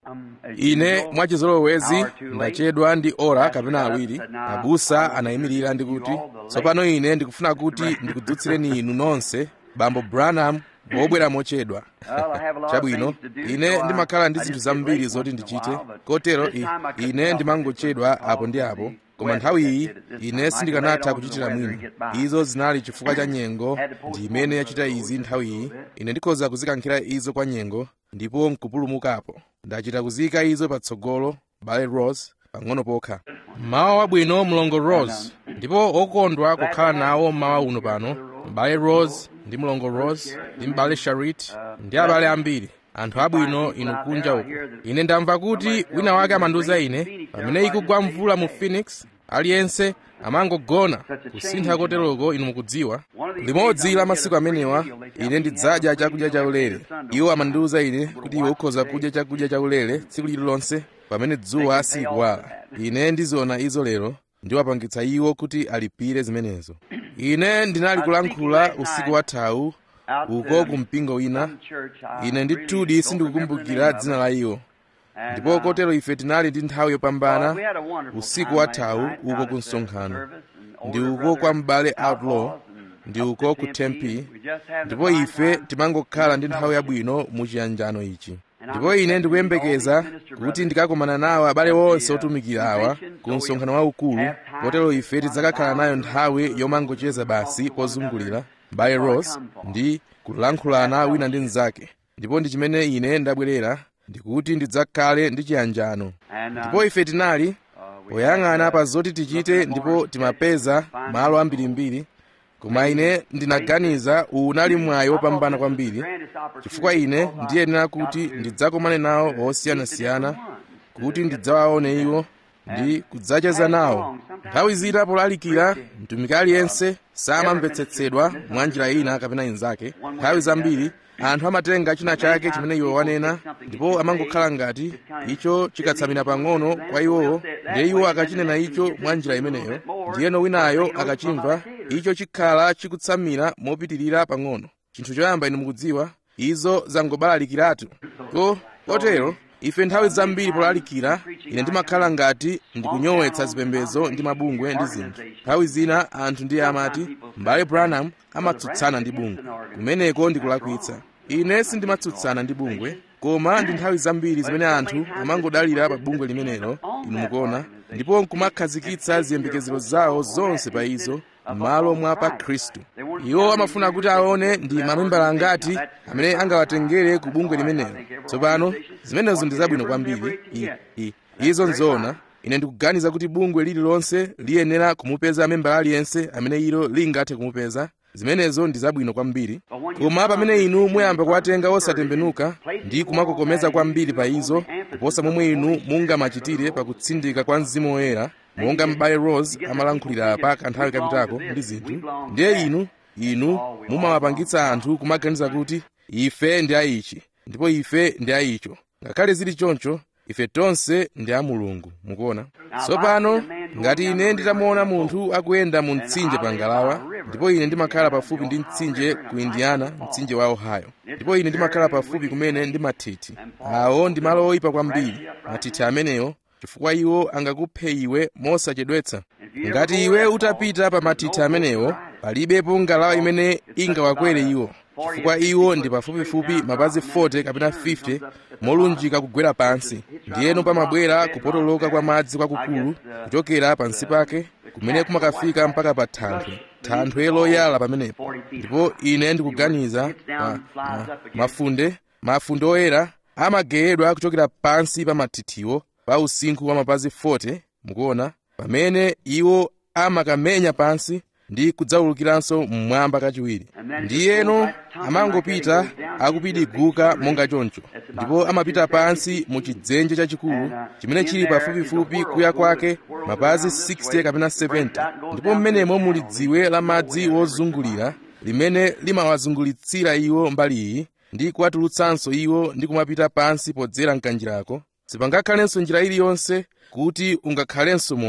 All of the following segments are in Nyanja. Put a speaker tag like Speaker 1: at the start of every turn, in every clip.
Speaker 1: ine mwachizolowezi ndachedwa ndi ora kapena awiri abusa anayimirira ndi kuti tsopano ine ndikufuna kuti ndikudzutsireni inu nonse bambo branham wobwera mochedwa chabwino ine ndimakhala ndi zinthu zambiri zoti ndichite kotero i, ine ndimangochedwa apo ndi apo koma nthawi iyi ine sindikanatha kuchitira mwina izo zinali chifukwa cha nyengo ndi imene yachita izi nthawi iyi ine ndikhoza kuzikankhira izo kwa nyengo ndipo nkupulumukapo ndachita kuziyika izo patsogolo bale rose pang'ono pokha mawa wabwino mlongo rose ndipo okondwa kukhala nawo mawa uno pano mbale rose ndi mlongo rose ndi mbale sharit ndi abale ambiri anthu abwino inu kunja uko ine ndamva kuti wina wake amandiuza ine pamene ikugwa mvula mu phoenix aliyense amangogona kusintha koteroko inu mukudziwa limodzi la masiku amenewa ine ndidzadya chakudya chaulere iwo amandiuza ine kuti iwe ukhoza kudya chakudya chaulere tsiku lililonse pamene dzuwa silikuwala ine ndiziona izo lero ndiwapangitsa iwo kuti alipire zimenezo ine ndinali kulankhula usiku wathawu uko ku mpingo wina ine ndithudi sindikukumbukira dzina la iwo ndipo kotero ife tinali ndi nthawi yopambana usiku wathawu uko ku msonkhano ndi uko kwa m'bale outlaw ndi uko ku tempe ndipo ife timangokhala ndi nthawi yabwino mu chiyanjano ichi ndipo ine ndikuyembekeza kuti ndikakomana nawo abale onse otumikira awa ku msonkhano waukulu kotero ife tidzakakhala nayo nthawi yomangocheza basi pozungulira mbale rose ndi kulankhulana wina ndi mnzake ndipo ndi chimene ine ndabwerera ndikuti ndidzakhale ndi chiyanjano ndipo ife tinali poyang'ana pa zoti tichite ndipo timapeza malo ambirimbiri koma ine ndinaganiza uwu unali mwayi wopambana kwambiri chifukwa ine ndiyenera kuti ndidzakomane nawo osiyanasiyana kuti ndidzawaone iwo ndi kudzacheza nawo nthawi zina polalikira mtumiki aliyense samamvetsetsedwa mwa njira ina kapena inzake nthawi zambiri anthu amatenga china chake chimene iwo wanena ndipo amangokhala ngati icho chikatsamira pang'ono kwa iwowo ndiye iwo akachinena icho mwa njira imeneyo ndiyeno winayo akachimva icho chikhala chikutsamira mopitirira pang'ono chinthu choyamba ine mukudziwa izo zangobalalikiratu ko kotero ife nthawi zambiri polalikira ine ndimakhala ngati ndikunyowetsa zipembedzo ndi mabungwe ndi zinthu nthawi zina anthu ndiye amati mbale branham amatsutsana ndi bungwe kumeneko ndikulakwitsa ine sindimatsutsana ndi bungwe koma ndi nthawi zambiri zimene anthu amangodalira pa bungwe limenelo inu mukuona ndipo nkumakhazikitsa ziyembekezero zawo zonse pa izo m'malo mwa pa khristu iwo amafuna kuti aone ndi mamembala angati amene angawatengere ku bungwe limenelo tsopano zimenezo ndi zabwino kwambiri I, I, izo nzoona ine ndikuganiza kuti bungwe lililonse liyenera kumupeza membala aliyense amene ilo lingathe kumupeza zimenezo ndi zabwino kwambiri koma pamene inu muyamba kuwatenga osatembenuka ndi kumakokomeza kwambiri pa izo kuposa momwe inu mungamachitire pakutsindika kwa mzimu woyera monga m'bale rose amalankhulira pa kanthawi kapitako ndi zinthu ndiye inu inu mumawapangitsa anthu kumaganiza kuti ife ndi aichi ndipo ife ndi aicho ngakhale zili choncho ife tonse ndi a mulungu mukuona tsopano ngati ine nditamuona munthu akuyenda mu mtsinje pa ngalawa ndipo ine ndimakhala pafupi ndi mtsinje ku indiana mtsinje wa ohio ndipo ine ndimakhala pafupi kumene ndi mathithi awo ndi malo oyipa kwambiri mathithi amenewo chifukwa iwo angakuphe iwe mosachedwetsa ngati iwe utapita pa mathithi amenewo palibepo ngalawa imene ingawakwere iwo chifukwa iwo ndi pafupifupi mapazi 40 kapena 50 molunjika kugwera pansi ndiyeno pamabwera kupotoloka kwa madzi kwakukulu kuchokera pansi pake kumene kumakafika mpaka pa thanthwe thanthwe loyala pamenepo ndipo ine ndikuganiza ma, ma, mafunde mafunde oyera amageyedwa kuchokera pansi pa mathithiwo pa usinkhu wa mapazi 40 mukuona pamene iwo amakamenya pansi ndi kudzawulukiranso mmwamba kachiwiri ndiyeno amangopita akupidiguka monga choncho ndipo amapita pansi mu chidzenje chachikulu chimene chili pafupifupi kuya kwake mapazi 60 kapena 70 ndipo mmenemo muli dziwe la madzi wozungulira limene limawazungulitsira iwo mbali iyi ndi kuwatulutsanso iwo ndi kumapita pansi podzera mkanjirako sipangakhalenso njira iliyonse kuti ungakhalenso moyo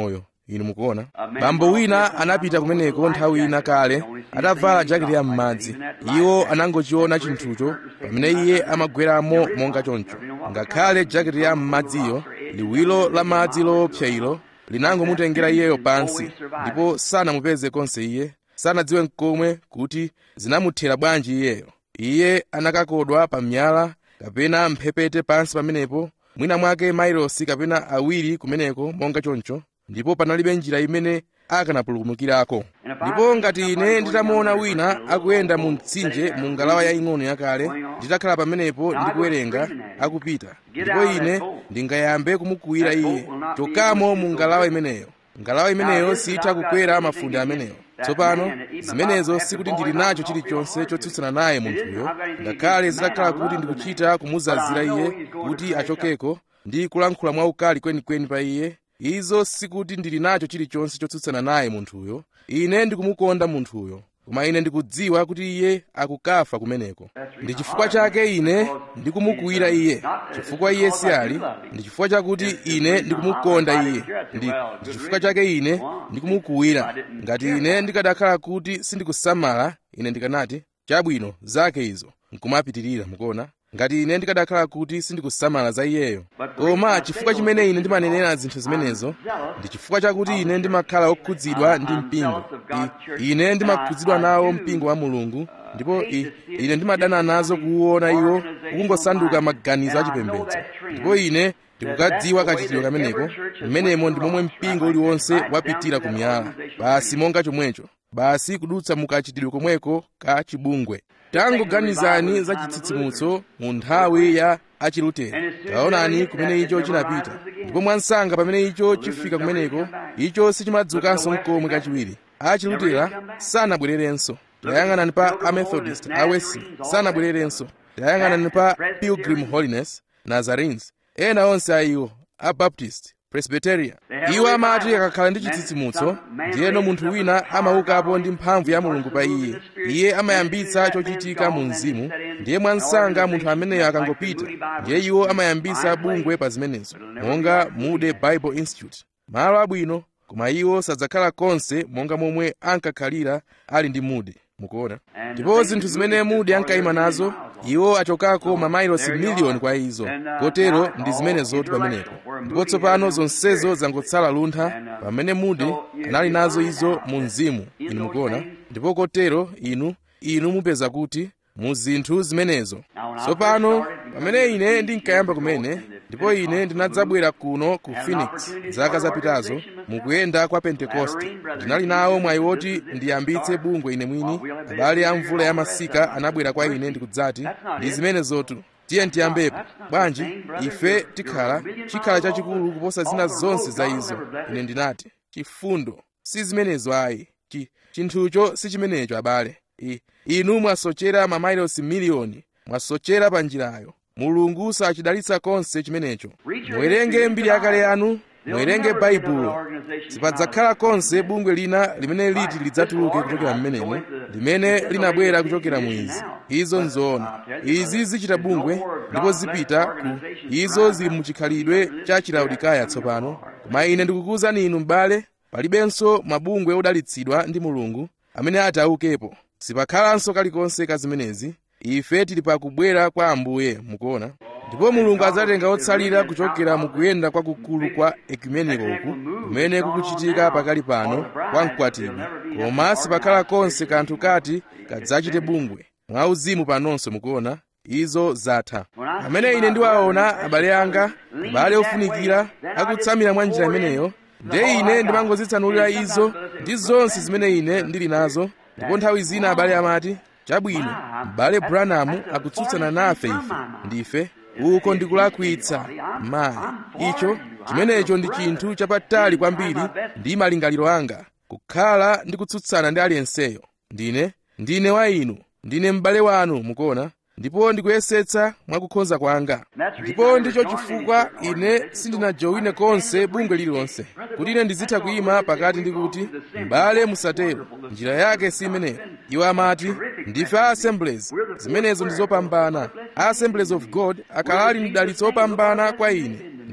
Speaker 1: inu mukuona bambo wina anapita kumeneko nthawi ina kale atavala jaketi ya m'madzi iwo anangochiona chinthucho pamene iye amagweramo monga choncho ngakhale jaketi ya m'madziyo liwiro la madzi loopsa ilo linangomutengera iyeyo pansi ndipo sanamupeze konse iye sanadziwe mkomwe kuti zinamuthera bwanji iyeyo iye anakakodwa pa miyala kapena mphepete pansi pamenepo mwina mwake mailosi kapena awiri kumeneko monga choncho ndipo panalibe njira imene akanapulumukirako ndipo ngati ine nditamuona wina akuyenda mu mtsinje mu ngalawa yaying'ono yakale nditakhala pamenepo ndikuwerenga akupita ndipo ine ndingayambe kumukuwira iye chokamo mu ngalawa imeneyo ngalawa imeneyo sitha kukwera mafunde ameneyo tsopano zimenezo sikuti ndili nacho chilichonse chotsutsana naye munthuyo ngakhale zitakhala kuti ndikuchita kumuzazira iye kuti achokeko ndi kulankhula mwaukali kwenikweni pa iye izo sikuti ndili nacho chilichonse chotsutsana naye munthuyo ine ndikumukonda munthuyo koma ine ndikudziwa kuti iye akukafa kumeneko ndi chifukwa chake ine ndikumukuwira iye chifukwa iye si ali ndi chifukwa chakuti ine ndikumukonda iye ndi ndi chifukwa chake ine ndikumukuwira ngati ine ndikadakhala kuti sindikusamala ine ndikanati chabwino zake izo nkumapitirira mukuona ngati ine ndikadakhala kuti sindikusamala za iyeyo koma chifukwa chimene ine ndimanenera zinthu zimenezo ndi chifukwa chakuti ine ndimakhala okhudzidwa ndi mpingo I, ine ndimakhudzidwa nawo mpingo wa mulungu ndipo I, ine ndimadana nazo kuwuona iwo ukungosanduka maganizo achipembedzo ndipo ine ndikukadziwa kachitidwe kameneko mmenemo ndi momwe mpingo uliwonse wapitira kumiyala basi monga chomwecho basi kudutsa mukachitidwe komweko ka chibungwe tangoganizani za chitsitsimutso mu nthawi ya achilutera taonani kumene icho chinapita ndipo mwansanga pamene icho chifika kumeneko icho sichimadzukanso mkomwe kachiwiri achilutera sanabwererenso tayang'anani pa amethodist awesley sanabwererenso tayang'anani pa pilgrim holiness nazarenes ena onse a iwo abaptist presbyteria iwo amati akakhala ndi chitsitsimutso ndiyeno munthu wina amaukapo ndi mphamvu ya mulungu pa iye iye amayambitsa chochitika mu mzimu ndiye mwansanga munthu ameneyo akangopita ndiye iwo amayambitsa bungwe pa zimenezo monga mude bible institute malo abwino koma iwo sadzakhala konse monga momwe ankakhalira ali ndi mude mukuona ndipo zinthu zimene mude ankayima nazo iwo achokako mamailosi miliyoni kwa izo kotero ndi zimene zoti pamenepo ndipo tsopano zonsezo zangotsala luntha pamene mude anali nazo izo mu mzimu inu mukuona ndipo kotero inu inu mupeza kuti mu zinthu zimenezo tsopano pamene ine ndinkayamba kumene ndipo ine ndinadzabwera kuno ku phoenix zaka zapitazo mukuyenda kwa pentekoste ndinali nawo mwayi woti ndiyambitse bungwe ine mwini abale a mvula ya masika anabwera kwa ine ndikudzati ndi zimene zotu tiye tiyambepo bwanji ife tikhala chikhala chachikulu kuposa zina zonse za izo ine ndinati chifundo si zimenezo ayi Chi, chinthucho si chimenecho abale I, inu mwasochera mamailosi miliyoni mwasochera pa njirayo mulungu sachidalitsa konse chimenecho muwerenge mbiri yakale yanu muwerenge baibulo sipadzakhala konse bungwe lina limene liti lidzatuluke kuchokera mmenemo limene linabwera kuchokera mu izi izo nzoona izi zichita bungwe ndipo zipita ku izo zili muchikhalidwe cha chilaudikaya tsopano koma ine ndikukuwuzani inu m'bale palibenso mabungwe odalitsidwa ndi mulungu amene ati aukepo sipakhalanso kalikonse ka zimenezi ife tili pakubwera kwa ambuye mukuona ndipo mulungu adzatenga otsalira kuchokera mukuyenda kwakukulu kwa ekumeniko uku kumene kukuchitika pakali pano kwa mkwatibwi koma sipakhala konse kanthu kati kadzachite bungwe mwauzimu panonso mukuona izo zatha pamene ine ndiwaona abale anga abale ofunikira akutsamira mwa njira imeneyo nde ine ndimangozitsanulira izo ndi zonse zimene ine ndili nazo ndipo nthawi zina abale amati chabwino m'bale branham akutsutsana nafe ife ndife uko ndikulakwitsa mayi icho chimenecho ndi chinthu chapatali kwambiri ndi malingaliro anga kukhala ndi kutsutsana ndi aliyenseyo ndine ndine wa inu ndine m'bale wanu mukuona ndipo ndikuyesetsa mwakukhonza kwanga ndipo ndicho chifukwa ine sindinajowine konse bungwe lililonse kuti ine ndizitha kuyima pakati ndi kuti m'bale musatero njira yake si imeneyo iwo amati ndife a assemblies zimenezo ndi zopambana a assemblies of god akhala ali mdalitso opambana kwa ine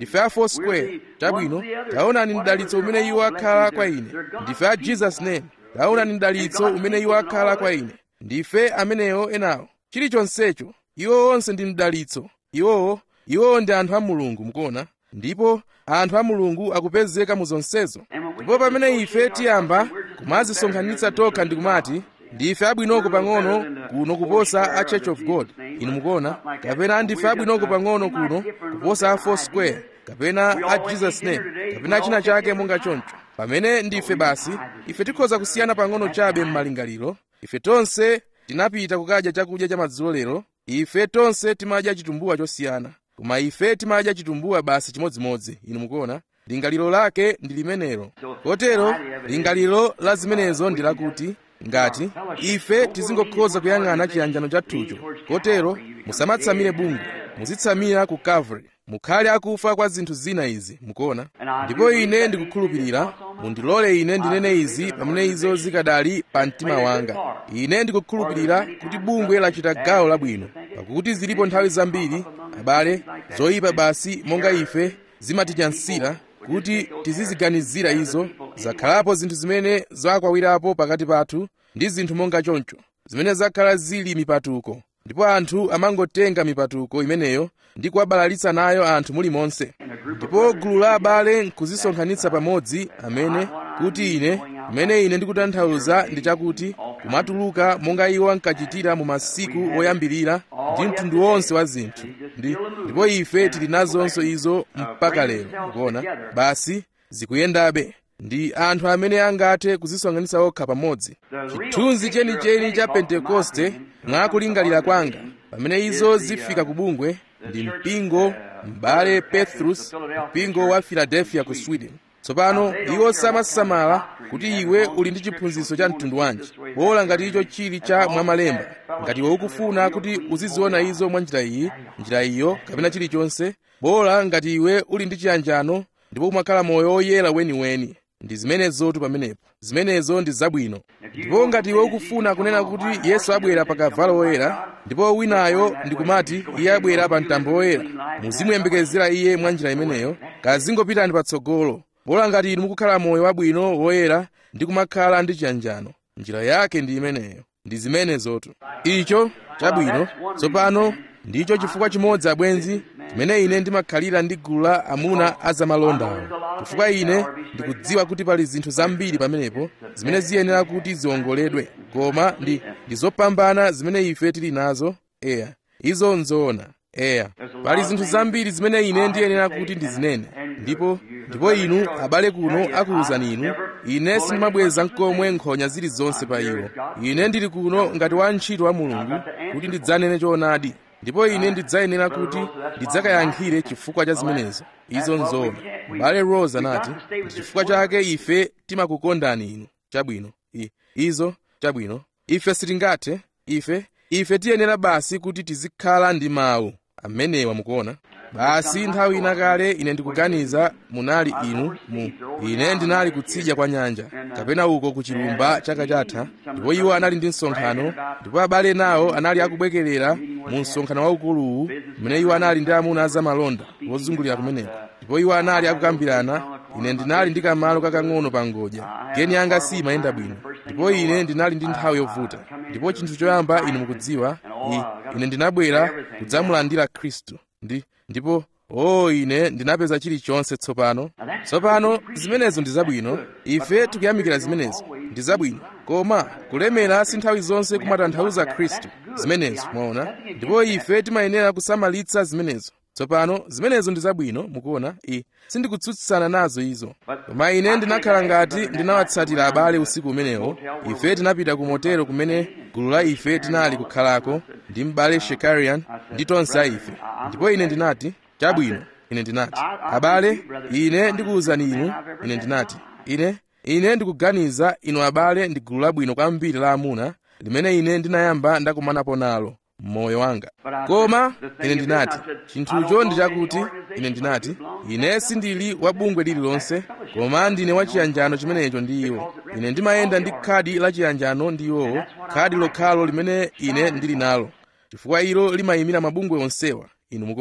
Speaker 1: ndife a foursquare chabwino taonani mdalitso umene iwo akhala kwa ine ndife a jesus name taonani mdalitso umene iwo akhala kwa ine ndife amenewo enawo chilichonsecho iwo onse ndi mdalitso iwowo iwowo ndi anthu a mulungu mukuona ndipo anthu a mulungu akupezeka mu zonsezo ndipo pamene ife tiyamba kumazisonkhanitsa tokha ndi kumati ndife abwinoko pang'ono kuno kuposa a church of god inu mukuona kapena ndife abwinoko pang'ono kuno kuposa a foursquare kapena a jesus name kapena china chake monga choncho pamene ndife basi ife tikhoza kusiyana pang'ono chabe m'malingaliro ife tonse tinapita kukadya chakudya cha madzulo lero ife tonse timadya chitumbuwa chosiyana koma ife timadya chitumbuwa basi chimodzimodzi inu mukuona lingaliro lake ndi limenelo kotero lingaliro la zimenezo ndi lakuti ngati ife tizingokhoza kuyang'ana chiyanjano chathucho kotero musamatsamire bungwe muzitsamira ku calvary mukhale akufa kwa zinthu zina izi mukuona ndipo ine ndikukhulupirira mundilole ine ndinene izi pamene izo zikadali pa mtima wanga ine ndikukhulupirira kuti bungwe lachita gawo labwino pakuti zilipo nthawi zambiri abale zoyipa basi monga ife zimatityansira kuti tiziziganizira izo zakhalapo zinthu zimene zakwawirapo pakati pathu ndi zinthu monga choncho zimene zakhala zili mipatuko ndipo anthu amangotenga mipatuko imeneyo ndi kuwabalalitsa nayo anthu mulimonse ndipo gulu la abale nkuzisonkhanitsa pamodzi amene kuti ine kumene ine ndikutanthauza ndi chakuti kumatuluka monga iwo ankachitira mu masiku oyambirira ndi mtundu wonse wa zinthu ndi ndipo ife tili nazonso izo mpaka lero kuona basi zikuyendabe ndi anthu amene angathe kuzisonkhanitsa okha pamodzi chithunzi chenicheni cha pentekoste mwakulingalira kwanga pamene izo zifika ku bungwe ndi mpingo m'bale petrus mpingo wa philadelphia ku sweden tsopano iwo samasamala kuti iwe uli ndi chiphunzitso cha mtundu wanji bola ngati icho chili cha mwamalemba ngati iwe ukufuna kuti uziziona izo mwa njira iyi njira iyo kapena chilichonse bola ngati iwe uli ndi chiyanjano ndipo umakhala moyo woyera weniweni ndi zimenezotu pamenepo zimenezo ndi zabwino ndipo ngati iwe ukufuna kunena kuti yesu abwera pa kavalo woyera ndipo winayo ndikumati iye abwera pa mtambo woyera muzimuyembekezera iye mwa njira imeneyo kazingopitani patsogolo bola ngati inu mukukhala moyo wabwino woyera ndi kumakhala ndi chiyanjano njira yake ndi imeneyo ndi zimenezotu icho chabwino tsopano ndicho chifukwa chimodzi abwenzi chimene ine ndimakhalira ndi gulu la amuna azamalondawo chifukwa ine ndikudziwa kuti pali zinthu zambiri pamenepo zimene ziyenera kuti ziwongoledwe koma ndi ndi zopambana zimene ife tili nazo eya izo nzoona eya pali zinthu zambiri zimene ine ndiyenera kuti ndizinene ndipo ndipo inu abale kuno akuwuzani inu ine sindimabweza nkomwe nkhonya zilizonse pa iwo ine ndili kuno ngati wantchito wa mulungu kuti ndidzanene choonadi ndipo ine ndidzayenera kuti ndidzakayankhire chifukwa cha zimenezo izo nzoona m'bale rose anati ndi chifukwa chake ife timakukondani inu chabwino I, izo chabwino ife sitingathe ife ife tiyenera basi kuti tizikhala ndi mawu amenewa mukuona basi nthawi ina kale ine ndikuganiza munali inu mu ine ndinali kutsidya kwa nyanja kapena uko ku chilumba chaka chatha ndipo iwo anali ndi msonkhano ndipo abale nawo anali akubwekerera mu msonkhano waukuluwu mmene iwo anali ndi amuna azamalonda wozungulira kumeneko ndipo iwo anali akukambirana ine ndinali ndi kamalo kakang'ono pa ngodya geni yanga simayenda bwino ndipo ine ndinali ndi nthawi yovuta ndipo chinthu choyamba inu mukudziwa ine ndinabwera kudzamulandira khristu ndi ndipo o oh, ine ndinapeza chilichonse tsopano tsopano zimenezo ndi zabwino ife tikuyamikira zimenezo ndi zabwino koma kulemera si nthawi zonse kumatanthauza khristu zimenezo mwaona ndipo ife timayenera kusamalitsa zimenezo tsopano zimenezo ndi zabwino mukuona i sindikutsutsana nazo izo koma ine ndinakhala ngati ndinawatsatira abale usiku umenewo ife tinapita ku motero kumene gulu la ife tinali kukhalako ndi m'bale shekarian ndi tonse a ife ndipo ine ndinati chabwino ine ndinati abale ine ndikuwuzani inu ine ndinati ine ine ndikuganiza inu abale ndi gulu labwino kwambiri la amuna limene ine ndinayamba ndakumanapo nalo mmoyo wanga koma ine ndinati chinthucho ndi chakuti ine ndinati ine sindili wa bungwe lililonse koma ndine wa chiyanjano chimenecho ndi iwo ine ndimayenda ndi khadi la chiyanjano ndi iwowo khadi lokhalo limene ine ndili nalo chifukwa ilo limayimira mabungwe onsewa inu mukuona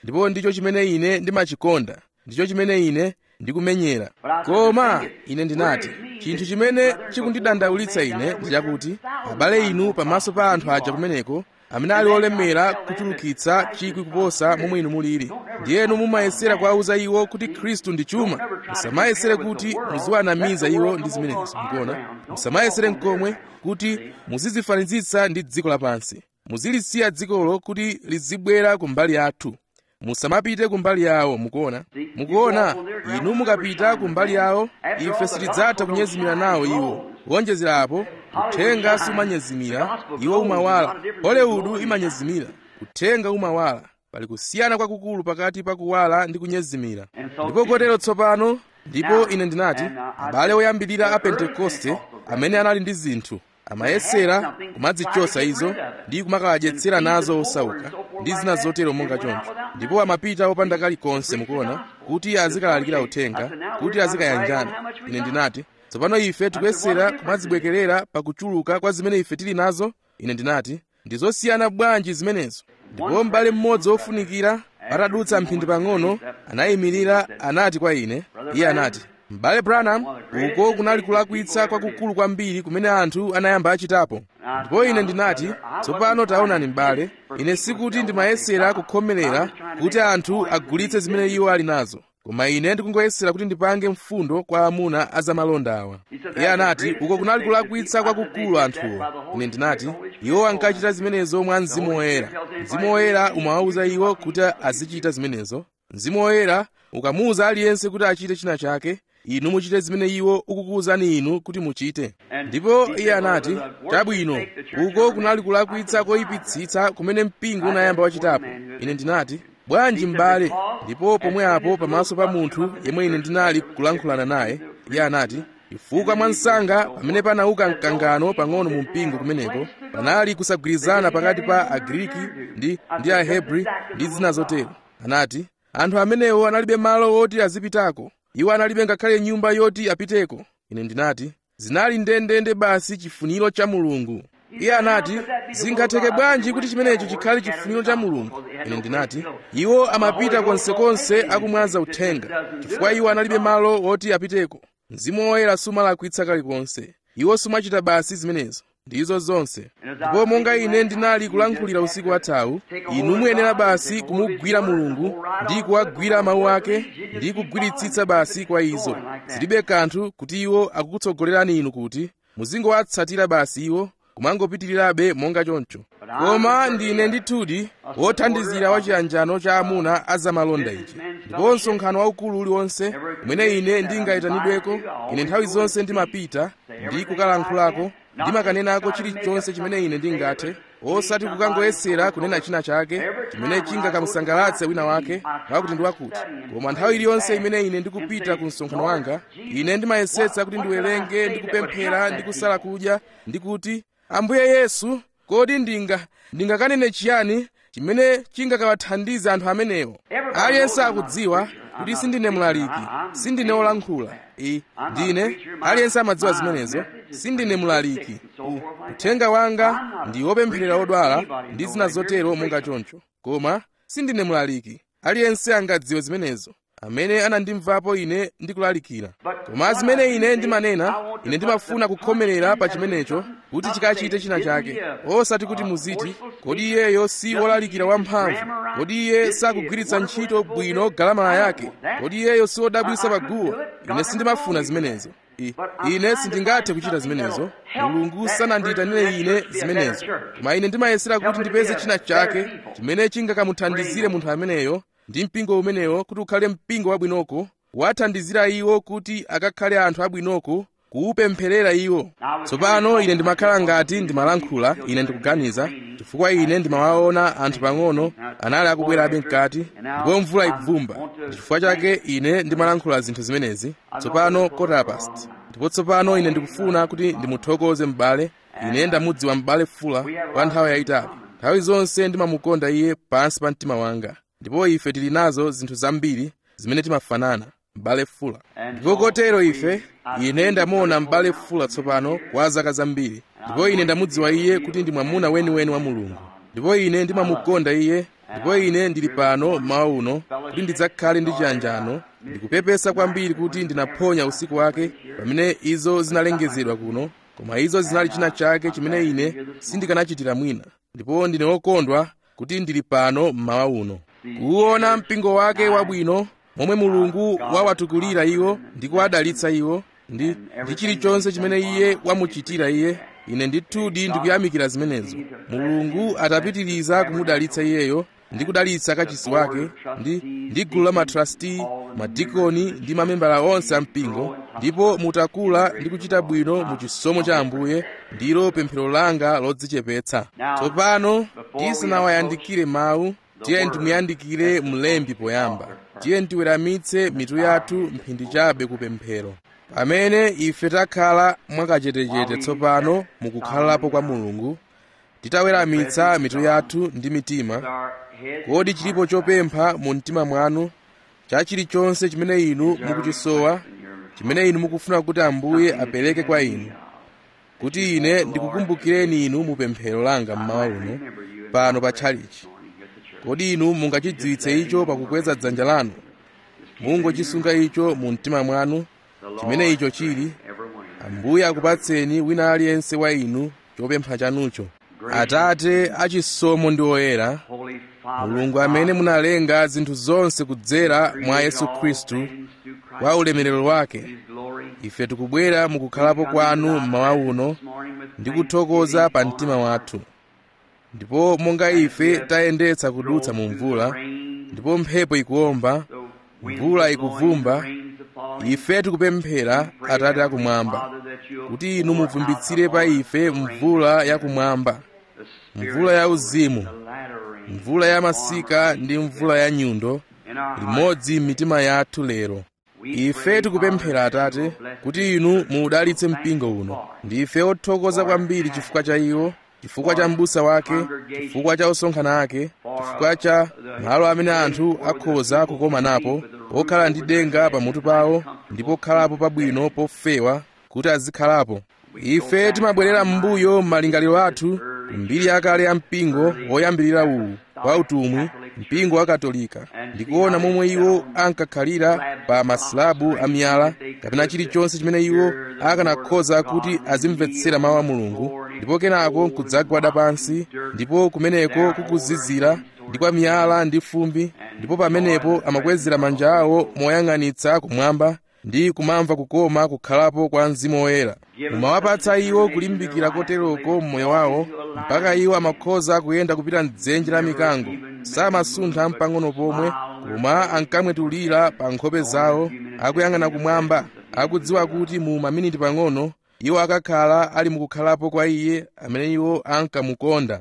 Speaker 1: ndipo ndicho chimene ine ndimachikonda ndicho chimene ine ndikumenyera koma ine ndinati chinthu chimene chikundidandaulitsa ine ndi chakuti abale inu pamaso pa anthu aja kumeneko amene ali olemera kuchulukitsa chikwi kuposa momwe inu mulili ndiyenu mumayesera kuwauza iwo kuti khristu ndi chuma musamayesere kuti muziwanamiza iwo ndi zimenezo mukuona musamayesere mkomwe kuti muzizifanizitsa ndi dziko lapansi muzilisiya dzikolo kuti lizibwera kumbali yathu musamapite kumbali yawo mukuona mukuona inu mukapita kumbali yawo ife sitidzatha kunyezimira nawo iwo kuonjezerapo uthenga sumanyezimira iwo umawala hollywood imanyezimira uthenga umawala pali kusiyana kwakukulu pakati pa kuwala ndi kunyezimira ndipo kotero tsopano ndipo ine ndinati abale oyambirira a pentekoste amene anali ndi zinthu amayesera kumadzichosa izo ndi kumakawadyetsera nazo osauka ndi zina zotero monga choncho ndipo amapita opanda kalikonse mukuona kuti azikalalikira uthenga kuti azikayanjana ine ndinati tsopano ife tikuyesera kumadzibwekerera pakuchuluka kwa zimene ife tili nazo ine ndinati ndizosiyana bwanji zimenezo ndipo m'bale mmodzi wofunikira atadutsa mphindi pang'ono anayimirira anati kwa ine iye anati m'bale branham uko kunali kulakwitsa kwakukulu kwambiri kumene anthu anayamba achitapo ndipo ine ndinati tsopano taonani m'bale ine sikuti ndimayesera kukhomerera kuti anthu agulitse zimene iwo ali nazo koma ine ndikungoyesera kuti ndipange mfundo kwa amuna azamalonda awa iye anati uko kunali kulakwitsa kwakukulu anthuwo ine ndinati iwo ankachita zimenezo mwa mzimu woyera mzimu woyera umawawuza iwo kuti azichita zimenezo mzimu woyera ukamuwuza aliyense kuti achite china chake inu muchite zimene iwo ukukuwuzani inu kuti muchite ndipo iye anati chabwino uko kunali kulakwitsa koyipitsitsa kumene mpingo unayamba wachitapo ine ndinati bwanji m'bale ndipo pomwe apo pamaso pa munthu yemwe ine ndinali kulankhulana naye iye anati chifukwa mwa msanga pamene panauka mkangano pang'ono mu mpingo kumeneko panali kusagwirizana pakati pa agriki ndi, ndi ahebri ndi zina zotero anati anthu amenewo analibe malo woti azipitako iwo analibe ngakhale nyumba yoti apiteko ine ndinati zinali ndendende basi chifuniro cha mulungu iye anati zingatheke bwanji kuti chimenecho chikhale chifuniro cha mulungu ine ndinati iwo amapita konsekonse akumwaza uthenga chifukwa iwo analibe malo woti apiteko mzimu woyera sumalakwitsa kalikonse iwo sumachita basi zimenezo ndizo zonse ndipo monga ine ndinali kulankhulira usiku wathawu inu muyenera basi kumugwira mulungu ndi kuwagwira mawu ake ndi kugwiritsitsa basi kwa izo zilibe kanthu kuti iwo akukutsogolerani inu kuti muzingowatsatira basi iwo kumangopitirirabe monga choncho koma ndine ndithudi wothandizira wa chiyanjano cha amuna azamalonda ichi ndipo msonkhano waukulu uliwonse umene ine ndingayitanidweko ine nthawi zonse ndimapita ndi kukalankhulako ndimakanenako chilichonse chimene ine ndingathe osati kukangoyesera kunena china chake chimene chingakamusangalatse wina wake wakuti ndi wakuti koma nthawi iliyonse imene ine ndikupita ku msonkhano wanga ine ndimayesetsa kuti ndiwerenge ndikupemphera ndikusala kudya ndikuti ambuye yesu kodi ndinga ndingakanene chiyani chimene chingakawathandize anthu amenewo aliyense akudziwa kuti sindine mlaliki sindine wolankhula i ndine aliyense amadziwa zimenezo sindine mlaliki uthenga wanga ndi wopempherera odwala ndi zina zotero monga choncho koma sindine mlaliki aliyense angadziwe zimenezo amene anandimvapo ine ndikulalikira koma zimene ine ndimanena ine ndimafuna kukhomerera pa chimenecho kuti chikachite china chake osati kuti muziti kodi iyeyo si wolalikira wamphamvu kodi iye sakugwiritsa ntchito bwino galamala yake kodi iyeyo si wodabwisa paguwa ine sindimafuna zimenezo I, ine sindingathe kuchita zimenezo mulungu sanandiyitanire ine zimenezo koma ine ndimayesera kuti ndipeze china chake chimene chingakamuthandizire munthu ameneyo ndi mpingo umenewo kuti ukhale mpingo wabwinoko wathandizira iwo kuti akakhale anthu abwinoko kuupempherera iwo tsopano ine ndimakhala ngati ndimalankhula ine ndikuganiza chifukwa ine ndimawaona anthu pang'ono anali akubwerabe mkati ndipo mvula ikuvumba chifukwa chake ine ndimalankhula zinthu zimenezi tsopano quarter past ndipo tsopano ine ndikufuna kuti ndimuthokoze m'bale ine ndamudziwa m'bale fula kwa nthawi yayitali nthawi zonse ndimamukonda iye pansi pa mtima wanga ndipo ife tili nazo zinthu zambiri zimene timafanana m'bale fula ndipo kotero ife ine ndamuona m'bale fula tsopano kwa zaka zambiri ndipo ine ndamudziwa iye kuti ndi mwamuna weniweni wa mulungu ndipo ine ndimamukonda iye ndipo ine ndili pano mmawa uno kuti ndidzakhale ndi chiyanjano ndikupepesa kwambiri kuti ndinaphonya usiku wake pamene izo zinalengezedwa kuno koma izo zinali china chake chimene ine sindikanachitira mwina ndipo ndine wokondwa kuti ndili pano mmawa uno kuona mpingo wake wabwino momwe mulungu wawatukulira iwo ndi kuwadalitsa iwo ndi ndi chilichonse chimene iye wamuchitira iye ine ndithudi ndikuyamikira zimenezo mulungu atapitiriza kumudalitsa iyeyo ndi kudalitsa kachisi wake ndi ndi gulu la matrasti madikoni ndi mamembala onse a mpingo ndipo mutakula ndi kuchita bwino mu chisomo cha ambuye ndilo pemphero langa lodzichepetsa tsopano tisanawayandikire mawu tiye timuyandikire mlembi poyamba tiye tiweramitse mitu yathu mphindi chabe kupemphero pamene ife takhala mwakachetechete tsopano mukukhalapo kwa mulungu titaweramitsa mitu yathu ndi mitima kodi chilipo chopempha mu mtima mwanu cha chilichonse chimene inu mukuchisowa chimene inu mukufuna kuti ambuye apereke kwa inu kuti ine ndikukumbukireni inu mu pemphero langa mmawa uno pano pa tchalichi kodi inu mungachidziwitse icho pakukweza dzanja lanu mungochisunga icho mu mtima mwanu chimene icho chili ambuye akupatseni wina aliyense wa inu chopempha chanucho atate achisomo ndi oyera mulungu amene munalenga zinthu zonse kudzera mwa yesu khristu kwa ulemerero wake ife tikubwera mukukhalapo kwanu mmawa uno ndi kuthokoza pa mtima wathu ndipo monga ife tayendetsa kudutsa mu mvula ndipo mphepo ikuwomba mvula ikuvumba ife tikupemphera atate akumwamba kuti inu muvumbitsire pa ife mvula yakumwamba mvula ya uzimu mvula ya masika ndi mvula ya nyundo limodzi m'mitima yathu lero ife tikupemphera atate kuti inu muudalitse mpingo uno ndife othokoza kwambiri chifukwa cha iwo chifukwa cha m'busa wake chifukwa cha osonkhana ake chifukwa cha malo amene anthu akhoza kukoma napo pokhala ndi denga pamutu pawo ndi pokhalapo pabwino pofewa kuti azikhalapo ife timabwerera m'mbuyo m'malingaliro athu mbiri yakale ya mpingo woyambirira uwu wa utumwi mpingo wa katolika ndikuona momwe iwo ankakhalira pa masilabu amiyala kapena chilichonse chimene iwo akanakhoza kuti azimvetsera mawu a mulungu ndipo kenako n'kudzagwada pansi ndipo kumeneko kukuzizira ndi kwa miyala ndi fumbi ndipo pamenepo amakwezera manja awo moyang'anitsa kumwamba ndi kumamva kukoma kukhalapo kwa mzimu woyera mumawapatsa iwo kulimbikira koteroko mmoyo wawo mpaka iwo amakhoza kuyenda kupita mdzenje la mikango samasuntha mpang'ono pomwe koma ankamwetulira pa nkhope zawo akuyang'ana kumwamba akudziwa kuti mu maminiti pang'ono iwo akakhala ali mukukhalapo kwa iye amene iwo ankamukonda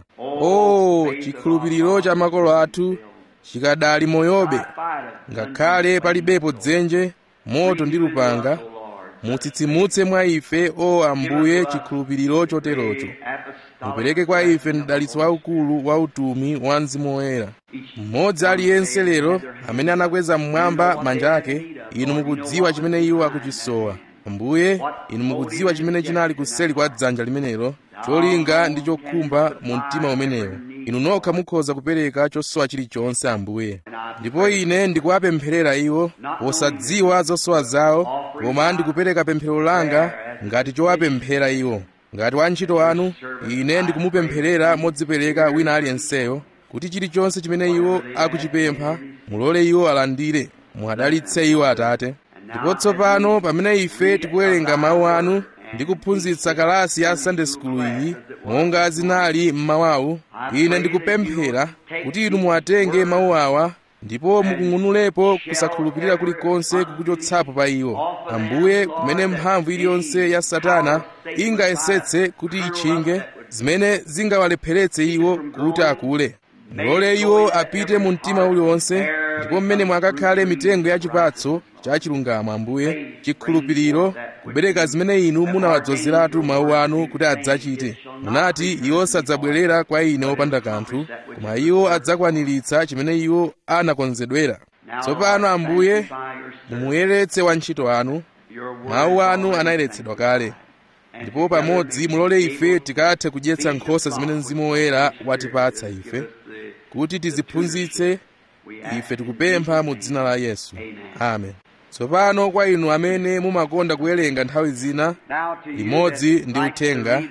Speaker 1: o oh, chikhulupiriro cha makolo athu chikadali moyobe ngakhale palibepo dzenje moto ndi lupanga mutsitsimutse mwa ife o ambuye chikhulupiriro choterocho mupereke kwa ife mdalitso waukulu wa utumi wa mzimu woyera mmodzi aliyense lero amene anakweza mmwamba manja ake inu mukudziwa chimene iwo akuchisowa ambuye inu mukudziwa chimene chinali kuseli kwa dzanja limenelo cholinga ndi chokhumba mu mtima umenewo inu nokha mukhoza kupereka chosowa chilichonse ambuye ndipo ine ndikuwapempherera iwo posadziwa zosowa zawo koma ndikupereka pemphero langa ngati chowapemphera iwo ngati wantchito wanu ine ndikumupempherera modzipereka wina aliyenseyo kuti chilichonse chimene iwo akuchipempha mulole iwo alandire muadalitse iwo atate ndipo tsopano pamene ife tikuwerenga mawu anu ndi kuphunzitsa kalasi ya sunday school iyi monga zinali m'mawawu ine ndikupemphera kuti inu muwatenge mawu awa ndipo mukung'unulepo kusakhulupirira kulikonse kukuchotsapo pa iwo ambuye kumene mphamvu iliyonse ya satana ingayesetse kuti itchinge zimene zingawalepheretse iwo kuti akule mulole iwo apite mu mtima uliwonse ndipo mmene mwakakhale mitengo ya chipatso cha chilungamo ambuye chikhulupiriro kubereka zimene inu munawadzozeratu mawu anu kuti adzachite munati iwo sadzabwerera kwa ine opanda kanthu koma iwo adzakwaniritsa chimene iwo anakonzedwera tsopano ambuye mumuyeretse wantchito anu mawu anu anayeretsedwa kale ndipo pamodzi mulole ife tikathe kudyetsa nkhosa zimene mzimu woyera watipatsa ife kuti tiziphunzitse ife tikupempha mu dzina la yesu amen tsopano kwa inu amene mumakonda kuwerenga nthawi zina limodzi ndi uthenga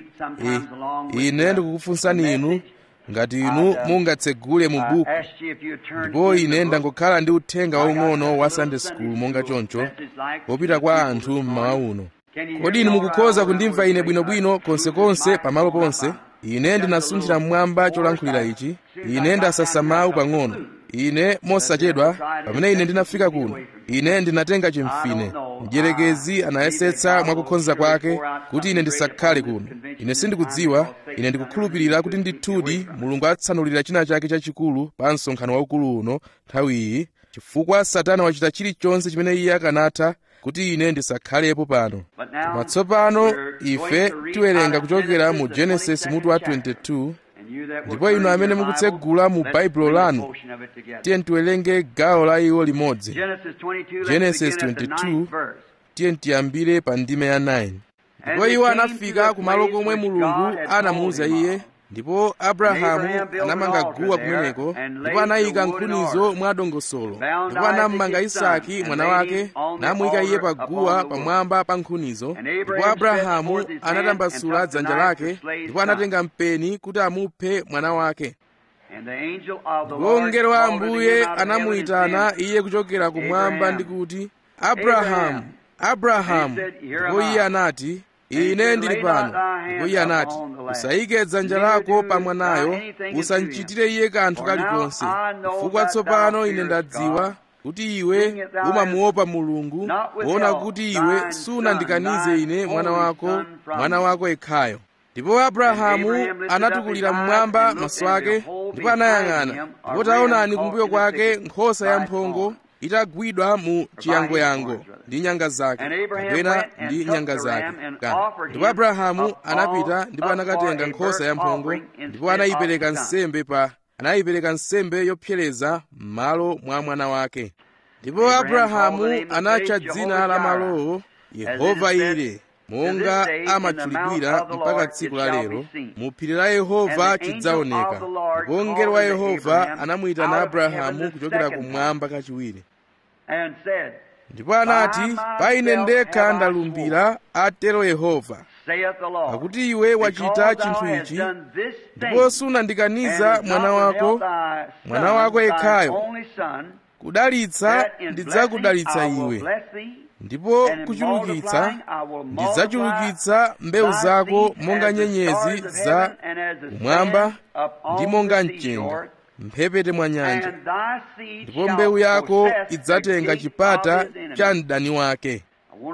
Speaker 1: ine ndikukufunsani inu ngati inu mungatsegule mu buku ndipo ine ndangokhala ndi uthenga waung'ono wa sunday school monga choncho wopita kwa anthu mmawa uno kodi inu mukukhoza kundimva ine bwinobwino konsekonse pamalo ponse ine ndinasunthira mmwamba cholankhulira ichi ine ndasasa mawu pang'ono ine mosachedwa pamene ine ndinafika kuno ine ndinatenga chimfine mdierekezi anayesetsa mwakukhonza kwake kuti ine ndisakhale kuno ine sindikudziwa ine ndikukhulupirira kuti ndithudi mulungu atsanulira china chake chachikulu pa msonkhano waukulu uno nthawi iyi chifukwa satana wachita chilichonse chimene iye akanatha kuti ine ndisakhalepo pano koma tsopano ife tiwerenga kuchokera mu genesis mutu wa 22 ndipo inu amene mukutsegula mu baibulo lanu tiye tiwerenge gawo la iwo limodzi genesis 22 tiye tiyambire pa ndime ya 9 ndipo iwo anafika kumalo komwe mulungu anamuwuza iye ndipo abrahamu anamanga guwa kumeneko ndipo anayika nkhunizo mwa dongosolo ndipo anammanga isaki mwana wake namuyika iye pa guwa pamwamba pa nkhunizo ndipo abrahamu anatambasula dzanja lake ndipo anatenga mpeni kuti amuphe mwana wake ndipo mngelo wa ambuye anamuyitana iye kuchokera kumwamba ndi kuti abrahamu abrahamu ndipo iye anati ine ndili pano ndipo iye anati usayike dzanja lako pa mwanayo usamchitire iye kanthu kalikonse chifukwa tsopano ine ndadziwa kuti iwe umamuopa mulungu kuona kuti iwe sunandikanize ine mwana wako mwana wako yekhayo ndipo abrahamu anatukulira mmwamba maso ake ndipo anayang'ana ndipo taonani kumbuyo kwake nkhosa yamphongo itagwidwa mu chiyangoyango ndi nyanga zake kapena ndi nyanga zake ndipo abrahamu anapita ndipo anakatenga nkhosa yamphongo ndipo anayipereka nsembe pa anayipereka nsembe yopsereza m'malo mwa mwana wake ndipo abrahamu anatcha dzina la malowo yehova ire monga amatchulidwira mpaka tsiku la lero mu phiri la yehova chidzaoneka ndipo mngelo wa yehova anamuyitana abrahamu kuchokera kumwamba kachiwiri ndipo anati pa ine ndekha ndalumbira atero yehova pakuti iwe wachita chinthu ichi ndipo sunandikaniza mwana wako mwana wako yekhayo kudalitsa ndidzakudalitsa iwe ndipo kuchulukitsa ndidzachulukitsa mbewu zako monga nyenyezi za kumwamba ndi monga mchenga mphepete mwa nyanja ndipo mbewu yako idzatenga chipata cha mdani wake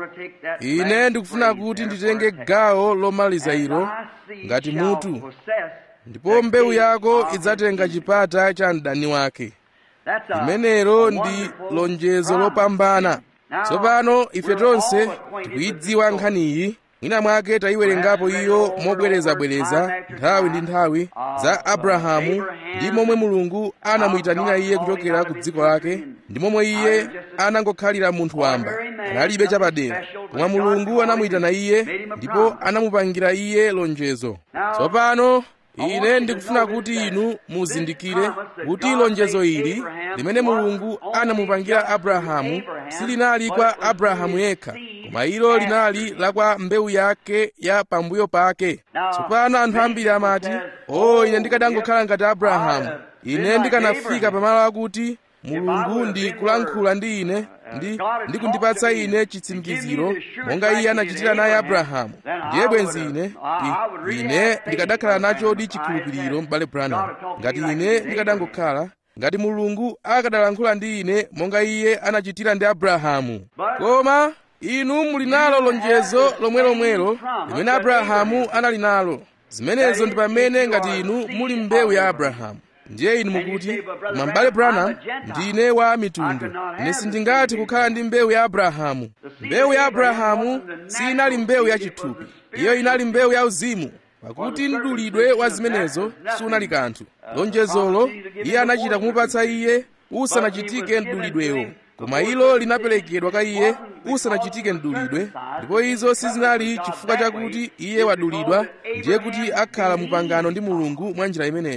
Speaker 1: ine ndikufuna kuti nditenge gawo lomaliza ilo ngati mutu ndipo mbewu yako idzatenga chipata cha mdani wake limenelo ndi lonjezo lopambana tsopano ife tonse tikuyidziwa nkhaniyi mwina mwake tayiwerengapo iyo mobwerezabwereza nthawi ndi nthawi za abrahamu ndi momwe mulungu anamuyitanira iye kuchokera ku dziko lake ndi momwe iye anangokhalira munthu wamba analibe chapadera koma mulungu anamuyitana iye ndipo anamupangira iye lonjezo tsopano ine ndikufuna kuti inu muzindikire kuti lonjezo ili limene mulungu anamupangira abrahamu silinali kwa abrahamu yekha koma ilo linali la kwa mbewu yake ya pambuyo pake tsopano anthu ambiri amati o ine ndikadangokhala ngati abrahamu ine ndikanafika pamalo akuti mulungu ndi kulankhula ndi ine ndi ndi kundipatsa ine chitsimikiziro monga iye anachitira naye abrahamu ndiye bwenzi ine ine ndikadakhala nachodi chikhulupiriro m'bale branham ngati ine ndikadangokhala ngati mulungu akadalankhula ndi ine monga iye anachitira ndi abrahamu koma inu muli nalo lonjezo lomwelomwelo limene abrahamu anali nalo zimenezo ndi pamene ngati inu muli mbewu ya abrahamu ndiye inu mukuti koma m'bale branham ndine wa mitundu ine sindingathe kukhala ndi mbewu ya abrahamu mbewu ya abrahamu sinali mbewu yachithupi iyo inali mbewu ya uzimu pakuti mdulidwe wa zimenezo sunali kanthu lonjezolo iye anachita kumupatsa iye usanachitike mdulidwewo koma ilo linaperekedwa kwa iye usanachitike mdulidwe ndipo izo sizinali chifukwa chakuti iye wadulidwa ndiye kuti akhala mupangano ndi mulungu mwa njira imeneyo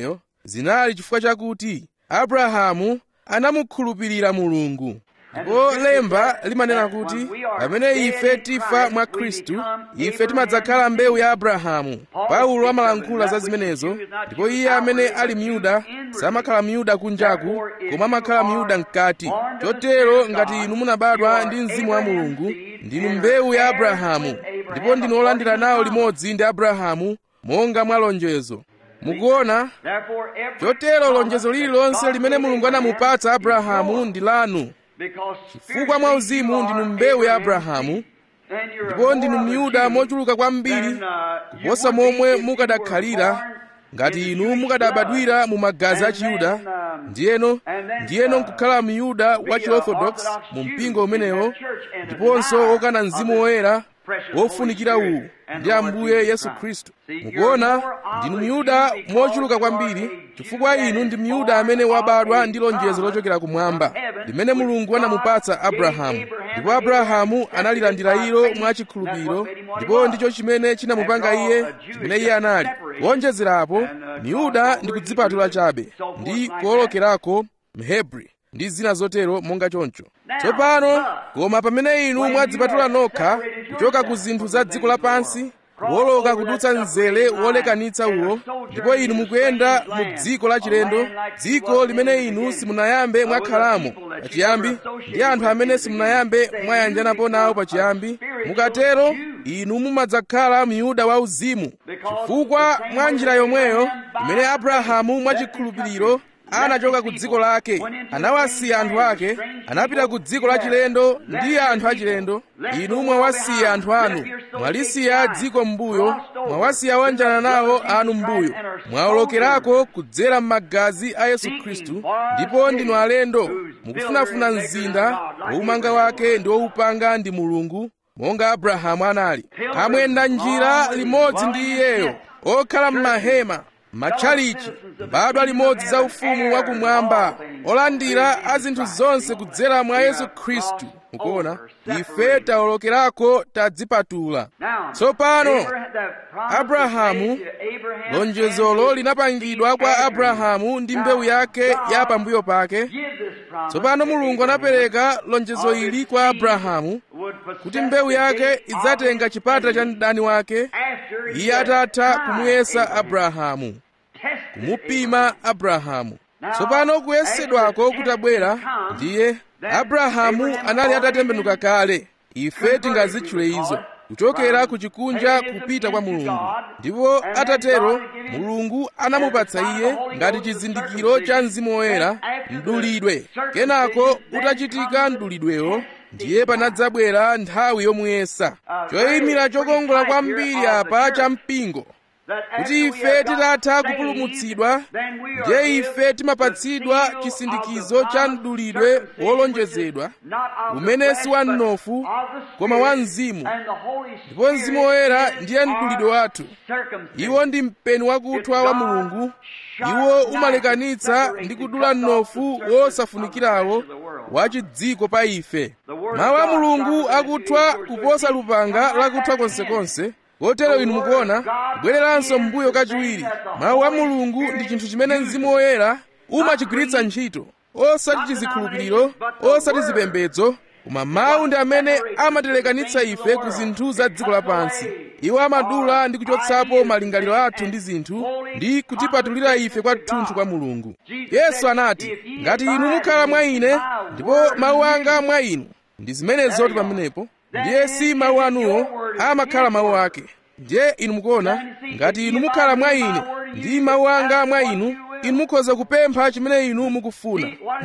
Speaker 1: zinali chifukwa chakuti abrahamu anamukhulupirira mulungu ndipo lemba limanena kuti pamene ife tifa mwa khristu ife timadzakhala mbewu ya abrahamu paulo amalankhula za zimenezo ndipo iye amene ali myuda samakhala myuda kunjaku koma amakhala myuda mkati chotero ngati inu munabadwa ndi mzimu wa mulungu ndinu mbewu ya abrahamu ndipo ndinu olandira nawo limodzi ndi abrahamu monga mwa lonjezo mukuona chotero lonjezo lililonse limene mulungu anamupatsa abrahamu ndi lanu chifukwa mwa uzimu ndinu mbewu ya abrahamu ndipo ndinu myuda mochuluka kwambiri kuposa momwe mukadakhalira ngati inu mukadabadwira mu magazi a chiyuda ndiyeno ndiyeno nkukhala myuda wa chiorthodox mu mpingo umenewo ndiponso wokana mzimu woyera wofunikira uwu ndi ambuye yesu khristu mukuona ndinu myuda mochuluka kwambiri chifukwa inu ndi myuda amene wabadwa ndi lonjezo lochokera kumwamba limene mulungu anamupatsa abrahamu ndipo abrahamu analilandira ilo mwachikhulupiriro ndipo ndicho chimene chinamupanga iye chimene iye anali kuonjezerapo myuda ndi kudzipatula chabe ndi kuwolokerako mhebri ndi zina zotero monga choncho tsopano koma pamene inu mwadzipatula nokha kuchoka ku zinthu za dziko lapansi kuwoloka kudutsa mzere wolekanitsa uwo ndipo inu mukuyenda mu dziko lachilendo dziko limene inu simunayambe mwakhalamo pachiyambi ndi anthu amene simunayambe mwayanjanapo nawo pachiyambi mukatero inu mumadzakhala myuda wauzimu chifukwa mwa njira yomweyo imene abrahamu mwachikhulupiriro anachoka ku dziko lake anawasiya anthu ake anapita ku dziko lachilendo ndi anthu achilendo inu mwawasiya anthu anu mwalisiya dziko m'mbuyo mwawasiya wanjana nawo anu m'mbuyo mwawolokerako kudzera m'magazi a yesu khristu ndipo ndinu alendo mukufunafuna mzinda woumanga wake ndi woupanga ndi mulungu monga abrahamu anali amuyenda njira limodzi ndi iyeyo okhala m'mahema matchalichi mbadwa limodzi za ufumu wakumwamba olandira a zinthu zonse kudzera mwa yesu khristu mukuona ife tawolokerako tadzipatula tsopano abrahamu lonjezolo linapangidwa kwa abrahamu ndi mbewu yake ya pambuyo pake tsopano mulungu anapereka lonjezo ili kwa abrahamu kuti mbewu yake idzatenga chipata cha mdani wake iye atatha kumuyesa abrahamu kumupima abrahamu tsopano kuyesedwako kutabwera ndiye abrahamu anali atatembenuka kale ife tingazitchule izo kuchokera ku chikunja kupita kwa mulungu ndipo atatero mulungu anamupatsa iye ngati chizindikiro cha mzimu woyera mdulidwe kenako utachitika mdulidwewo ndiye panadzabwera nthawi yomuyesa choyimira chokongola kwambiri apa cha mpingo kuti ife titatha kupulumutsidwa ndiye ife timapatsidwa chisindikizo cha mdulidwe wolonjezedwa umene si wa mnofu koma wa mzimu ndipo mzimu woyera ndiye mdulidwe wathu iwo ndi mpeni wakuthwa wa mulungu iwo umalekanitsa ndi kudula mnofu wosafunikirawo wachidziko pa ife mawu a mulungu akuthwa kuposa lupanga lakuthwa konsekonse kotero inu mukuona kubwereranso m'mbuyo kachiwiri mawu a mulungu ndi chinthu chimene mzimu woyera umachigwiritsa ntchito osati chizikhulupiriro osati zipembedzo koma mawu ndi amene amatilekanitsa ife ku zinthu za dziko lapansi iwo amadula ndi kuchotsapo malingaliro athu ndi zinthu ndi kutipatulira ife kwathunthu kwa mulungu yesu anati ngati inu mukhala mwa ine ndipo mawu anga mwa inu ndi zimenezoti pamenepo ndiye si mawu anuwo amakhala mawu ake ndiye inu mukuona ngati inu mukhala mwa ine ndi mawu anga mwa inu inu mukhoza kupempha chimene inu mukufuna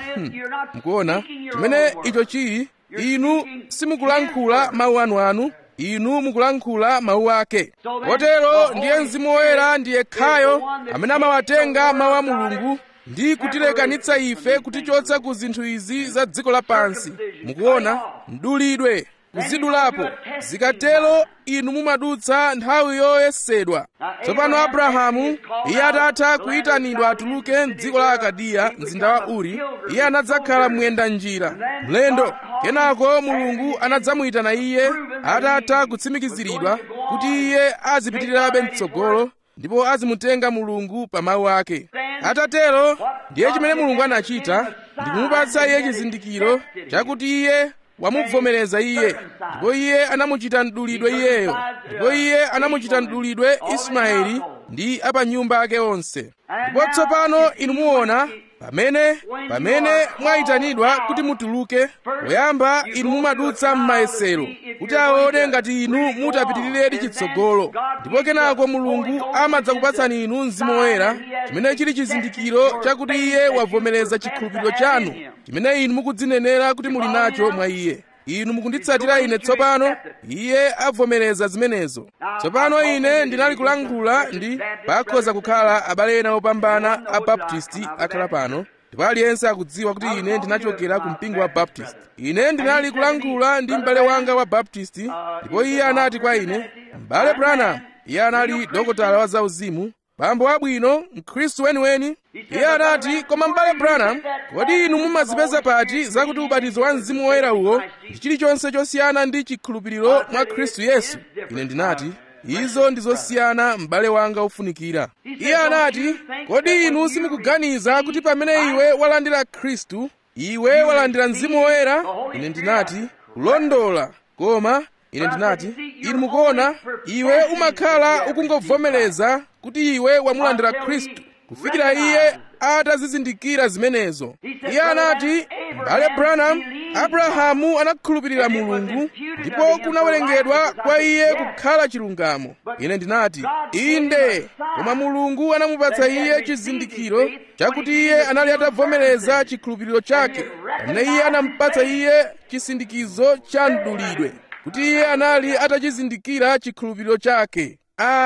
Speaker 1: mukuona chimene icho chili inu simukulankhula mawu anu anu inu mukulankhula mawu ake kotero ndiye mzimu woyera ndiye khayo amene amawatenga mawu a mulungu ndi kutilekanitsa ife kutichotsa ku zinthu izi za dziko lapansi mukuona mdulidwe kuzidulapo zikatero inu mumadutsa nthawi yoyesedwa tsopano abrahamu iye atatha kuyitanidwa atuluke mdziko la akadiya mzinda wa uri iye anadzakhala muyenda njira mlendo kenako mulungu anadzamuyitana iye atatha kutsimikiziridwa kuti iye azipitirirabe mtsogolo ndipo azimutenga mulungu pa mawu ake atatero ndiye chimene mulungu anachita ndikumupatsa iye chizindikiro chakuti iye wamuvomereza iye ndipo iye anamuchita mdulidwe iyeyo ndipo iye anamuchita mdulidwe ismaeli ndi apa nyumba ake onse ndipo tsopano inu muona pamene pamene mwayitanidwa kuti mutuluke poyamba inu mumadutsa m'mayesero kuti aone ngati inu mutapitirire chitsogolo ndipo kenako mulungu amadzakupatsani inu mzimu woyera chimene chili chizindikiro chakuti iye wavomereza chikhulupiriro chanu chimene inu mukudzinenera kuti muli nacho mwa iye inu mukunditsatira ine tsopano iye avomereza zimenezo tsopano ine ndinali kulankhula ndi pakhoza kukhala abale ena opambana a baptisti akhala pano ndipo aliyense akudziwa kuti ine ndinachokera ku mpingo wa baptist ine ndinali kulankhula ndi m'bale wanga wa baptisti ndipo iye anati kwa ine m'bale branham iye anali dokotala wa zauzimu bambo abwino mkhristu weniweni iye anati koma m'bale branham kodi inu mumazipeza pati zakuti ubatizo wa mzimu woyera uwo ndi chilichonse chosiyana ndi chikhulupiriro mwa khristu yesu ine ndinati izo ndi zosiyana m'bale wanga ofunikira iye anati kodi inu simukuganiza kuti pamene iwe walandira khristu iwe walandira mzimu woyera ine ndinati kulondola koma ine ndinati inu mukuona iwe umakhala ukungovomereza kuti iwe wamulandira khristu kufikira iye atazizindikira zimenezo iye anati m'bale branham abrahamu anakhulupirira mulungu ndipo kunawerengedwa kwa iye kukhala chilungamo ine ndinati inde koma mulungu anamupatsa iye chizindikiro chakuti iye anali atavomereza chikhulupiriro chake pamene iye anamupatsa iye chisindikizo cha mdulidwe kuti iye anali atachizindikira chikhulupiriro chake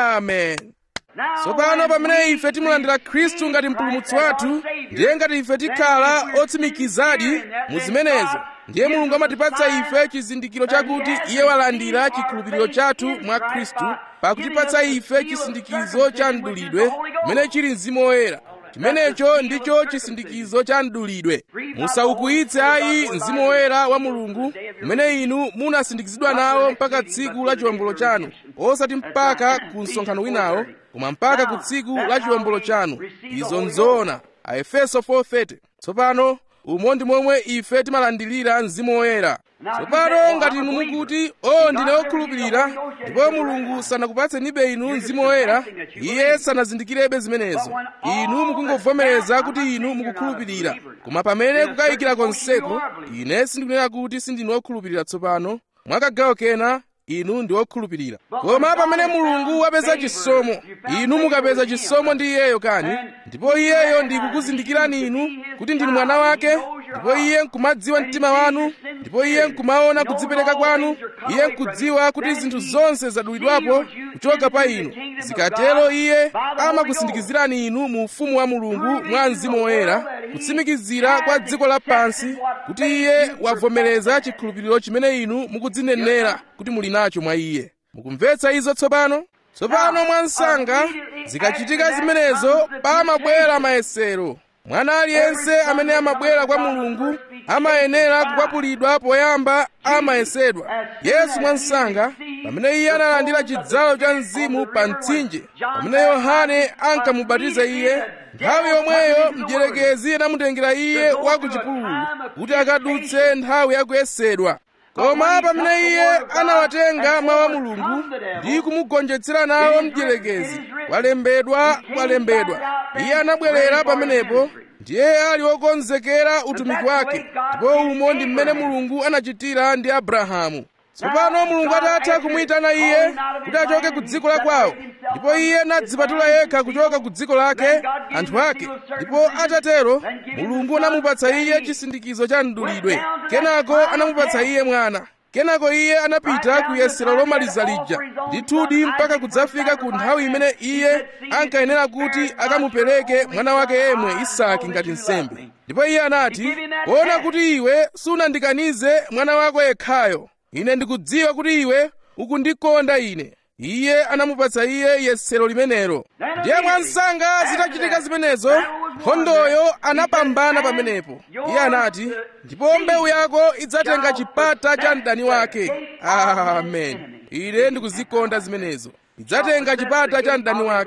Speaker 1: amen tsopano pamene ife timulandira khristu ngati mpulumutsi wathu ndiye ngati ife tikhala otsimikizadi mu zimenezo ndiye mulungu amatipatsa ife chizindikiro chakuti iye walandira chikhulupiriro chathu mwa khristu pakutipatsa ife chisindikizo cha mdulidwe chimene chili mzimu woyera chimenecho ndicho chisindikizo cha mdulidwe musaukwiyitse ayi mzimu woyera wa mulungu umene inu munasindikizidwa nawo mpaka tsiku la chiwombolo chanu osati mpaka ku msonkhano winawo koma mpaka ku tsiku la chiwombolo chanu izo nzoona aefeso 4:30 tsopano umo ndi momwe ife timalandilira mzimu woyera tsopano ngati inu mukuti o ndine wokhulupirira ndipo mulungu sanakupatsenibe inu mzimu woyera iye sanazindikirebe zimenezo inu mukungovomereza kuti inu mukukhulupirira koma pamene kukayikira konseko ine sindikunena kuti sindinu wokhulupirira tsopano mwakagawo kena inu ndi wokhulupirira koma pamene mulungu wapeza chisomo inu mukapeza chisomo ndi iyeyo kani ndipo iyeyo ndi kukuzindikirani inu kuti ndinu mwana wake ndipo iye nkumadziwa mtima wanu ndipo iye nkumaona kudzipereka kwanu iye nkudziwa kuti zinthu zonse zadulidwapo kuchoka pa inu zikatero iye amakusindikizirani inu mu ufumu wa mulungu mwa mzimu woyera kutsimikizira kwa dziko lapansi kuti iye wavomereza chikhulupiriro chimene inu mukudzinenera kuti muli nacho mwa iye mukumvetsa izo tsopano tsopano mwa msanga zikachitika zimenezo pamabwera mayesero mwana aliyense amene amabwera kwa mulungu amayenera kukwapulidwa poyamba amayesedwa yesu mwansanga pamene iye analandira chidzalo cha mzimu pa mtsinje pamene yohane ankamubatiza iye nthawi yomweyo mdierekezi anamutengera iye wa ku chipululu kuti akadutse nthawi yakuyesedwa koma pamene iye anawatenga mawu a mulungu ndi kumugonjetsera nawo mdierekezi kwalembedwa kwalembedwa iye anabwerera pamenepo ndiye ali wokonzekera utumiki wake ndipo umo ndi mmene mulungu anachitira ndi abrahamu tsopano mulungu atatha kumuyitana iye kuti achoke ku dziko la kwawo ndipo iye anadzipatula yekha kuchoka ku dziko lake anthu ake ndipo atatero mulungu anamupatsa iye chisindikizo cha mdulidwe kenako anamupatsa iye mwana kenako iye anapita ku yesero lomaliza lija ndithudi mpaka kudzafika ku nthawi imene iye ankayenera kuti akamupereke mwana wake yemwe isaki ngati nsembe ndipo iye anati kuona kuti iwe sunandikanize mwana wako yekhayo ine ndikudziwa kuti iwe ukundikonda ine iye anamupatsa iye yesero limenelo ndiye mwansanga zitachitika zimenezo nkhondoyo anapambana pamenepo iye anati ndipo mbewu yako idzatenga chipata cha mdani wake amen ine ndikuzikonda zimenezo idzatenga chipata cha mdani wake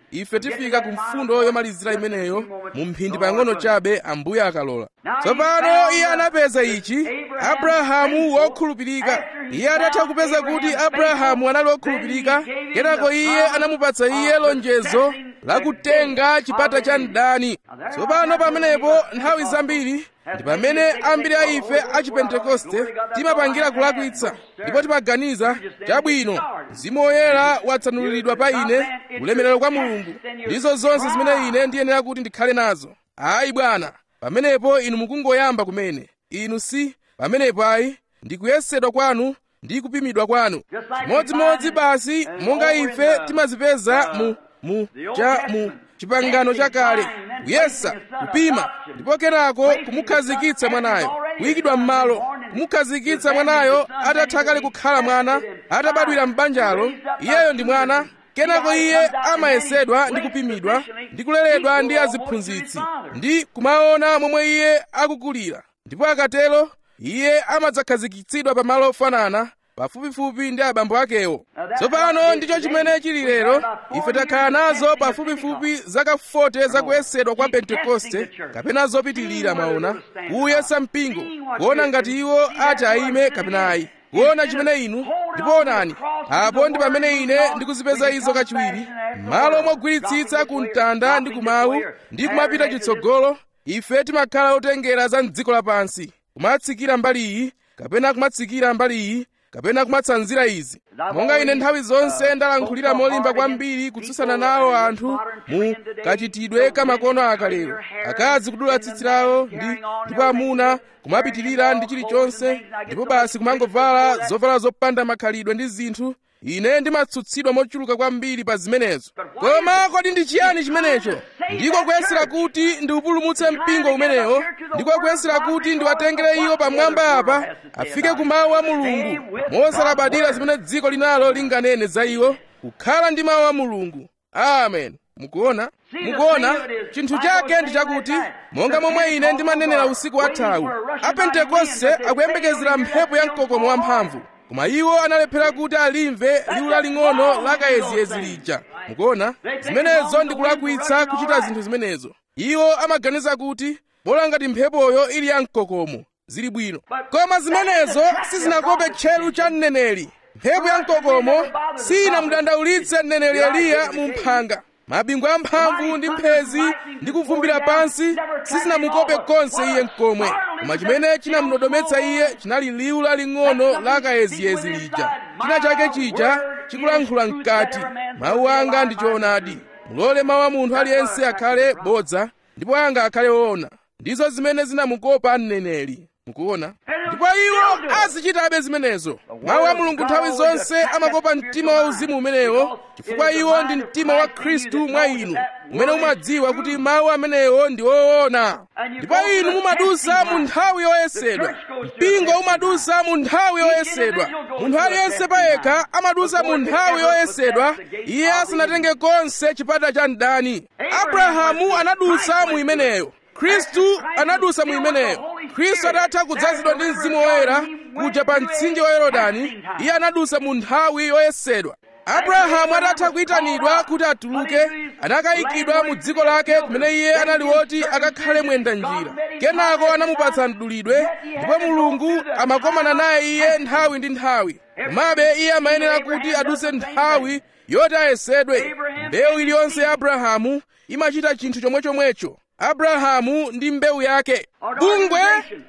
Speaker 1: ife tifika ku mfundo yomalizira imeneyo mu mphindi pang'ono chabe ambuye akalola tsopano iye anapeza ichi abrahamu wokhulupirika iye atatha kupeza kuti abrahamu anali wokhulupirika kenako iye anamupatsa iye lonjezo lakutenga chipata cha mdani tsopano pamenepo nthawi zambiri ndi pamene ambiri a ife a chipentekoste timapangira kulakwitsa ndipo timaganiza chabwino mzimu woyera watsanuliridwa pa ine ulemerero kwa mulungu ndizo zonse zimene ine ndiyenera kuti ndikhale nazo ayi bwana pamenepo inu mukungoyamba kumene inu si pamenepo ayi ndikuyesedwa kwanu ndi kupimidwa kwanu chimodzimodzi basi monga ife timazipeza mu mu cha mu chipangano chakale kuyesa kupima ndipo kenako kumukhazikitsa mwanayo kuyikidwa m'malo kumukhazikitsa mwanayo atatha kale kukhala mwana atabadwira m'banjalo iyeyo ndi mwana kenako iye amayesedwa ndi kupimidwa ndi kuleredwa ndi aziphunzitsi ndi kumaona momwe iye akukulira ndipo akatero iye amadzakhazikitsidwa pamalo ofanana pafupifupi ndi abambo akewo tsopano ndicho chimene chili lero ife takhala nazo pafupifupi zaka 40 zakuyesedwa kwa pentekoste kapena zopitilira mwaona kuyesa mpingo kuona ngati iwo ati ayime kapena ayi kuona chimene inu ndipo onani apo ndi pamene ine ndikuzipeza izo kachiwiri malo mogwiritsitsa ku mtanda ndi kumawu ndi kumapita chitsogolo ife timakhala otengera za mdziko lapansi kumatsikira mbali iyi kapena kumatsikira mbali iyi kapena kumatsanzira izi monga ine nthawi zonse ndalankhulira molimba kwambiri kutsutsana nawo anthu mu kachitidwe kamakono akalero akazi kudula tsitsi lawo ndi ndipo amuna kumapitirira ndi chilichonse ndipo basi kumangovala zovala zopanda makhalidwe ndi zinthu ine ndimatsutsidwa mochuluka kwambiri pa zimenezo koma kodi ndi chiyani chimenecho ndiko kuyesera kuti ndiupulumutse mpingo umenewo ndiko kuyesera kuti ndiwatengere iwo pamwamba apa afike ku mawu a mulungu mosalabadira zimene dziko linalo linganene za iwo kukhala ndi mawu a mulungu amen mukuona mukuona chinthu chake ndi chakuti monga momwe ine ndimanenera usiku wathawu apentekoste akuyembekezera mphepo ya mkokomo wamphamvu koma iwo analephera kuti alimve liwu laling'ono lakayeziyezi lija mukuona zimenezo ndi kulakwitsa kuchita zinthu zimenezo iwo amaganiza kuti bola ngati mphepoyo ili ya mkokomo zili bwino koma zimenezo sizinakope tcheru cha mneneri mphepo ya mkokomo sinamudandaulitse mneneri eliya mu mphanga mabingu amphamvu ndi mphezi ndi kuvumbira pansi sizinamukope konse iye mkomwe koma chimene chinamudodometsa iye chinali liwu laling'ono lakayeziyezi lija china chake chija chikulankhula mkati mawu anga ndi choonadi mulole mawu a munthu aliyense akhale bodza ndipo anga akhale woona ndizo zimene zinamukopa mneneri mukuona ndipo iwo azichitabe zimenezo mawu a mulungu nthawi zonse amakopa mtima wa uzimu umenewo chifukwa iwo ndi mtima wa khristu mwa inu umene umadziwa kuti mawu amenewo ndi woona ndipo inu mumadusa mu nthawi yoyesedwa mpingo umadusa mu nthawi yoyesedwa munthu aliyense payekha amadusa mu nthawi yoyesedwa iye asanatenge konse chipata cha mdani abrahamu anadusa mu imeneyo khristu anadusa mu imeneyo khristu atatha kudzazidwa ndi mzimu woyera kuja pa mtsinje wa yorodani iye anadusa mu nthawi yoyesedwa abrahamu atatha kuyitanidwa kuti atuluke anakayikidwa mu dziko lake kumene iye anali woti akakhale mwenda njira kenako anamupatsa mdulidwe ndipo mulungu amakomana naye iye nthawi ndi nthawi komabe iye amayenera kuti aduse nthawi yoti ayesedwe mbewu iliyonse ya abrahamu imachita chinthu chomwechomwecho abrahamu ndi mbewu yake bungwe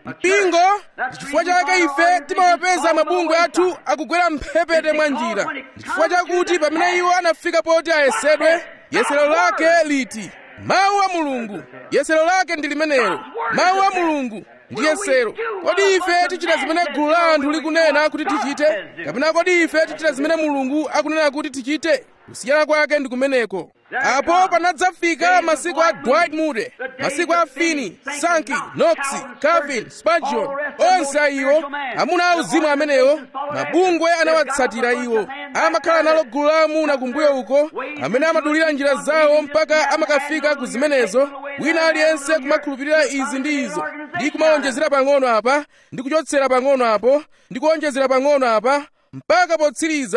Speaker 1: mpingo ndi chifukwa chake ife timawapeza mabungwe athu akugwera mphepete mwa njira ndi chifukwa chakuti pamene iwo anafika poti ayesedwe yesero lake liti mawu a mulungu yesero lake ndi limenelo mawu a mulungu ndi yesero kodi ife tichita zimene gulu la anthu likunena kuti tichite kapena kodi ife tichita zimene mulungu akunena kuti tichite kusiyana kwake ndi kumeneko apo panadzafika masiku a dwight moody masiku a finney sankey knox calvin spurgeon onse a iwo amuna auzimu amenewo mabungwe anawatsatira iwo amakhala nalo gulu la amuna kumbuyo uko amene amadulira njira zawo mpaka amakafika ku zimenezo wina aliyense kumakhulupirira izi ndi izo ndi kumawonjezera pang'ono apa ndi kuchotsera pang'ono apo ndi kuwonjezera pang'ono apa mpaka potsiriza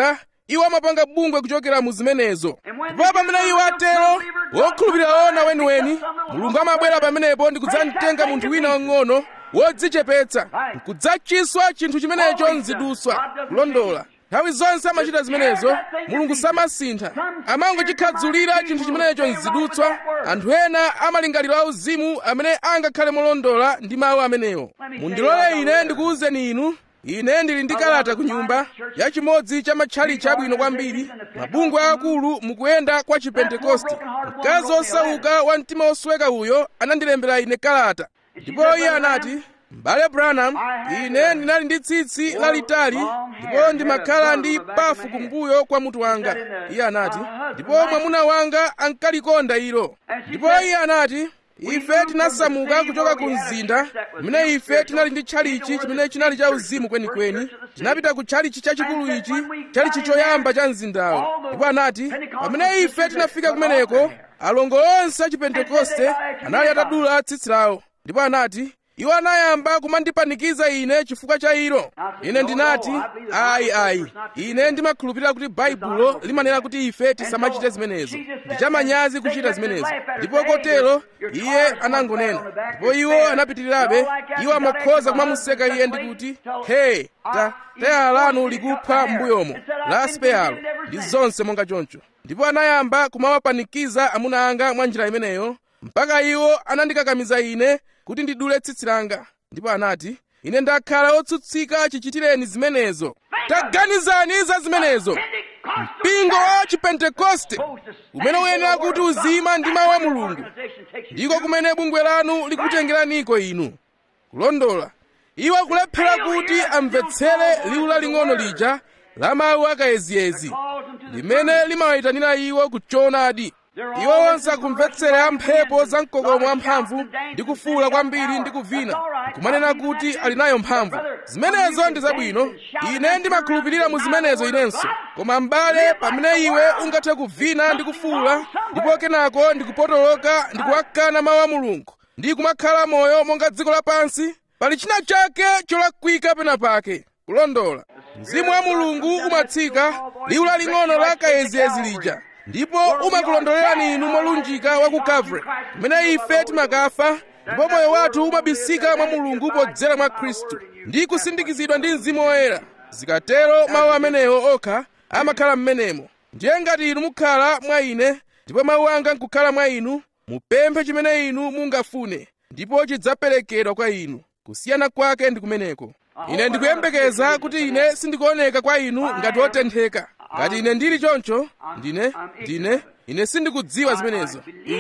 Speaker 1: iwo amapanga bungwe kuchokera mu zimenezo ndipo pamene iwo atero wokhulupirira ona weniweni mulungu amabwera pamenepo ndi kudzamtenga munthu wina wang'ono wodzichepetsa nkudzachiswa chinthu chimenecho mzidutswa kulondola nthawi zonse amachita zimenezo mulungu samasintha amangochikhadzulira chinthu chimenecho mzidutswa anthu ena amalingaliro auzimu amene angakhale molondola ndi mawu amenewo mundilole ine ndikuwuzeni inu ine ndili ndi kalata ku nyumba ya chimodzi cha matchalichi abwino kwambiri mabungwe akulu mukuyenda kwa chipentekoste mkazi osauka wa mtima osweka uyo anandilembera ine kalata ndipo iye anati m'bale branham ine ndinali ndi tsitsi lalitali ndipo ndimakhala ndi pafu kumbuyo kwa mutu wanga iye anati ndipo mwamuna wanga ankalikonda ilo ndipo iye anati ife tinasamuka kuchoka ku mzinda kumene ife tinali ndi tchalichi chimene chinali cha uzimu kwenikweni tinapita ku tchalichi chachikulu ichi tchalichi choyamba cha mzindawo ndipo anati pamene ife tinafika kumeneko alongo onse a chipentekoste anali atadula tsitsi lawo ndipo anati iwo anayamba kumandipanikiza ine chifukwa cha ilo ine ndinati ayi ayi ine ndimakhulupirira kuti baibulo limanena kuti ife tisamachite zimenezo ndi chamanyazi kuchita zimenezo ndipo kotero iye anangonena ndipo iwo anapitirirabe iwo amakhoza kumamuseka iye ndi kuti he ta tayala lanu likupha m'mbuyomo la speyalo ndi zonse monga choncho ndipo anayamba kumawapanikiza amuna anga mwa njira imeneyo mpaka iwo anandikakamiza ine kuti ndidule tsitsi langa ndipo anati ine ndakhala otsutsika chichitireni zimenezo taganizani za zimenezo mpingo wa chipentekoste umene uyenera kuti uzima ndi mawu a mulungu ndiko kumene bungwe lanu likutengeraniko inu kulondola iwo akulephera kuti amvetsere liwu laling'ono lija la mawu akayeziyezi limene limawayitanira iwo kuchoonadi iwo onse akumvetsera mphepo za mkokomo wamphamvu ndi kufuula kwambiri ndi kuvina nkumanena kuti ali nayo mphamvu zimenezo ndi zabwino ine ndimakhulupirira mu zimenezo inenso koma m'bale pamene iwe ungathe kuvina ndi kufuula ndipo kenako ndi kupotoloka ndi kuwakana mawu a mulungu ndi kumakhala moyo monga dziko lapansi pali china chake cholakwika pena pake kulondola mzimu wa mulungu umatsika liwu laling'ono la kayeziyezi lija ndipo umakulondolerani inu molunjika wa ku Calvary kumene ife timakafa ndipo moyo wathu umabisika mwa mulungu podzera mwa khristu ndi kusindikizidwa ndi mzimu woyera zikatero mawu amenewo okha amakhala m'menemo ndiye ngati inu mukhala mwa ine ndipo mawu anga nkukhala mwa inu mupemphe chimene inu mungafune ndipo chidzaperekedwa kwa inu kusiyana kwake ndi kumeneko ine ndikuyembekeza kuti ine sindikuoneka kwa inu ngati wotentheka ngati ine ndili choncho ndine ndine ine sindikudziwa zimenezo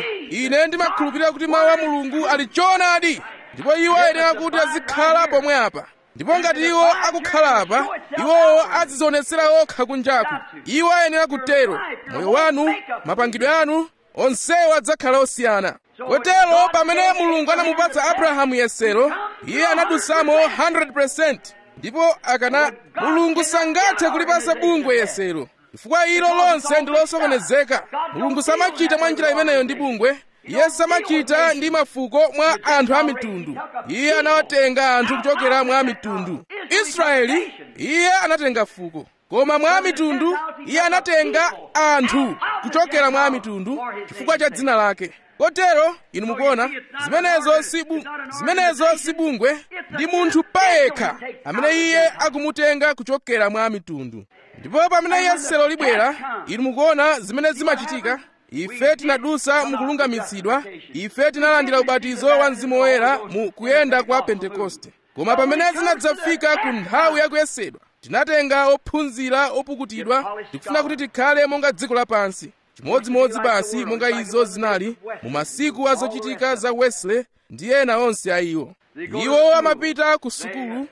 Speaker 1: ine ndimakhulupirira kuti mawu a mulungu ali choonadi ndipo iwo ayenera kuti azikhala pomwe apa ndipo ngati iwo akukhala apa iwowo adzizionetsera okha kunjaku iwo ayenera kutero moyo wanu mapangidwe anu onsewo adzakhala osiyana kotero pamene mulungu anamupatsa abrahamu yesero iye anadusamo 100% ndipo akana mulungu sangathe kulipasa bungwe yesero chifukwa ilo lonse ndi losokonezeka mulungu samachita mwa njira imeneyo ndi bungwe iye samachita ndi mafuko mwa anthu a mitundu iye anawatenga anthu kuchokera mwa mitundu israeli iye anatenga fuko koma mwa mitundu iye anatenga anthu kuchokera mwa mitundu chifukwa cha dzina lake kotero inu mukuona zimenezo si bu, zimenezo si bungwe ndi munthu payekha amene iye akumutenga kuchokera mwa mitundu ndipo pamene yesero libwera inu mukuona zimene zimachitika ife tinadusa mukulungamitsidwa ife tinalandira ubatizo wa mzimu woyera mu kuyenda kwa pentekoste koma pamene zinadzafika ku nthawi yakuyesedwa tinatenga ophunzira opukutidwa tikufuna kuti tikhale monga dziko lapansi chimodzimodzi basi monga izo zinali mu masiku azochitika za wesley ndi ena onse a iwo iwo amapita ku sukulu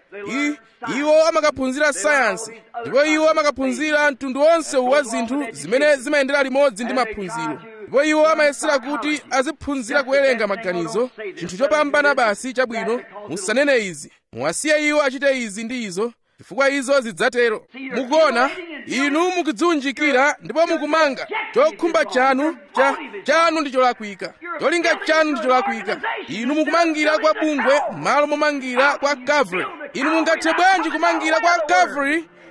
Speaker 1: iwo amakaphunzira sayansi ndipo iwo amakaphunzira mtundu wonse wa zinthu zimene zimayendera limodzi ndi maphunziro ndipo iwo amayesera kuti aziphunzira kuwerenga maganizo chinthu chopambana basi chabwino musanene izi muwasiye iwo achite izi ndi izo chifukwa izo zidzatero mukuona inu mukudziunjikira ndipo mukumanga chokhumba chanu cha chanu ndi cholakwika cholinga chanu ndi cholakwika inu mukumangira kwa bungwe malo momangira kwa calvary inu mungathe bwanji kumangira kwa calvary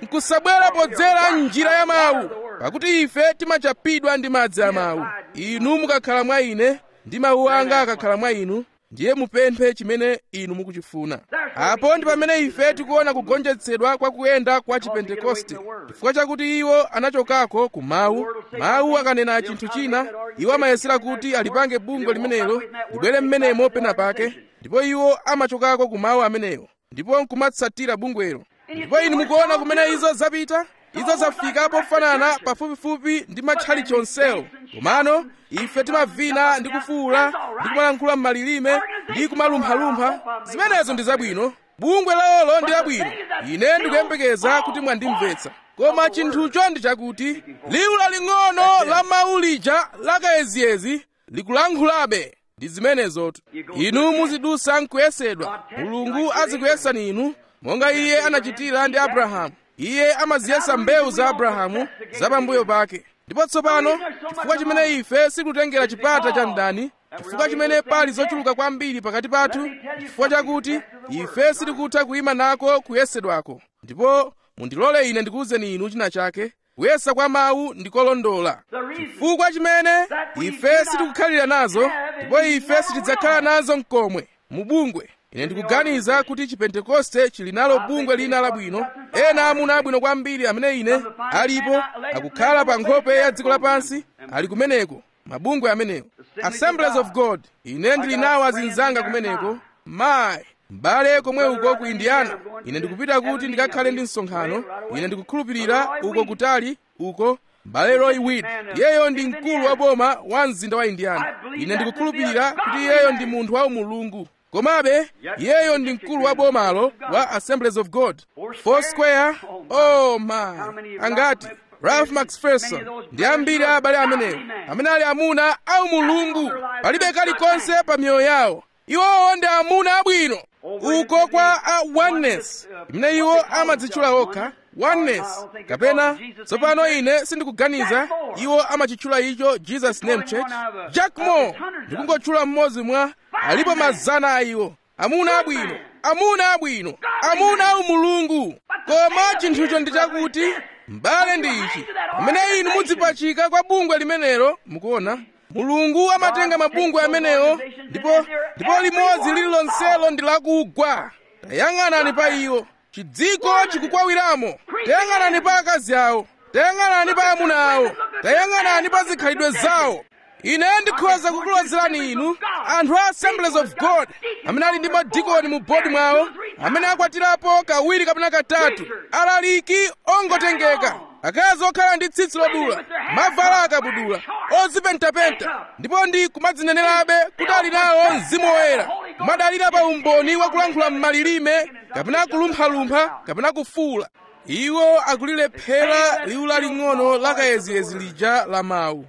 Speaker 1: nkusabwera podzera njira ya mawu pakuti ife timachapidwa ndi madzi a mawu inu mukakhala mwa ine ndi mawu anga akakhala mwa inu ndiye mupemphe chimene inu mukuchifuna apo ndi pamene ife tikuona kugonjetsedwa kwa kuyenda kwa chipentekoste chifukwa chakuti iwo anachokako ku mawu mawu akanena chinthu china iwo amayesera kuti alipange bungwe limenelo libwere mmenemo pena pake ndipo iwo amachokako ku mawu amenewo ndipo nkumatsatira bungwelo ndipo inu mukuona kumene izo zapita izo zafika pofanana pafupifupi ndi matchalichi onsewo komano ife timavina ndi kufuwula ndi kumalankhula m'malilime ndi kumalumphalumpha zimenezo ndi zabwino bungwe lawolo ndi labwino ine ndikuyembekeza kuti mwandimvetsa koma chinthucho ndi chakuti liwu laling'ono la mawu lija lakayeziyezi likulankhulabe ndi zimenezotu inu muzidusa nkuyesedwa mulungu azikuyesani inu monga iye anachitira ndi abrahamu iye amaziyesa mbewu za abrahamu zapambuyo pake ndipo tsopano chifukwa chimene ife sikutengera chipata cha mdani chifukwa chimene pali zochuluka kwambiri pakati pathu chifukwa chakuti ife sitikutha kuyima nako kuyesedwako ndipo mundilole ine ndikuwuzeni inu china chake kuyesa kwa mawu ndikolondola chifukwa chimene ife sitikukhalira nazo ndipo ife sitidzakhala nazo mkomwe mu bungwe ine ndikuganiza kuti chipentekoste chili nalo bungwe lina labwino ena amuna abwino kwambiri amene ine alipo akukhala pa nkhope ya dziko lapansi ali kumeneko mabungwe amenewo assemblies of god ine ndili nawo azinzanga kumeneko mayi m'bale komwe uko ku indiana ine ndikupita kuti ndikakhale ndi msonkhano ine ndikukhulupirira uko kutali uko m'bale roy wid iyeyo ndi mkulu wa boma wa mzinda wa indiana ine ndikukhulupirira kuti iyeyo ndi munthu wa umulungu komabe iyeyo ndi mkulu wa bomalo wa assemblies of god foursquare oh my angati ralph macpherson ndi ambiri a abale amenewo amene ali amuna au mulungu palibe kalikonse pa miyoyo yawo iwowo ndi amuna abwino uko kwa a oneness imene iwo amadzitchula okha oneness kapena tsopano ine sindikuganiza iwo amachitchula icho jesus name church jack moore ndikungotchula mmodzi mwa alipo mazana a iwo amuna abwino amuna abwino amuna au mulungu koma chinthucho ndi chakuti m'bale ndi ichi pamene inu mudzipachika kwa bungwe limenelo mukuona mulungu amatenga mabungwe amenewo ndipo ndipo limodzi lililonselo ndi lakugwa tayang'anani pa iwo chidziko chikukwawiramo tayang'anani pa akazi awo tayang'anani pa amuna awo tayang'anani pa zikhalidwe zawo ine ndikhoza kukulozerani inu anthu a assemblies of god amene ali ndi madikoni mu bodi mwawo amene akwatirapo kawiri kapena katatu alaliki ongotengeka akazi okhala ndi tsitsi lodula mavala akabudula ozipentapenta ndipo ndi kumadzinenerabe kuti ali nawo mzimu woyera kumadalira pa umboni wakulankhula m'malilime kapena kulumphalumpha kapena kufuula iwo akulilephera liwu laling'ono lakayeziyezi lija la mawu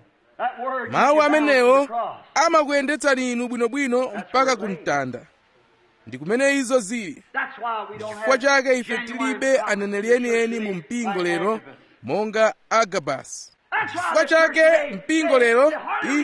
Speaker 1: mawu amenewo amakuyendetsani inu bwinobwino mpaka ku mtanda ndi kumene izo zili chifukwa chake ife tilibe aneneri enieni mu mpingo lero monga agabasi chifukwa chake mpingo lero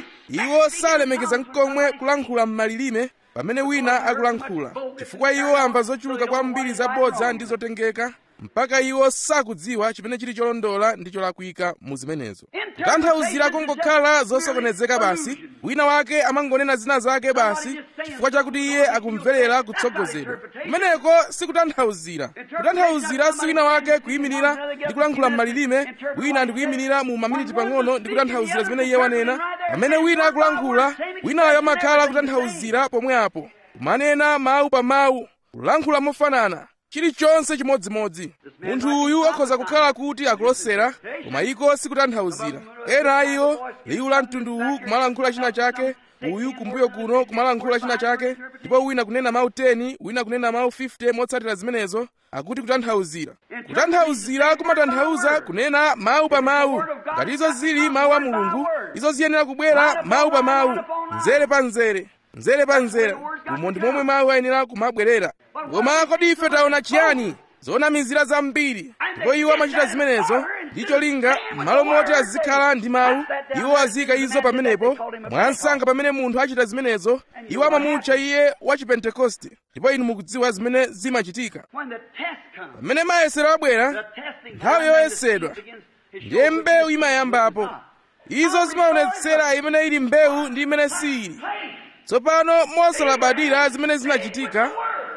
Speaker 1: iwo salemekeza nkomwe kulankhula m'malilime pamene wina akulankhula chifukwa iwo amva zochuluka kwambiri zabodza ndi zotengeka mpaka iwo sakudziwa chimene chili cholondola ndi cholakwika mu zimenezo kutanthauzira kungokhala zosokonezeka basi wina wake amangonena zina zake basi chifukwa chakuti iye akumverera kutsogozedwa kumeneko sikutanthauzira kutanthauzira si wina wake kuyimirira ndi kulankhula m'malilime wina ndi kuyimirira mu maminiti pang'ono ndi kutanthauzira zimene iye wanena pamene wina akulankhula winayo amakhala kutanthauzira pomwe apo kumanena mawu pa mawu kulankhula mofanana chilichonse chimodzimodzi munthu uyu akhoza kukhala kuti akulosera koma iko sikutanthauzira ena a iwo liwu la mtundu uwu kumalankhula china chake uyu kumbuyo kuno kumalankhula china chake ndipo wina kunena mawu 10 wina kunena mawu 50 motsatira zimenezo akuti kutanthauzira kutanthauzira kumatanthauza kunena mawu pa mawu ngati izo zili mawu a mulungu izo ziyenera kubwera mawu pa mawu mzere pa mzere mzere pa mzere umo ndi momwe mawu ayenera kumabwerera koma kodi ife taona chiyani zonamizira zambiri ndipo iwo amachita zimenezo ndi cholinga m'malo moti azikhala ndi mawu iwo azika izo pamenepo mwansanga pamene munthu achita zimenezo iwo amamutcha iye wa chipentekoste ndipo inu mukudziwa zimene zimachitika pamene mayesero abwera nthawi yoyesedwa ndiye mbewu imayambapo izo zimaonetsera imene ili mbewu ndi imene sili tsopano mosalabadira zimene zinachitika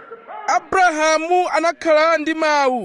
Speaker 1: abrahamu anakhala ndi mawu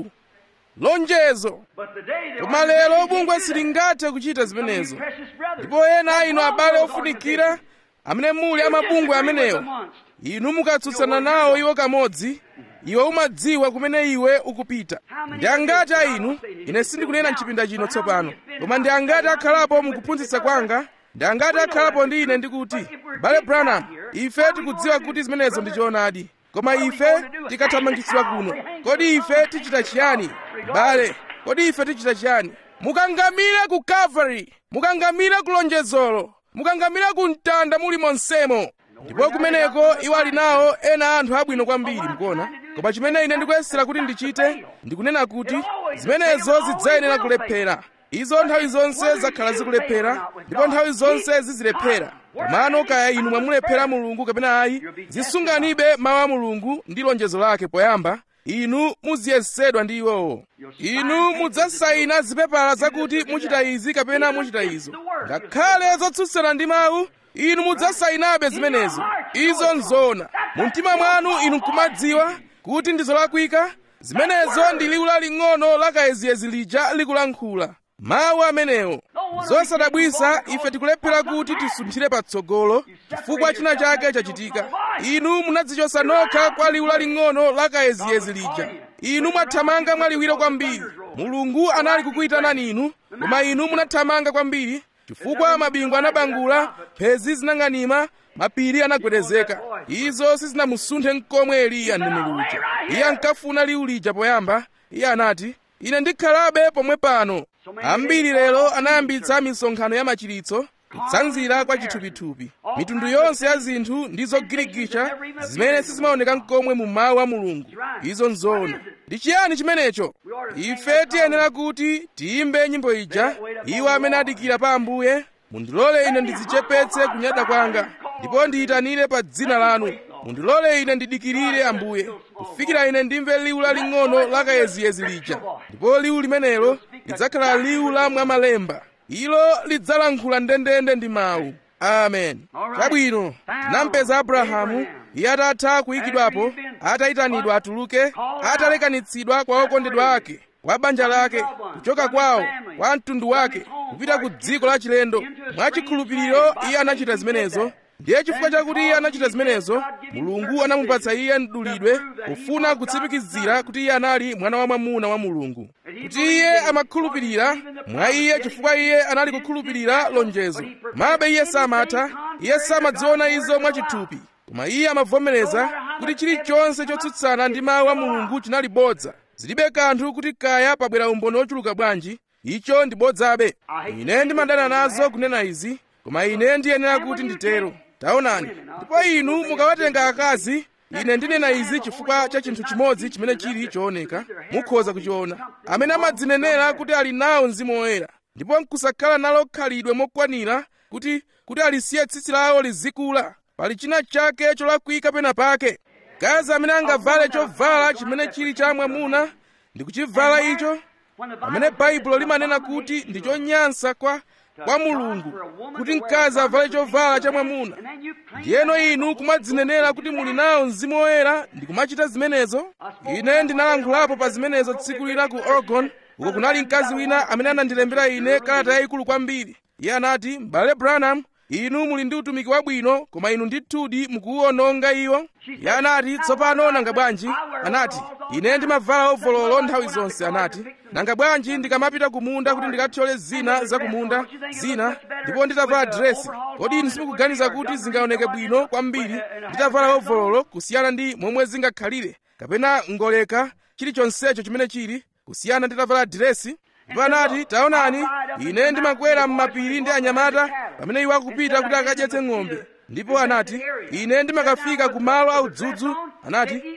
Speaker 1: lonjezo koma lero bungwe silingathe kuchita zimenezo ndipo ena inu abale ofunikira amene muli amabungwe amenewo inu mukatsutsana nawo iwo kamodzi iwe umadziwa kumene iwe ukupita ndi angati a inu ine sindikunena mchipinda chino tsopano koma ndi angati akhalapo mukuphunzitsa kwanga ndi angati akhalapo ndi ine ndikuti bale branham ife tikudziwa kuti zimenezo ndi choonadi koma ife tikathamangitsidwa kuno kodi ife tichita chiyani bale kodi ife tichita chiyani mukangamire ku calvary mukangamire ku lonjezolo mukangamire ku mtanda muli monsemo ndipo kumeneko iwo ali nawo ena anthu abwino kwambiri mukuona koma chimene ine ndikuyesera kuti ndichite ndikunena kuti zimenezo zidzayenera kulephera izo nthawi zonse zakhala zikulephera ndipo nthawi zonse zizilephera komano kaya inu mwamulephera mulungu kapena ayi zisunganibe mawu a mulungu ndi lonjezo lake poyamba inu muziyesedwa ndi iwowo inu mudzasayina zipepala zakuti muchita izi kapena muchita izo ngakhale zotsutsana ndi mawu inu mudzasayinabe zimenezo izo nzona mu mtima mwanu inu nkumadziwa kuti ndi zolakwika zimenezo ndi liwu laling'ono lakayeziyezi lija likulankhula mawu amenewo zosadabwisa ife tikulephera kuti tisunthire patsogolo chifukwa china chake chachitika inu munadzichosa nokha kwa liwu laling'ono lakayeziyezi lija inu mwathamanga mwaliwiro kwambiri mulungu anali kukuyitanani inu koma inu munathamanga kwambiri chifukwa mabingu anabangula mphezi zinang'anima mapiri anagwedezeka izo sizinamusunthe nkomwe eliya mneneri uja iye ankafuna liwu lija poyamba iye anati ine ndikhalabe pomwe pano ambiri lero anayambitsa misonkhano ya machiritso kutsanzira kwa chithupithupi mitundu yonse ya zinthu ndi zogirigicha zimene sizimaoneka nkomwe mu mawu a mulungu izo nzoona ndi chiyani chimenecho ife tiyenera kuti tiyimbe nyimbo ija iwo amene adikira pa ambuye mundilole ine ndidzichepetse kunyada kwanga ndipo ndiyitanire pa dzina lanu mundilole ine ndidikirire ambuye kufikira ine ndimve liwu laling'ono lakayeziyezi lija ndipo liwu limenelo lidzakhala liwu la mwamalemba ilo lidzalankhula ndendende ndi mawu amen chabwino tinampeza abrahamu iye atatha kuyikidwapo atayitanidwa atuluke atalekanitsidwa kwa okondedwa ake kwa banja lake kuchoka kwawo kwa mtundu wake kupita ku dziko la chilendo mwachikhulupiriro iye anachita zimenezo ndiye chifukwa chakuti iye anachita zimenezo mulungu anamupatsa iye mdulidwe kufuna kutsimikizira kuti iye anali mwana wa mwamuna wa mulungu kuti iye amakhulupirira mwa iye chifukwa iye anali kukhulupirira lonjezo mabe iye samatha iye samadziona izo mwachithupi koma iye amavomereza kuti chilichonse chotsutsana ndi mawu a mulungu chinali bodza zilibe kanthu kuti kaya pabwera umboni ochuluka bwanji icho ndi bodzabe ine ndimadana nazo kunena izi koma ine ndiyenera kuti nditero taonani ndipo inu mukawatenga akazi ine ndinena izi chifukwa cha chinthu chimodzi chimene chili chooneka mukhoza kuchiona amene amadzinenera kuti ali nawo mzimu woyera ndipo nkusakhala nalo khalidwe mokwanira kuti kuti alisiye tsitsi lawo lizikula pali china chake cholakwika pena pake gazi amene angavale chovala chimene chili cha mwamuna ndi kuchivala icho pamene baibulo limanena kuti ndi chonyansa kwa kwa mulungu kuti mkazi avale chovala cha mwamuna ndiyeno inu kumadzinenera kuti muli nawo mzimu woyera ndi kumachita zimenezo ine ndinalankhulapo pa zimenezo tsiku lina ku oregon uko kunali mkazi wina amene anandilembera ine kalata yayikulu kwambiri iye anati m'bale branham inu muli ndi utumiki wabwino koma inu ndithudi mukuwononga iwo iye anati tsopano nanga bwanji anati ine ndimavala ovololo nthawi zonse anati nanga bwanji ndikamapita kumunda kuti ndikathyole zina za kumunda zina ndipo nditavala diresi kodi inu simukuganiza kuti zingaoneke bwino kwambiri nditavala ovololo kusiyana ndi momwe zingakhalire kapena ngoleka chilichonsecho chimene chili kusiyana nditavala diresi ndipo anati taonani ine ndimakwera m'mapiri ndi anyamata pamene iwo akupita kuti akadyetse ng'ombe ndipo anati ine ndimakafika ku malo audzudzu anati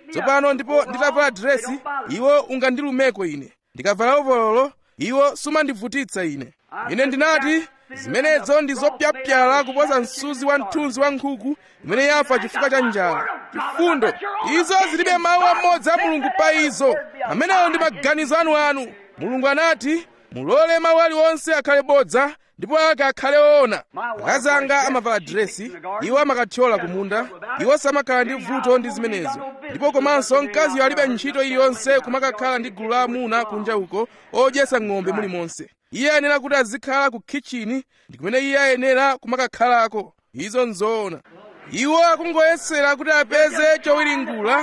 Speaker 1: tsopano ndipo nditavala diresi iwo ungandilumeko ine ndikavala ovololo iwo sumandivutitsa ine ine ndinati zimenezo ndi zopyapyala kuposa msuzi wa mthunzi wa nkhuku imene yafa chifukwa cha njala chifundo izo zilibe mawu amodzi a mulungu pa izo amenewo ndi maganizo anuanu mulungu anati mulole mawu aliwonse akhale bodza ndipo ake akhale oona akazi anga amavala diresi iwo amakathyola kumunda iwo samakhala ndi vuto ndi zimenezo ndipo komanso mkaziyo alibe ntchito iliyonse kumakakhala ndi gulu la amuna kunja uko odyesa ng'ombe mulimonse iye ayenera kuti azikhala ku kitchini ndi kumene iye ayenera kumakakhalako izo nzoona iwo akungoyesera kuti apeze chowiringula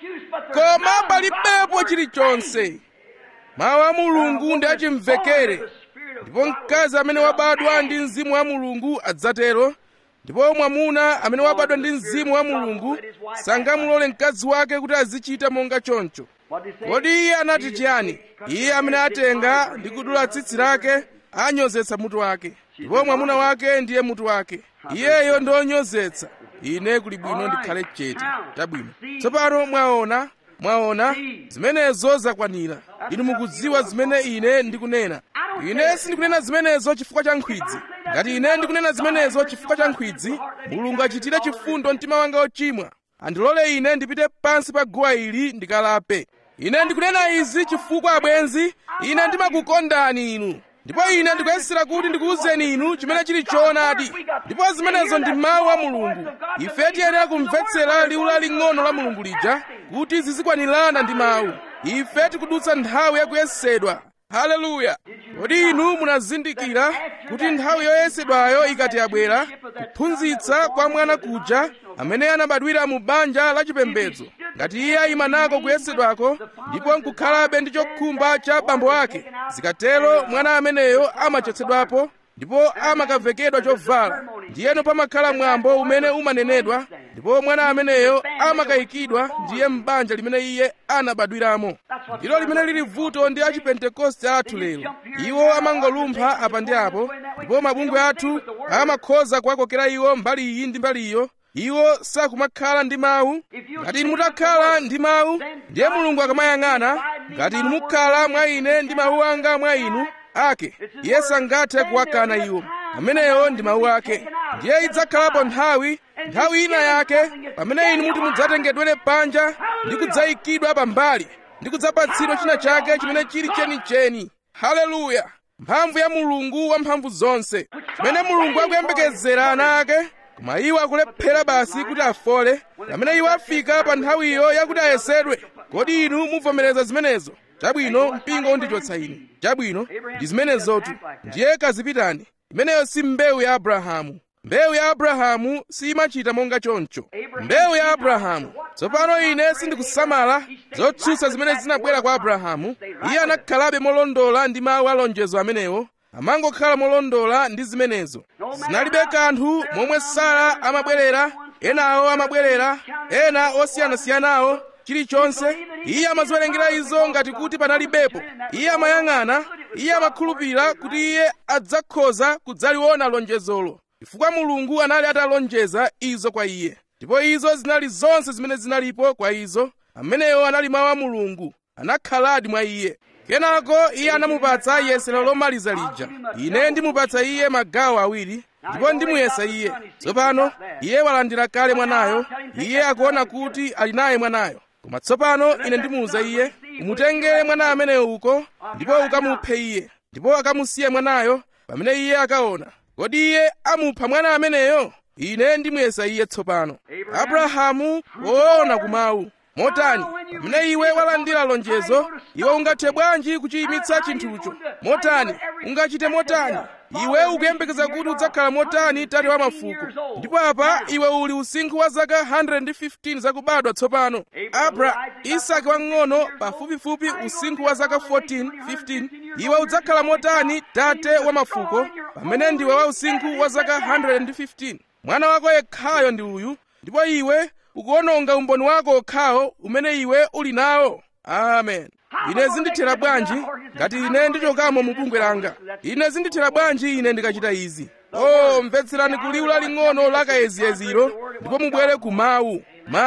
Speaker 1: koma palibepo chilichonse mawu a mulungu ndi achimvekere ndipo mkazi amene wabadwa ndi mzimu wa mulungu adzatero ndipo mwamuna amene wabadwa ndi mzimu wa mulungu sangamulole mkazi wake kuti azichita monga choncho kodi iye anati chiyani iye amene atenga ndi kudula tsitsi lake anyozetsa mutu wake ndipo mwamuna wake ndiye mutu wake iyeyo ndi onyozetsa ine kuli bwino ndikhale chete chabwino tsopano mwaona mwaona zimenezo zakwanira inu mukudziwa zimene ine ndikunena ine sindikunena zimenezo chifukwa cha nkhwidzi ngati ine ndikunena zimenezo chifukwa cha nkhwidzi mulungu achitire chifundo mtima wanga ochimwa andilole ine ndipite pansi pa guwa ili ndikalape ine ndikunena izi chifukwa abwenzi ine ndimakukondani inu ndipo ine ndikuyesera kuti ndikuwuzeni inu chimene chili choonadi ndipo zimenezo ndi mawu a mulungu ife tiyenera kumvetsera liwu laling'ono la mulungu lija kuti zizikwanirana ndi mawu ife tikudutsa nthawi yakuyesedwa haleluya kodi inu munazindikira kuti nthawi yoyesedwayo ikati yabwera kuphunzitsa kwa mwana kuja amene anabadwira mu banja lachipembedzo ngati iye ayima nako kuyesedwako ndipo nkukhalabe ndi chokhumba cha bambo ake zikatero mwana ameneyo amachotsedwapo ndipo amakavekedwa chovala ndiyeno pamakhala mwambo umene umanenedwa ndipo mwana ameneyo amakayikidwa ndiye m'banja limene iye anabadwiramo ndilo limene lili vuto ndi achipentekoste athu lero iwo amangolumpha apa ndi apo ndipo mabungwe athu amakhoza kuwakokera iwo mbali iyi ndi mbali iyo iwo sakumakhala ndi mawu ngati inu mutakhala ndi mawu ndiye mulungu akamayang'ana ngati inu mukhala mwa ine ndi mawu anga mwa inu ake iye sangathe kuwakana iwo ameneyo ndi mawu ake ndiye idzakhalapo nthawi nthawi ina yake pamene inu muti mudzatengedwere panja ndi kudzayikidwa pambali ndi kudzapatsidwa china chake chimene chili chenicheni haleluya mphamvu ya mulungu wamphamvu zonse chimene mulungu akuyembekezera ana ake koma iwo akulephera basi kuti afole pamene iwo afika pa nthawiyo yakuti ayesedwe kodi inu muvomereza zimenezo chabwino mpingo undichotsa ine chabwino ndi zimenezotu ndiye kazipitani imeneyo si mbewu ya abrahamu mbewu ya abrahamu simachita monga choncho mbewu ya abrahamu tsopano ine sindikusamala zotsutsa zimene zinabwera kwa abrahamu iye anakhalabe molondola ndi mawu a lonjezo amenewo amangokhala molondola ndi zimenezo zinalibe kanthu momwe sara amabwerera enawo amabwerera ena osiyanasiyanawo chilichonse iye amaziwerengera izo ngati kuti panalibepo iye amayang'ana iye amakhulupirira kuti iye adzakhoza kudzaliona lonjezolo chifukwa mulungu anali atalonjeza izo kwa iye ndipo izo zinali zonse zimene zinalipo kwa izo amenewo anali mawu a mulungu anakhaladi mwa iye kenako iye anamupatsa yesero lomaliza lija ine ndimupatsa iye magawo awiri ndipo ndimuyesa iye tsopano iye walandira kale mwanayo iye akuona kuti ali naye mwanayo koma tsopano ine ndimuwuza iye umutengere mwana ameneyo uko ndipo ukamuphe iye ndipo akamusiye mwanayo pamene iye akaona kodi iye amupha mwana ameneyo ine ndimuyesa iye tsopano abrahamu woona kumawu motani pamene iwe walandira lonjezo iwe ungathe bwanji kuchiyimitsa chinthucho motani ungachite motani iwe ukuyembekeza kuti udzakhala motani tate wa mafuko ndipo apa iwe uli usinkhu wa zaka 115 zakubadwa tsopano abra isaki wang'ono pafupifupi usinkhu wa zaka 14 15 iwe udzakhala motani tate wa mafuko pamene ndiwe wa usinkhu wa zaka 115 mwana wako yekhayo ndi uyu ndipo iwe ukuononga umboni wako okhawo umene iwe uli nawo amen ine zindithera bwanji ngati ine ndichokamo mu bungwe langa ine zindithera bwanji ine ndikachita izi o mvetserani kuliwu laling'ono la kayeziyeziro ndipo mubwere ku mawu mawu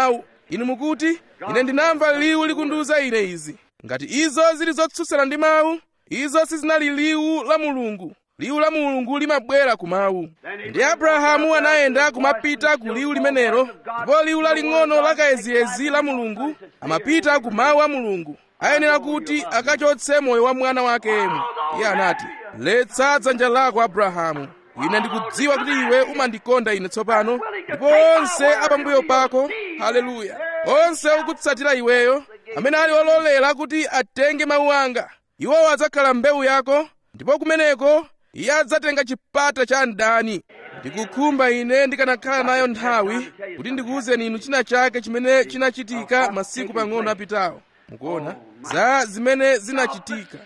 Speaker 1: inu mukuti ine ndinamva liwu likundiwuza ine izi ngati izo zili zotsutsana ndi mawu izo sizinali liwu la mulungu liwu la mulungu limabwera ku mawu ndi abrahamu anayenda kumapita ku liwu limenelo ndipo liwu laling'ono lakayeziyezi la mulungu amapita ku mawu a mulungu ayenera kuti akachotse moyo wa mwana wake yemwe iye anati letsa dzanja lako abrahamu ine ndikudziwa kuti iwe umandikonda ine tsopano ndipo onse apambuyo pako haleluya onse okutsatira iweyo amene ali ololera kuti atenge mawu anga iwowo adzakhala mbewu yako ndipo kumeneko iye adzatenga chipata cha mdani ndikukhumba ine ndikanakhala nayo nthawi kuti ndikuwuzeni inu china chake chimene chinachitika masiku pang'ono apitawo mukuona za zimene zinachitika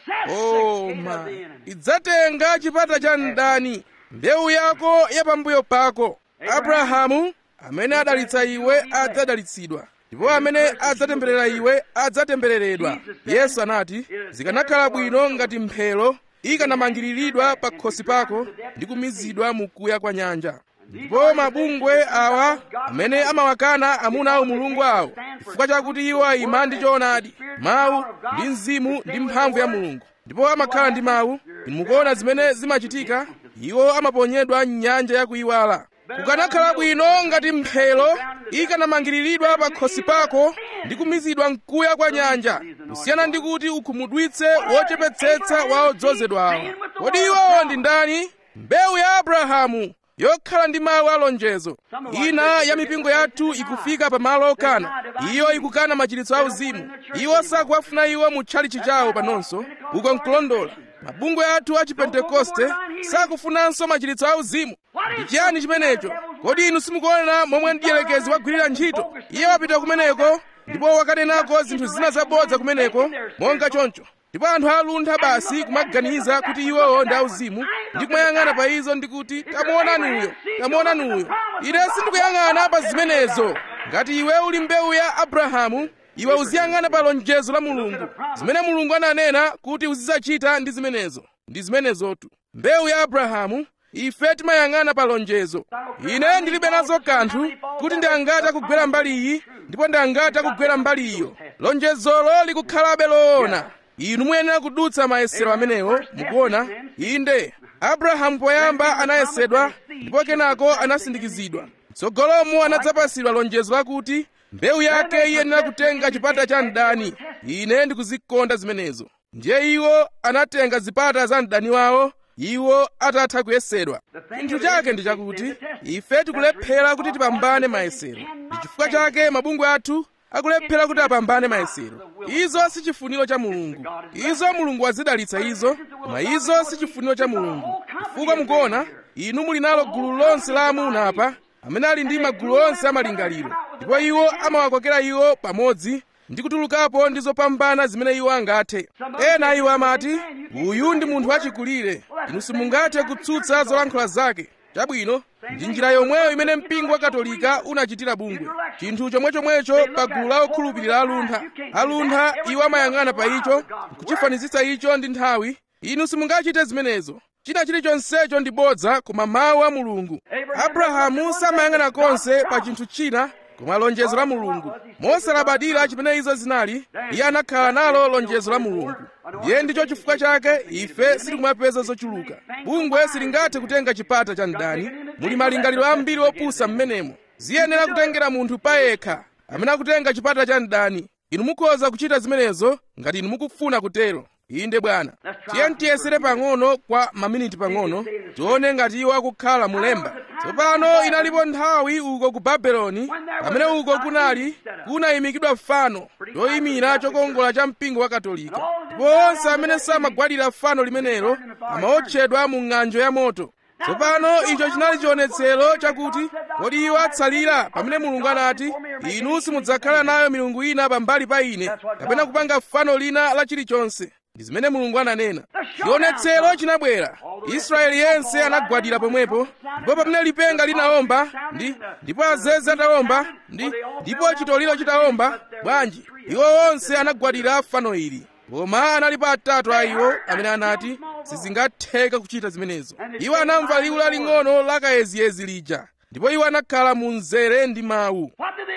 Speaker 1: oh ma idzatenga chipata cha mdani mbewu yako yapambuyo pako abrahamu amene adalitsa iwe adzadalitsidwa ndipo amene adzatemberera iwe adzatembereredwa yesu anati zikanakhala bwino ngati mphero ikanamangiriridwa pa khosi pako ndi kumizidwa mu kuya kwa nyanja ndipo mabungwe awa amene amawakana amuna awo mulungu awo chifukwa chakuti iwo ayima ndi choonadi mawu ndi mzimu ndi mphamvu ya mulungu ndipo amakhala ndi mawu inu mukuona zimene zimachitika iwo amaponyedwa m'nyanja yakuyiwala kukanakhala bwino ngati mphero ikanamangiriridwa pa khosi pako ndi kumizidwa mkuya kwa nyanja kusiyana ndi kuti ukhumudwitse wochepetsetsa wa odzozedwawo kodi iwowo ndi ndani mbewu ya abrahamu yokhala ndi mawu alonjezo ina ya mipingo yathu ikufika pa malo okana iyo ikukana machiritso auzimu iwo sakuwafuna iwo mu tchalitchi chawo panonso uko nkulondola mabungwe athu a chipentekoste sakufunanso machiritso auzimu ndi chiyani chimenecho kodi inu simukuona momwe mdierekezi wagwirira ntchito iye wapita kumeneko ndipo wakanenako zinthu zina zabodza kumeneko monga choncho ndipo anthu aluntha basi kumaganiza kuti iwowo ndi auzimu ndi kumayang'ana pa izo ndi kuti tamuonani uyo tamuonani uyo ine sindikuyang'ana pa zimenezo ngati iwe uli mbewu ya abrahamu iwe uziyang'ana pa lonjezo la mulungu zimene mulungu ananena kuti uzidzachita ndi zimenezo ndi zimenezotu mbewu ya abrahamu ife timayang'ana pa lonjezo ine ndilibe nazo kanthu kuti ndangati akugwera mbali iyi ndipo ndangati akugwera mbali iyo lonjezolo likukhalabe loona inu muyenera kudutsa mayesero amenewo mukuona inde abrahamu poyamba anayesedwa ndipo kenako anasindikizidwa tsogolomo anadzapasidwa lonjezo lakuti mbewu yake iyenera kutenga chipata cha mdani ine ndikuzikonda zimenezo ndiye iwo anatenga zipata za mdani wawo iwo atatha kuyesedwa chinthu chake ndi chakuti ife tikulephera kuti tipambane mayesero ndi chifukwa chake mabungwe athu akulephera kuti apambane mayesero izo si chifuniro cha mulungu izo mulungu wazidalitsa izo koma izo si chifuniro cha mulungu chifukwa mukuona inu muli nalo gulu lonse la amuna apa amene ali ndi magulu onse amalingaliro ndipo iwo amawakokera iwo pamodzi ndi kutulukapo ndi zopambana zimene iwo angathe ena iwo amati uyu ndi munthu wachikulire inu simungathe kutsutsa zolankhula zake chabwino ndi njira yomweyo imene mpingo wa katolika unachitira bungwe chinthu chomwechomwecho pa gulu la okhulupirira aluntha aluntha iwo amayang'ana pa icho kuchifanizitsa icho ndi nthawi inu simungachite zimenezo china chilichonsecho ndi bodza koma mawu a mulungu abrahamu samayang'ana konse pa chinthu china koma lonjezo la mulungu mosalabadira chimene izo zinali iye anakhala nalo lonjezo la mulungu ndiye ndicho chifukwa chake ife sitikumapeza zochuluka bungwe silingathe kutenga chipata cha mdani muli malingaliro ambiri opusa m'menemo ziyenera kutengera munthu payekha amene akutenga chipata cha mdani inu mukhoza kuchita zimenezo ngati inu mukufuna kutero inde bwana tiye tiyesere pang'ono kwa maminiti pang'ono tione ngati iwo akukhala mulemba tsopano inalipo nthawi uko ku babeloni pamene uko kunali kunayimikidwa fano choyimira chokongola cha mpingo wa katolika ndipo onse amene samagwadira fano limenelo amaotchedwa mu ng'anjo ya moto tsopano icho chinali chionetsero chakuti kodi iwo atsalira pamene mulungu anati inu simudzakhala nayo milungu ina pambali pa ine kapena kupanga fano lina la chilichonse ndi zimene mulungu ananena chionetsero chinabwera israeli yense anagwadira pomwepo ndipo pamene lipenga linawomba ndi ndipo azeze atawomba ndi ndipo chitoliro chitawomba bwanji iwo onse anagwadira fano ili koma analipo atatu a iwo amene anati sizingatheka kuchita zimenezo iwo anamva liwu laling'ono la kayeziyezi lija ndipo iwo anakhala mu mzere ndi mawu
Speaker 2: What did they do? Stay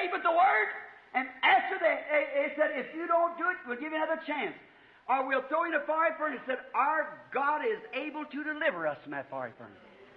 Speaker 2: stayed with the Word. And after they, they, they said, if you don't do it, we'll give you another chance. Or we'll throw you in a fiery furnace. Said, our God is able to deliver us from that fiery furnace.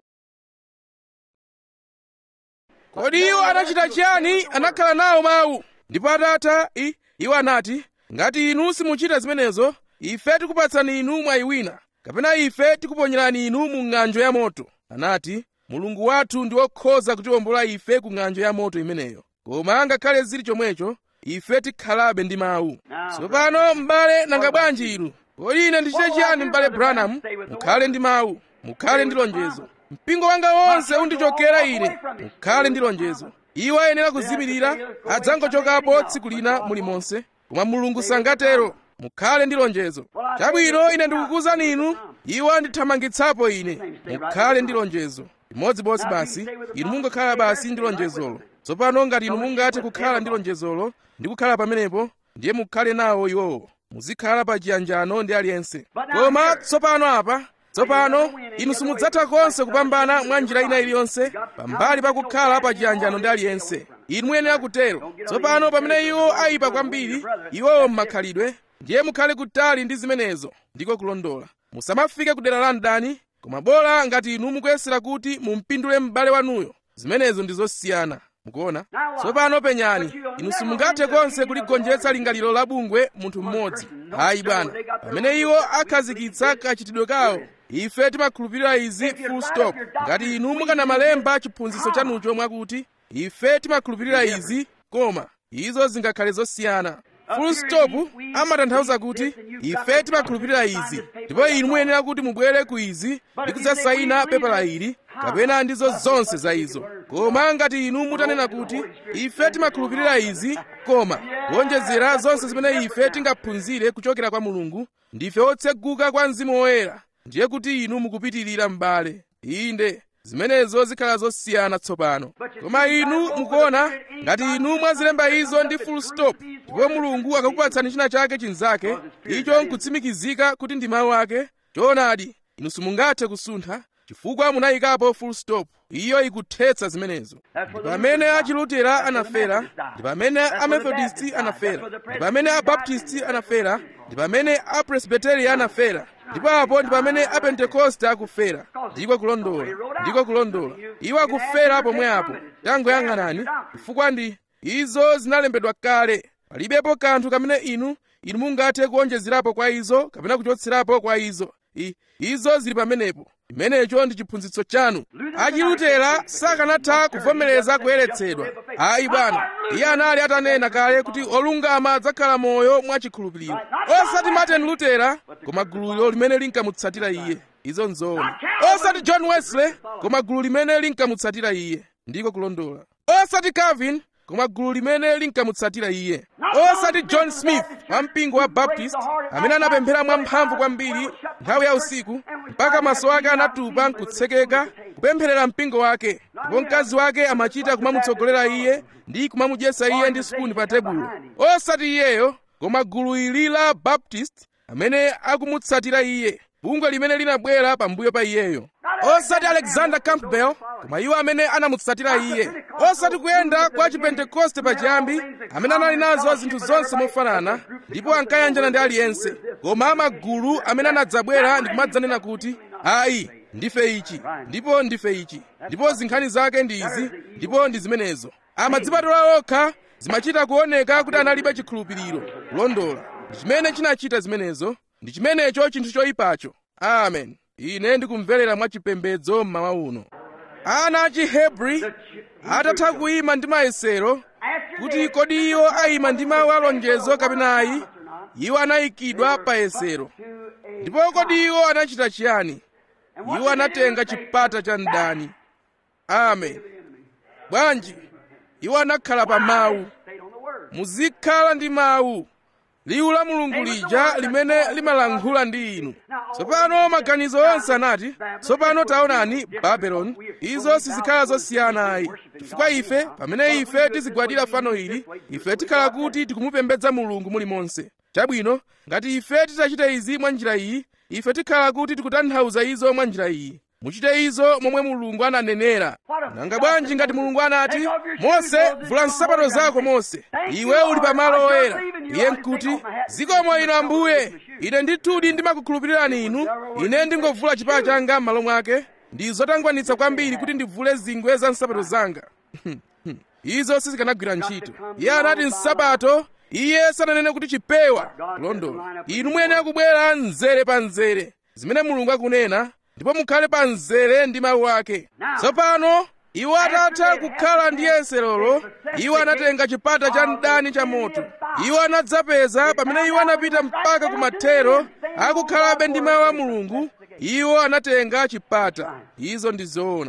Speaker 1: kodi iwo anachita chiyani anakhala nawo mawu ndipo atatha i- iwo anati ngati inu simuchita zimenezo ife tikupatsani inu mwayi wina kapena ife tikuponyerani inu mu ng'anjo ya moto anati mulungu wathu ndi wokhoza kutiwombola ife ku ng'anjo ya moto imeneyo koma ngakhale zili chomwecho ife tikhalabe ndi mawu tsopano m'bale nanga bwanji inu kodi ine ndichite chiyani m'bale branham mukhale ndi mawu mukhale ndi lonjezo mpingo wanga wonse undichokera ine mukhale ndi lonjezo iwo ayenera kuzimirira adzangochokapo tsiku lina mulimonse koma mulungu sangatero mukhale ndi lonjezo chabwino ine ndikukuwuzani inu iwo andithamangitsapo ine mukhale ndi lonjezo imodzimodzi basi inu mungokhala basi ndi lonjezolo tsopano ngati inu mungathe kukhala ndi lonjezolo ndi kukhala pamenepo ndiye mukhale nawo iwowo muzikhala pa chiyanjano ndi aliyense koma tsopano apa tsopano inu simudzatha konse kupambana mwa njira ina iliyonse pambali pakukhala pa chiyanjano ndi aliyense inu muyenera kutero tsopano pamene iwo ayipa kwambiri iwowo m'makhalidwe ndiye mukhale kutali ndi zimenezo ndiko kulondola musamafike ku dera la mdani koma bola ngati inu mukuyesera kuti mumpindule m'bale wanuyo zimenezo ndi zosiyana mukuona tsopano penyani inu simungathe konse kuligonjetsa lingaliro la bungwe munthu mmodzi ayi bwana pamene iwo akhazikitsa kachitidwe kawo ife timakhulupirira izi full stop ngati inu mukanamalemba chiphunzitso chanucho mwakuti ife timakhulupirira izi koma izo zingakhale zosiyana full stop amatanthauza kuti ife timakhulupirira izi ndipo inu muyenera kuti mubwere ku izi ndi kudzasayina pepala ili kapena ndizo zonse za izo koma ngati inu mutanena kuti ife timakhulupirira izi koma kuonjezera zonse zimene ife tingaphunzire kuchokera kwa mulungu ndife otseguka kwa mzimu woyera ndiye kuti inu mukupitirira m'bale inde zimenezo zikhala zosiyana tsopano koma inu mukuona ngati inu mwazilemba izo ndi full stop ndipo mulungu akakupatsani china chake chinzake icho nkutsimikizika kuti ndi mawu ake choonadi inu simungathe kusuntha chifukwa munayikapo full stop iyo ikuthetsa zimenezo ndi pamene achilutera anafera ndi pamene amethodisti anafera ndi pamene abaptisti anafera ndi pamene apresbiteria anafera ndipo apo ndi pamene apentekoste akufera ndiko kulondola ndiko kulondola iwo akufera pomwe apo tangoyang'anani chifukwa ndi izo zinalembedwa kale palibepo kanthu kamene inu inu mungathe kuonjezerapo kwa izo kapena kuchotserapo kwa izo I, izo zili pamenepo imenecho ndi chiphunzitso chanu achilutera sakanatha kuvomereza kuyeretsedwa ayi bwana iye anali atanena kale kuti olungama adzakhala moyo mwachikhulupiriro osati martin lutera koma gululo limene linkamutsatira iye izo nzoona osati john wesley koma gulu limene linkamutsatira iye ndiko kulondola osati calvin koma gulu limene linkamutsatira iye osati john smith wa mpingo wa baptist amene anapemphera mwamphamvu kwambiri nthawi ya usiku mpaka maso ake anatupa nkutsekeka kupempherera mpingo wake ndipo mkazi wake amachita kumamutsogolera iye ndi kumamudyetsa iye ndi spuni pa tebulo osati iyeyo koma gulu ili la baptist amene akumutsatira iye bungwe limene linabwera pambuyo pa iyeyo osati alexander campbell koma iwo amene anamutsatira iye osati kuyenda kwa chipentekoste pachiyambi amene anali nazo zinthu zonse mofanana ndipo ankayanjana ndi aliyense koma amagulu amene anadzabwera ndi kumadzanena kuti ayi ndife ichi ndipo ndife ichi ndipo zinkhani zake ndi izi ndipo ndi zimenezo amadzipatula okha zimachita kuoneka kuti analibe chikhulupiriro kulondola ndi chimene chinachita zimenezo ndi chimenecho chinthu choyipacho amen ine ndikumverera mwachipembedzo mmawa uno ana a chihebri atatha kuyima ndi mayesero kuti kodi iwo ayima ndi mawu a lonjezo kapena ayi iwo anayikidwa pa yesero ndipo kodi iwo anachita chiyani iwo anatenga chipata cha mdani amen bwanji iwo anakhala pa mawu muzikhala ndi mawu liwu la mulungu lija limene limalankhula ndi inu tsopano maganizo onse anati tsopano taonani babeloni izo sizikhala zosiyana ayi chifukwa ife pamene ife tizigwadira fano ili ife tikhala kuti tikumupembedza mulungu mulimonse chabwino ngati ife titachita izi mwa njira iyi ife tikhala kuti tikutanthauza izo mwa njira iyi muchite izo momwe mulungu ananenera nanga bwanji ngati mulungu anati mose vula nsapato zako mose iwe uli pamalo oyera iye nkuti zikomo inu ambuye ine ndithudi ndimakukhulupirirani inu ine ndingovula chipala changa m'malo mwake ndi zotangwanitsa kwambiri kuti ndivule zingwe za nsapato zanga izo sizikanagwira ntchito iye anati nsapato iye sananene kuti chipewa kulondola inu muyenera kubwera mzere pa mzere zimene mulungu akunena ndipo mukhale pa mzere ndi mawu ake tsopano iwo atatha kukhala ndi yeserolo iwo anatenga chipata cha mdani cha moto iwo anadzapeza pamene iwo anapita mpaka kumathero akukhalabe ndi mawu a mulungu iwo anatenga chipata izo ndi zoona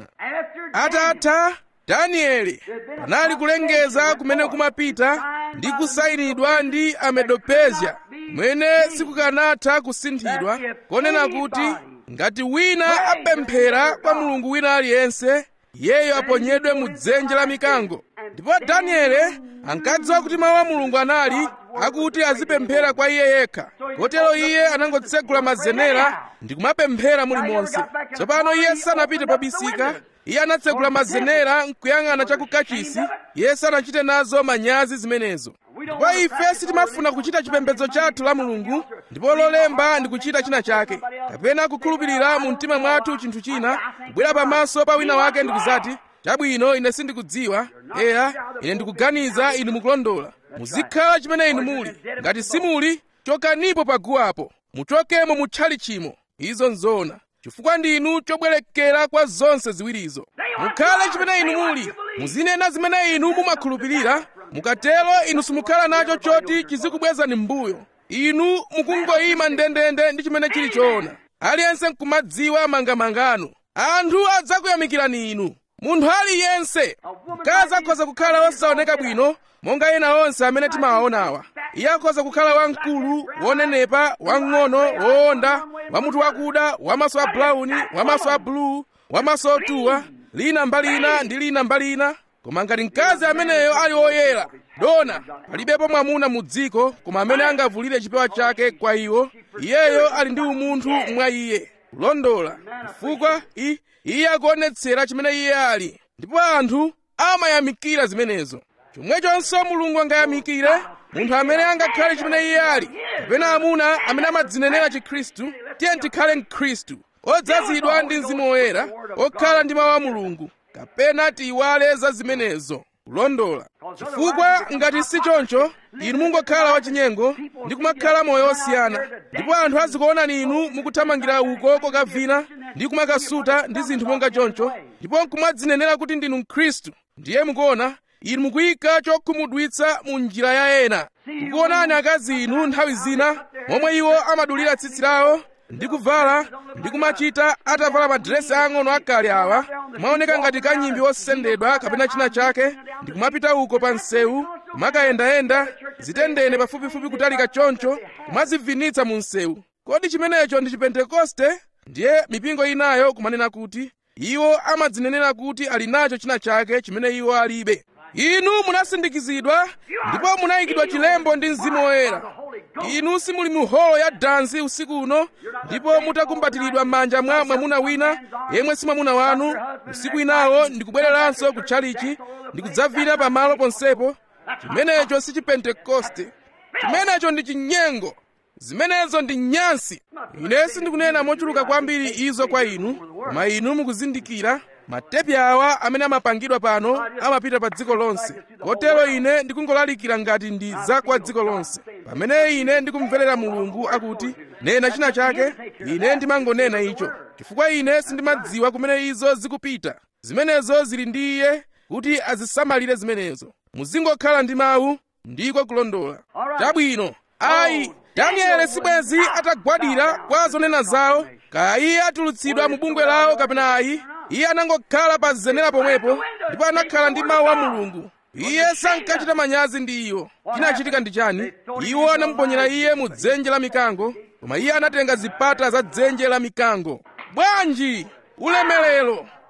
Speaker 1: atatha danieli panali kulengeza kumene kumapita ndi kusayinidwa ndi amedopezya kumene sikukanatha kusinthidwa konena kuti ngati wina apemphera kwa mulungu wina aliyense iyeyo aponyedwe mu dzenje la mikango ndipo danieli ankadziwa kuti mawu a mulungu anali akuti azipemphera kwa iye yekha kotero iye anangotsegula mazenera ndi kumapemphera mulimonse tsopano iye sanapite pabisika iye anatsegula mazenera nkuyang'ana chakukachisi iye sanachite nazo manyazi zimenezo ndipo ife sitimafuna kuchita chipembedzo chathu la mulungu ndipo lolemba ndi kuchita china chake kapena kukhulupirira mu mtima mwathu chinthu china kubwera pamaso pa wina wake ndikuzati chabwino ine sindikudziwa eya ine ndikuganiza inu mukulondola muzikhala chimene inu muli ngati simuli chokanipo paguwapo muchokemo mutchali chimo izo nzoona chifukwa ndinu chobwerekera kwa zonse ziwirizo mukhale chimene inu muli muzinena zimene inu mumakhulupirira mukatero inu simukhala nacho choti chizikubwezani m'mbuyo inu mukungoyima ndendende ndi chimene chili choona aliyense nkumadziwa mangamangano anthu adzakuyamikirani inu munthu aliyense mkazi akhoza kukhala wosaoneka bwino monga ena onse amene timawaonawa iye akhoza kukhala wamkulu wonenepa wang'ono wowonda wamutu wakuda wamaso a bulauni wamaso a buluu wamaso otuwa lina mbali ina ndi lina mbali ina koma ngati mkazi ameneyo ali woyera dona palibepo mwamuna mu dziko koma amene angavulire chipewa chake kwa iwo iyeyo ali ndi umunthu mwa iye kulondola chifukwa iye akuonetsera chimene iye ali ndipo anthu amayamikira zimenezo chomwechonso mulungu angayamikire munthu amene angakhale chimene iye ali kapena amuna amene amadzinenera chikhristu tiye tikhale mkhristu odzazidwa ndi mzimu woyera okhala ndi mawu a mulungu kapena tiyiwale za zimenezo kulondola chifukwa ngati si choncho inu mungokhala wachinyengo ndi kumakhala moyo wosiyana ndipo anthu azikuonani inu mukuthamangira uko kokavina ndi kumakasuta ndi zinthu monga choncho ndipo nkumadzinenera kuti ndinu mkhristu ndiye mukuona inu mukuyika chokhumudwitsa mu njira ya ena kukuonani akazi inu nthawi zina momwe iwo amadulira tsitsi lawo ndi kuvala ndi kumachita atavala madiresi ang'ono akale awa kumaoneka ngati kanyimbi wosendedwa kapena china chake ndi kumapita uko pa msewu kumakayendayenda zitendene pafupifupi kutalika choncho kumazivinitsa mu msewu kodi chimenecho ndi chipentekoste ndiye mipingo inayo kumanena kuti iwo amadzinenera kuti ali nacho china chake chimene iwo alibe inu munasindikizidwa ndipo munayikidwa chilembo ndi mzimu woyera inu simuli mu holo ya dansi usiku uno ndipo mutakumbatiridwa m'manja mwa mwamuna wina yemwe si mwamuna wanu usiku inawo ndikubwereranso kutchalichi ndikudzavina pamalo ponsepo chimenecho si chipentekoste chimenecho ndi chinyengo zimenezo ndi nyansi ine sindikunena mochuluka kwambiri izo kwa inu koma inu mukuzindikira matepi awa amene amapangidwa pano amapita pa dziko lonse kotero ine ndikungolalikira ngati ndi za kwa dziko lonse pamene ine ndikumverera mulungu akuti nena china chake ine ndimangonena icho chifukwa ine sindimadziwa kumene izo zikupita zimenezo zili ndi iye kuti azisamalire zimenezo muzingokhala ndi mawu ndiko kulondola chabwino ayi danieli sibwezi atagwadira kwa zonena zawo kaya iye atulutsidwa mu bungwe lawo kapena ayi iye anangokhala pa zenera pomwepo ndipo anakhala ndi mawu a mulungu iye sankachita manyazi ndi iwo chinachitika ndi chani iwo anamuponyera iye mu dzenje la mikango koma iye anatenga zipata za dzenje la mikango bwanji ulemerero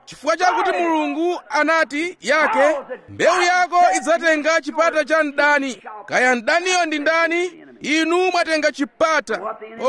Speaker 1: chifukwa chakuti mulungu anati yake mbewu yako idzatenga chipata cha mdani kaya mdaniyo ndi ndani inu mwatenga chipata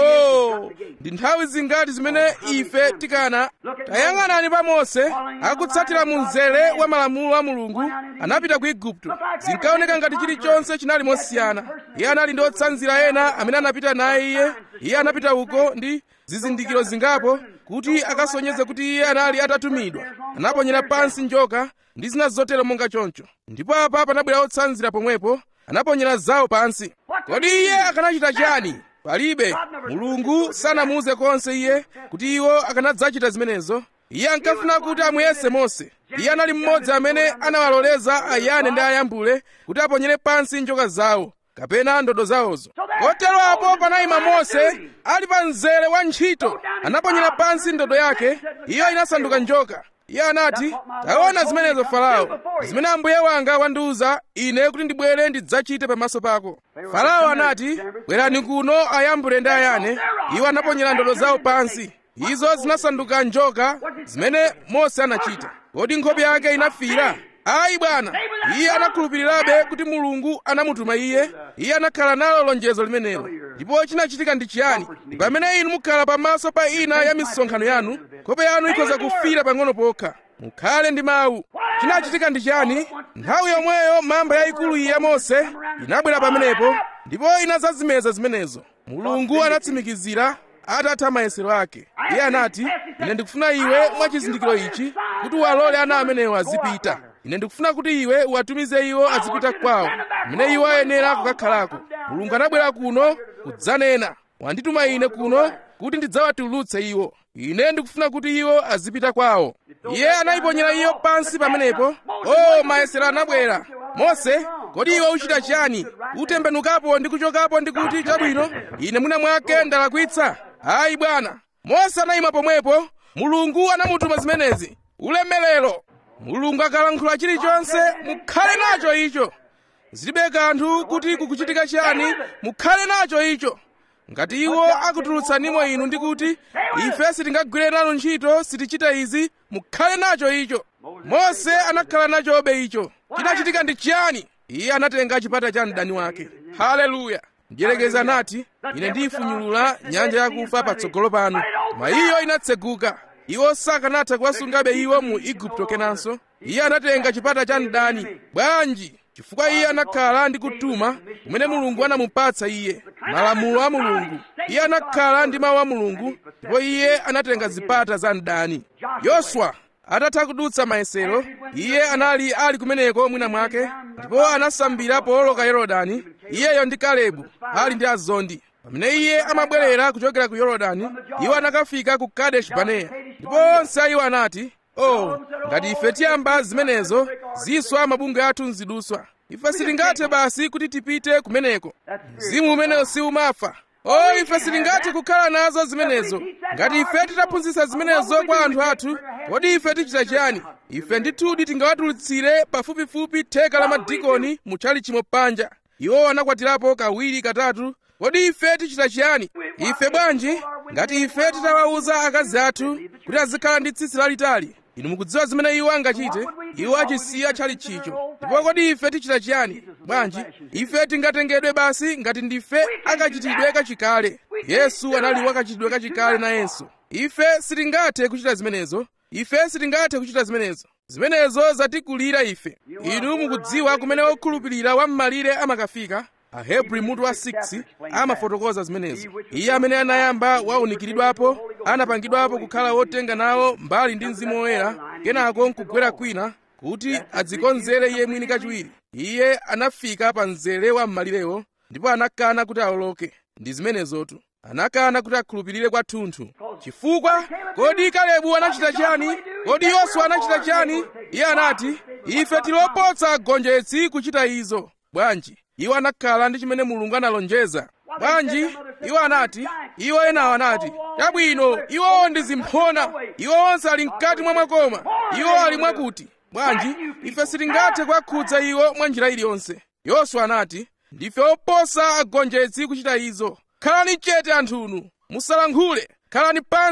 Speaker 1: oh ndi nthawi zingati zimene ife tikana tayang'anani pa mose akutsatira mu mzere wa malamulo a mulungu anapita ku igupto zinkaoneka ngati chilichonse chinali mosiyana iye anali ndi otsanzira ena amene anapita naye iye iye anapita uko ndi zizindikiro zingapo kuti akasonyeze kuti iye anali atatumidwa anaponyera pansi njoka ndi zina zotero monga choncho ndipo apa panabwera otsanzira pomwepo anaponyera zawo pansi kodi iye akanachita chani palibe mulungu sanamuuze konse iye kuti iwo akanadzachita zimenezo iye ankafuna kuti amuyese mose iye anali mmodzi amene anawaloleza ayane ndi ayambule kuti aponyere pansi njoka zawo kapena ndodo zawozo kotero apo panayima mose ali pa mzere wa ntchito anaponyera pansi ndodo yake iyo inasanduka njoka iye anati taona zimenezo farao zimene ambuye wanga wandiuza ine kuti ndibwere ndidzachite pamaso pako farao anati bwerani kuno ayambule ndi ayane iwo anaponyera ndodo zawo pansi izo zinasanduka njoka zimene mose anachita kodi nkhope yake inafira ayi bwana iye anakhulupirirabe kuti mulungu anamutuma iye iye anakhala nalo lonjezo limenelo ndipo chinachitika ndi chiyani ndi pamene inu mukhala pamaso pa ina ya misonkhano yanu nkhope yanu ikhoza kufira pang'ono pokha mukhale ndi mawu chinachitika ndi chiyani nthawi yomweyo mamba yayikulu iyi ya mose inabwera pamenepo ndipo inazazimeza zimenezo mulungu anatsimikizira atatha mayesero ake iye anati ine ndikufuna iwe mwa chizindikiro ichi kuti uwalole ana amenewo azipita ine ndikufuna kuti iwe uwatumize iwo azipita kwawo mmene iwo ayenera kukakhalako mulungu anabwera kuno kudzanena wandituma ine kuno kuti ndidzawatulutse iwo ine ndikufuna kuti iwo azipita kwawo iye anayiponyera iyo pansi pamenepo o mayesero anabwera mose kodi iwe uchita chiyani utembenukapo ndi kuchokapo ndi kuti chabwino ine mwina mwake ndalakwitsa ayi bwana mose anayima pomwepo mulungu anamutuma zimenezi ulemerero mulungu akalankhula chilichonse mukhale nacho icho zilibe kanthu kuti kukuchitika chiyani mukhale nacho icho ngati iwo akutulutsanimo inu ndi kuti ife sitingagwire nanu ntchito sitichita izi mukhale nacho icho mose anakhala nachobe icho chinachitika ndi chiyani iye anatenga chipata cha mdani wake haleluya mdierekezi anati ine ndiyifunyulula nyanja yakufa patsogolo panu koma iyo inatseguka iwo sakanatha kuwasungabe iwo mu igupto kenanso iye anatenga chipata cha mdani bwanji chifukwa iye anakhala ndi kutuma kumene mulungu anamupatsa iye malamulo a mulungu iye anakhala ndi mawu a mulungu ndipo iye anatenga zipata za mdani yoswa atatha kudutsa mayesero iye anali ali kumeneko mwina mwake ndipo anasambira powoloka yorodani iyeyo ndi kalebu ali ndi azondi pamene iye amabwerera kuchokera ku yorodani iwo anakafika ku kadeshi baneya ndipo onse a iwo anati oh ngati ife tiyamba zimenezo ziswa mabungwe athu nziduswa ife sitingathe basi kuti tipite kumeneko mzimu umenewo siumafa o ife sitingathe kukhala nazo zimenezo ngati ife titaphunzitsa zimenezo kwa anthu athu kodi ife tichita chiyani ife ndithudi tingawatulutsire pafupifupi theka la madikoni mutchali chimo panja iwo anakwatirapo kawiri katatu kodi ife tichita chiyani ife bwanji ngati ife titawawuza akazi athu kuti azikhala ndi tsitsi lalitali inu mukudziwa zimene iwo angachite iwo achisiya chali chicho ndipo kodi ife tichita chiyani bwanji ife tingatengedwe basi ngati ndife akachitidwe kachikale yesu anali wakachitidwe kachikale nayenso ife sitingathe kuchita zimenezo ife sitingathe kuchita zimenezo zimenezo zatikulira ife inu mukudziwa kumene wokhulupirira wam'malire amakafika ahebri mutu wa 6 amafotokoza zimenezo iye amene anayamba waunikiridwapo anapangidwapo kukhala wotenga nawo mbali ndi mzimu woyera kenako nkugwera kwina kuti adzikonzere iye mwini kachiwiri iye anafika pa mzere wa m'malirewo ndipo anakana kuti awoloke ndi zimenezotu anakana kuti akhulupirire kwathunthu chifukwa kodi kalebu anachita chiyani kodi yoswa anachita chiyani iye anati ife tilopotsa agonjetsi kuchita izo bwanji iwo anakhala ndi chimene mulungu analonjeza bwanji iwo anati iwo enawo anati chabwino iwowo ndi zimphona iwo onse ali mkati mwa mwakoma iwo ali mwakuti bwanji ife sitingathe kuwakhudza iwo mwa njira iliyonse yoswa anati ndife oposa agonjetsi kuchita izo khalani chete anthunu musalankhule khalani pansi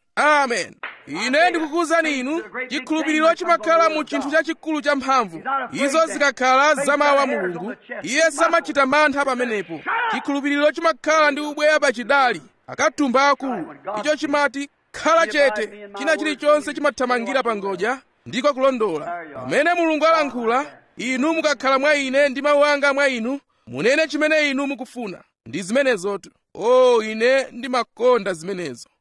Speaker 1: amen ine ndikukuwuzani inu chikhulupiriro chimakhala mu chinthu chachikulu cha mphamvu izo zikakhala za mawu a mulungu iye samachita mantha pamenepo chikhulupiriro chimakhala ndi ubweya pachidali akatumba akulu icho chimati khala chete china chilichonse chimathamangira pa ngodya ndiko kulondola pamene mulungu alankhula inu mukakhala mwa ine ndi mawu anga mwa inu munene chimene inu mukufuna ndi zimenezotu o oh, ine ndimakonda zimenezo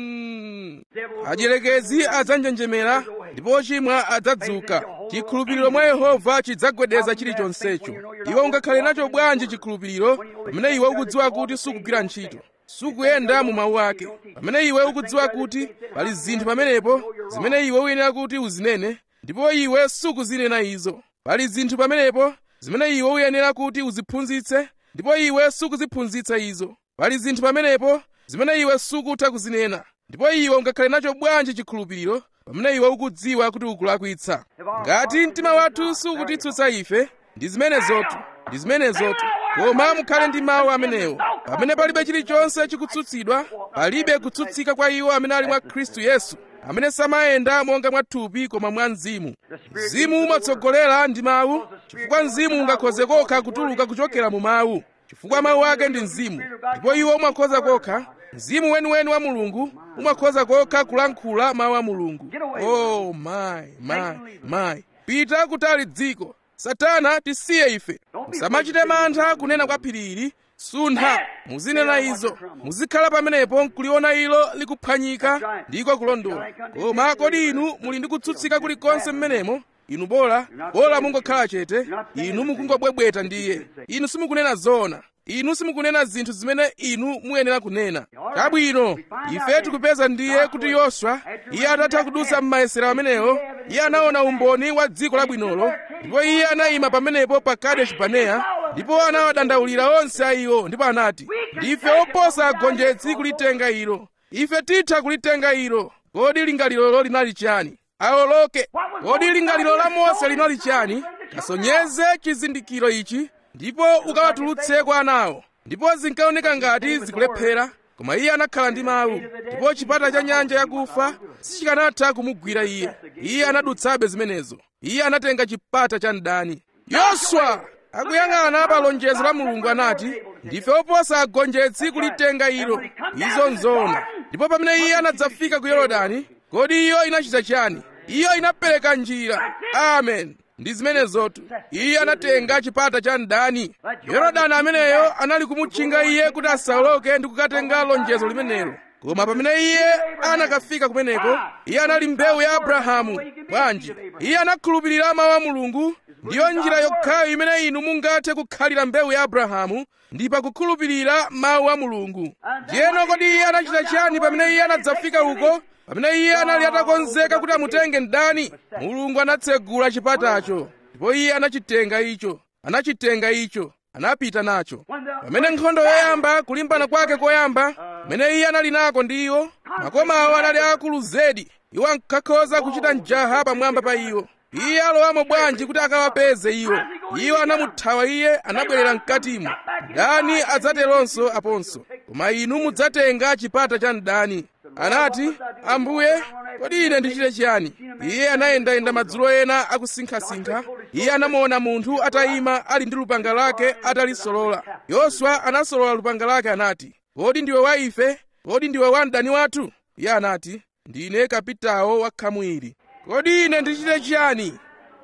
Speaker 1: mm. adyelekezi adzanjenjemera ndipo ochimwa adzadzuka chikhulupiriro mwa yehova chidzagwedeza chilichonsecho iwe ungakhale nacho bwanji chikhulupiriro pamene iwe ukudziwa kuti sukugwira ntchito sukuyenda mu mawu ake pamene iwe ukudziwa kuti pali zinthu pamenepo zimene iwe uyenera kuti uzinene ndipo iwe sukuzinena izo pali zinthu pamenepo zimene iwe uyenera kuti uziphunzitse ndipo iwe sukuziphunzitsa izo pali zinthu pamenepo zimene iwe sukutha kuzinena ndipo iwe ungakhale nacho bwanji chikhulupiriro pamene iwe ukudziwa kuti ukulakwitsa ngati mtima wathu sukutitsutsa ife ndi zimenezotu ndi zimenezotu koma mukhale ndi mawu amenewo pamene palibe chilichonse chikutsutsidwa palibe kutsutsika kwa iwo amene ali mwa khristu yesu amene samayenda monga mwa thupi koma mwa mzimu mzimu umatsogolera ndi mawu chifukwa mzimu ungakhoze kokha kutuluka kuchokera mu mawu chifukwa mawu ake ndi mzimu ndipo iwo umakhoza kokha mzimu weniweni wa mulungu umakhoza kokha kulankhula mawu a mulungu oh my my my pita kutali dziko satana tisiye ife musamachite mantha kunena kwa phirili suntha muzinena izo muzikhala pamenepo nkuliona ilo likuphwanyika ndiko kulondola koma kodi inu muli ndi kutsutsika kulikonse mmenemo inu bola bola mungokhala chete inu mukungobwebweta ndiye inu simukunena zoona inu simukunena zinthu zimene inu muyenera kunena chabwino ife tikupeza ndiye kuti yoswa iye atatha kudutsa m'mayesero amenewo iye anaona umboni wa dziko labwinolo ndipo iye anayima pamenepo pa kadeshi barinea ndipo anawadandaulira onse a iwo ndipo anati ndife oposa agonjetsi kulitenga ilo ife titha kulitenga ilo kodi lingalilolo linali chiyani awoloke kodi lingaliro la mose linali chiyani kasonyeze chizindikiro ichi ndipo ukawatulutse kwa anawo ndipo zinkaoneka ngati zikulephera koma iye anakhala ndi mawu ndipo chipata cha nyanja yakufa sichikanatha kumugwira iye iye anadutsabe zimenezo iye anatenga chipata cha mdani yoswa akuyang'ana pa lonjezo la mulungu anati ndife oposa agonjetsi kulitenga ilo izo nzoona ndipo pamene iye anadzafika ku yorodani kodi iyo inachita chani iyo inapereka njira amen ndi zimenezotu iye anatenga chipata cha mdani yorodani ameneyo anali kumutchinga iye kuti asawoloke ndi kukatenga lonjezo limenelo koma pamene iye anakafika kumeneko iye anali mbewu ya abrahamu bwanji iye anakhulupirira mawu a mulungu ndiyo njira yokhayo imene inu mungathe kukhalira mbewu ya abrahamu ndi pakukhulupirira mawu a mulungu ndiyeno kodi iye anachita chiyani pamene iye anadzafika uko pamene iye anali atakonzeka kuti amutenge mdani mulungu anatsegula chipatacho ndipo iye anachitenga icho anachitenga icho anapita nacho pamene nkhondo yoyamba kulimbana kwake koyamba pamene iye anali nako ndi iwo makoma awo anali akulu zedi iwo ankakhoza kuchita mjaha pamwamba pa iwo iye alowamo bwanji kuti akawapeze iwo iwo anamuthawa iye anabwerera mkatimo mdani adzateronso aponso koma inu mudzatenga chipata cha mdani anati ambuye kodi ine ndichite chiyani iye anayendayenda madzulo ena akusinkhasinkha iye anamuona munthu atayima ali ndi lupanga lake atalisolola yoswa anasolola lupanga lake anati kodi ndiwe wa ife kodi ndiwe wa mdani wathu iye anati ndine kapitawo wa khamu ili kodi ine ndichite chiyani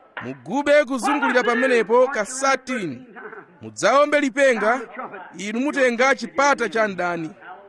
Speaker 1: mugube kuzungulira pamenepo ka satini mudzaombe lipenga inu mutenga chipata cha mdani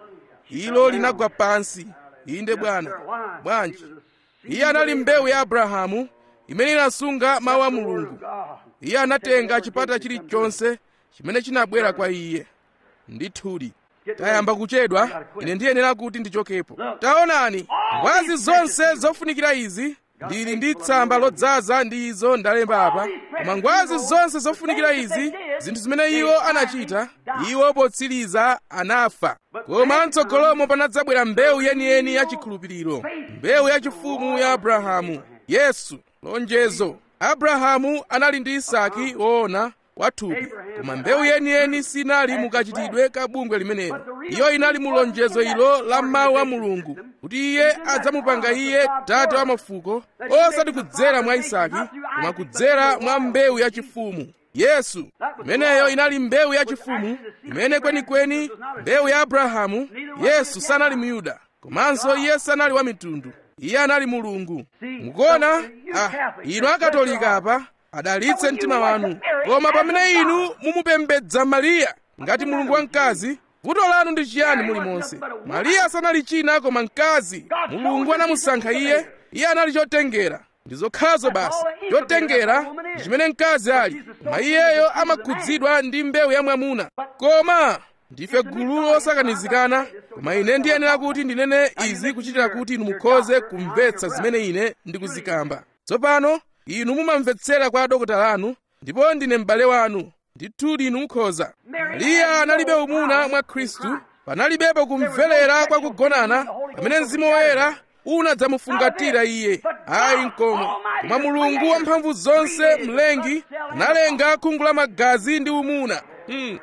Speaker 1: ilo linagwa pansi inde bwana bwanji iye anali mbewu ya abrahamu imene inasunga mawu a mulungu iye anatenga chipata chilichonse chimene chinabwera kwa iye ndithudi tayamba kuchedwa ine ndiyenera kuti ndichokepo taonani ngwazi zonse zofunikira izi ndili ndi tsamba lodzaza ndi izo ndalemba apa koma ngwazi zonse zofunikira izi zinthu zimene iwo anachita iwo potsiriza anafa koma mtsogolomo panadzabwera mbewu yeniyeni ya chikhulupiriro mbewu yachifumu ya abrahamu yesu lonjezo abrahamu anali ndi isaki woona kwa thupi koma mbewu yeniyeni sinali mukachitidwe ka bungwe limenelo iyo inali mu lonjezo ilo la mawu a mulungu kuti iye adzamupanga iye tate wa mafuko osati kudzera mwa isaki koma kudzera mwa mbewu yachifumu yesu imeneyo inali mbewu yachifumu imene kwenikweni mbewu ya abrahamu yesu sanali myuda komanso iye sanali wa mitundu iye anali mulungu mukuona ah, inu akatolika apa adalitse mtima wanu koma pamene inu mumupembedza mariya ngati mulungu wamkazi vuto lanu ndi chiyani mulimonse mariya sanali china koma mkazi mulungu anamusankha iye iye anali chotengera ndi zokhazo basi chotengera ndi chimene mkazi ali koma iyeyo amakhudzidwa ndi mbewu ya mwamuna koma ndife gulu osakanizikana koma ine ndiyenera kuti ndinene izi kuchitira kuti inu mukhoze kumvetsa zimene ine ndikuzikamba tsopano inu mumamvetsera kwa dokotala anu ndipo ndine m'bale wanu ndithudi inu mukhoza mariya analibe umuna mwa khristu panalibepo kumverera kwa kugonana pamene mzimu woyera unadzamufungatira iye ayi nkomwe koma mulungu wamphamvu zonse mlengi analenga khungu la magazi ndi umuna hmm.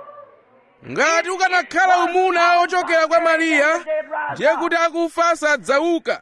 Speaker 1: ngati ukanakhala umuna ochokera kwa mariya ndiye kuti akufa sadzauka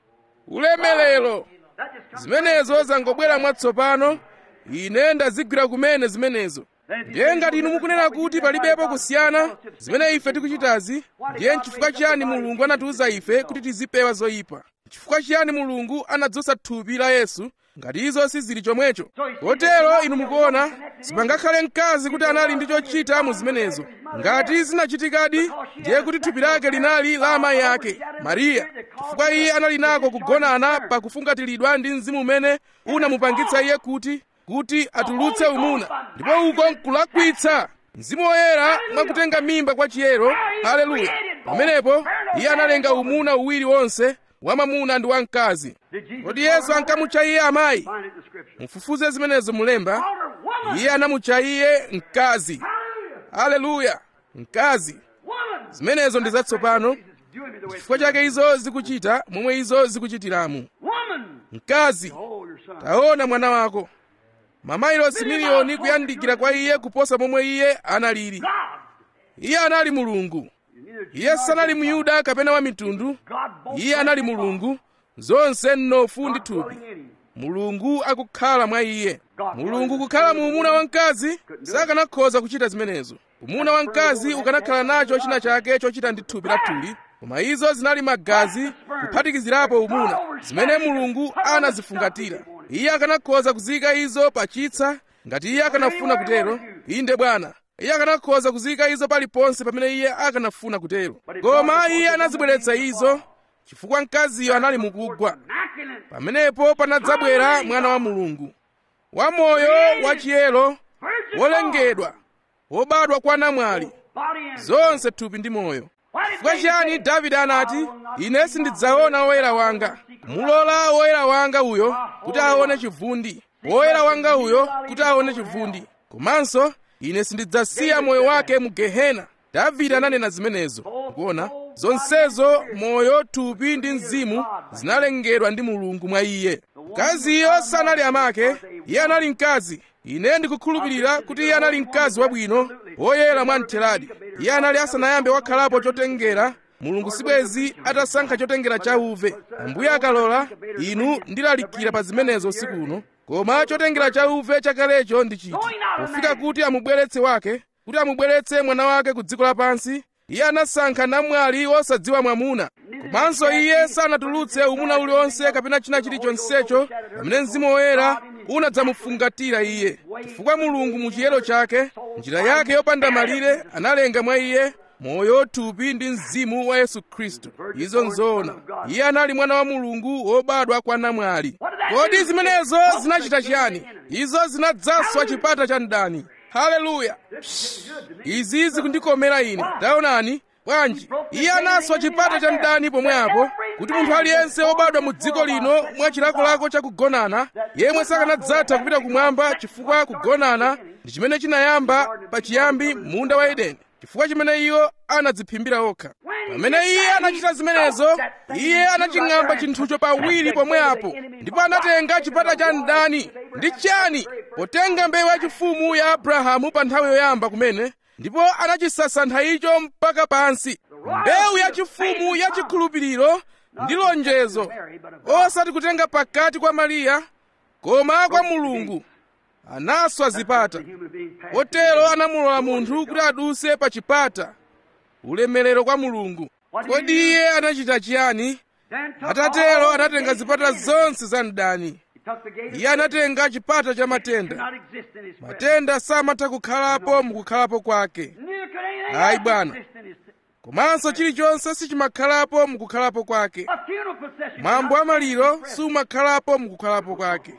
Speaker 1: ulemelero zimenezo zangobwera mwatsopano ine ndazigwira kumene zimenezo ndiye ngati inu mukunena kuti palibepo kusiyana zimene ife tikuchitazi ndiye nchifukwa chiyani mulungu anatiuza ife kuti tizipewa zoyipa chifukwa chiyani mulungu anadzutsa thupi la yesu ngati izo sizili chomwecho kotero inu mukuona sipangakhale mkazi kuti anali ndi chochita mu zimenezo ngati zinachitikadi ndiye kuti thupi lake linali la amayi ake mariya chifukwa iye anali nako kugonana pakufungatiridwa ndi mzimu umene unamupangitsa iye kuti kuti atulutse umuna ndipo uko nkulakwitsa mzimu woyera mwakutenga mimba kwa chiyero haleluya pamenepo iye analenga umuna uwiri wonse wamamuna ndi wamkazi kodi yesu ankamutcha iye amayi mufufuze zimenezo mulemba iye anamutcha iye mkazi haleluya mkazi zimenezo ndi zatsopano chifukwa chake izo zikuchita momwe izo zikuchitiramu mkazi taona mwana wako mamayilosi miliyoni kuyandikira kwa iye kuposa momwe iye analili iye anali mulungu iye sanali myuda kapena wa mitundu iye anali mulungu zonse mnofu ndi thupi mulungu akukhala mwa iye mulungu kukhala mu umuna wamkazi sakanakhoza kuchita zimenezo umuna wamkazi ukanakhala nacho china chake chochita ndi thupi la tuli koma izo zinali magazi kuphatikizirapo umuna zimene mulungu anazifungatira iye akanakhoza kuzika izo pa chitsa ngati iye akanafuna kutero inde bwana iye akanakhoza kuzika izo paliponse pamene iye akanafuna kutero koma iye anazibweretsa izo chifukwa mkaziyo anali mukugwa pamenepo panadzabwera mwana wa mulungu wamoyo wachiyero wolengedwa wobadwa kwa namwali zonse thupi ndi moyo chifukwa chiyani davide anati ine sindidzaona woyera wanga kumulola woyera wanga uyo kuti aone chivundi woyera wanga uyo kuti aone chivundi komanso ine sindidzasiya moyo wake mu gehena davide ananena zimenezo kuona zonsezo moyo thupi ndi mzimu zinalengedwa ndi mulungu mwa iye mkaziyo sanali amake iye anali mkazi ine ndikukhulupirira kuti iye anali mkazi wabwino woyera mwamtheradi iye anali asanayambe wakhalapo chotengera mulungu sibwezi atasankha chotengera cha uve ambuye akalola inu ndilalikira pa zimenezo usiku uno koma chotengera cha uve chakalecho ndi chiti pofika kuti amubweretse wake kuti amubweretse mwana wake ku dziko lapansi iye anasankha namwali wosadziwa mwamuna komanso iye sanatulutse umuna uliwonse kapena china chilichonsecho pamene mzimu woyera unadzamufungatira iye chifukwa mulungu mu chiyero chake njira yake yopanda malire analenga mwa iye moyo thupi ndi mzimu wa yesu khristu izo nzoona iye anali mwana wa mulungu wobadwa kwa namwali kodi zimenezo zinachita chiyani izo zinadzaswa chipata cha mdani haleluya izi zikundikomera ine taonani bwanji iye anaswa chipata cha mdani pomwe apo kuti munthu aliyense wobadwa mu dziko lino mwa chilakolako cha kugonana yemwe sakanadzatha kupita kumwamba chifukwa kugonana ndi chimene chinayamba pachiyambi munda wa edeni chifukwa chimene iwo anadziphimbira okha pamene iye anachita zimenezo iye anaching'amba chinthucho pawiri pomwe apo ndipo anatenga chipata cha mdani ndi chani potenga mbewu yachifumu ya abrahamu pa nthawi yoyamba kumene ndipo anachisasantha icho mpaka pansi mbewu yachifumu yachikhulupiriro ndi lonjezo osati kutenga pakati kwa mariya koma kwa mulungu anaswa zipata potero anamulola munthu kuti aduse pa chipata ulemerero kwa mulungu kodi iye anachita chiyani atatero anatenga zipata zonse za mdani iye anatenga chipata cha matenda matenda samatha kukhalapo mukukhalapo kwake ayi bwana komanso chilichonse sichimakhalapo mukukhalapo kwake mwambo wa maliro sumakhalapo mukukhalapo kwake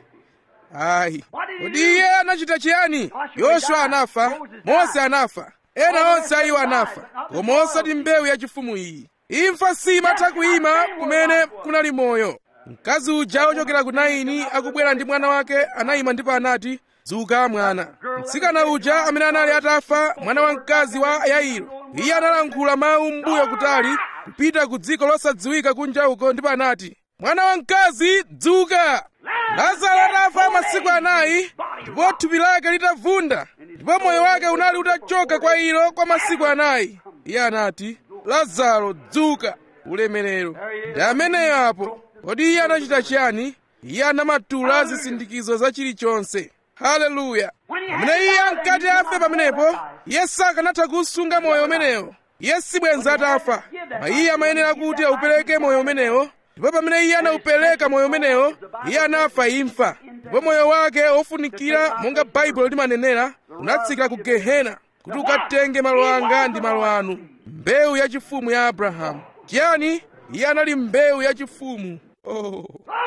Speaker 1: ayi kodi iye anachita chiyani yoswa anafa mose anafa ena onse a iwo anafa koma osati mbewu yachifumu iyi imfa simatha kuyima kumene kunali moyo mkazi uja wochokera ku naini akubwera ndi mwana wake anayima ndipo anati dzuka mwana mtsikana uja amene anali atafa mwana wamkazi wa yairo iye analankhula mawu mbuyo kutali kupita ku dziko losadziwika kunja uko ndipo anati mwana wamkazi dzuka lazaro atafa masiku anayi ndipo thupi lake litavunda ndipo moyo wake unali utachoka kwa ilo kwa masiku anayi iye anati lazaro dzuka ulemerero ndi ameneyo apo kodi iye anachita chiyani iye anamatula zisindikizo za chilichonse haleluya pamene iye ankati afe pamenepo iye sakanatha kusunga moyo umenewo iye sibwenza atafa ma iye amayenera kuti aupereke moyo umenewo ndipo pamene iye anaupereka moyo umenewo iye anafa imfa ndipo moyo wake ofunikira monga baibulo limanenera unatsikira ku gehena kuti ukatenge malo anga ndi malo anu mbewu yachifumu ya abrahamu chiyani iye anali mbewu yachifumu oh.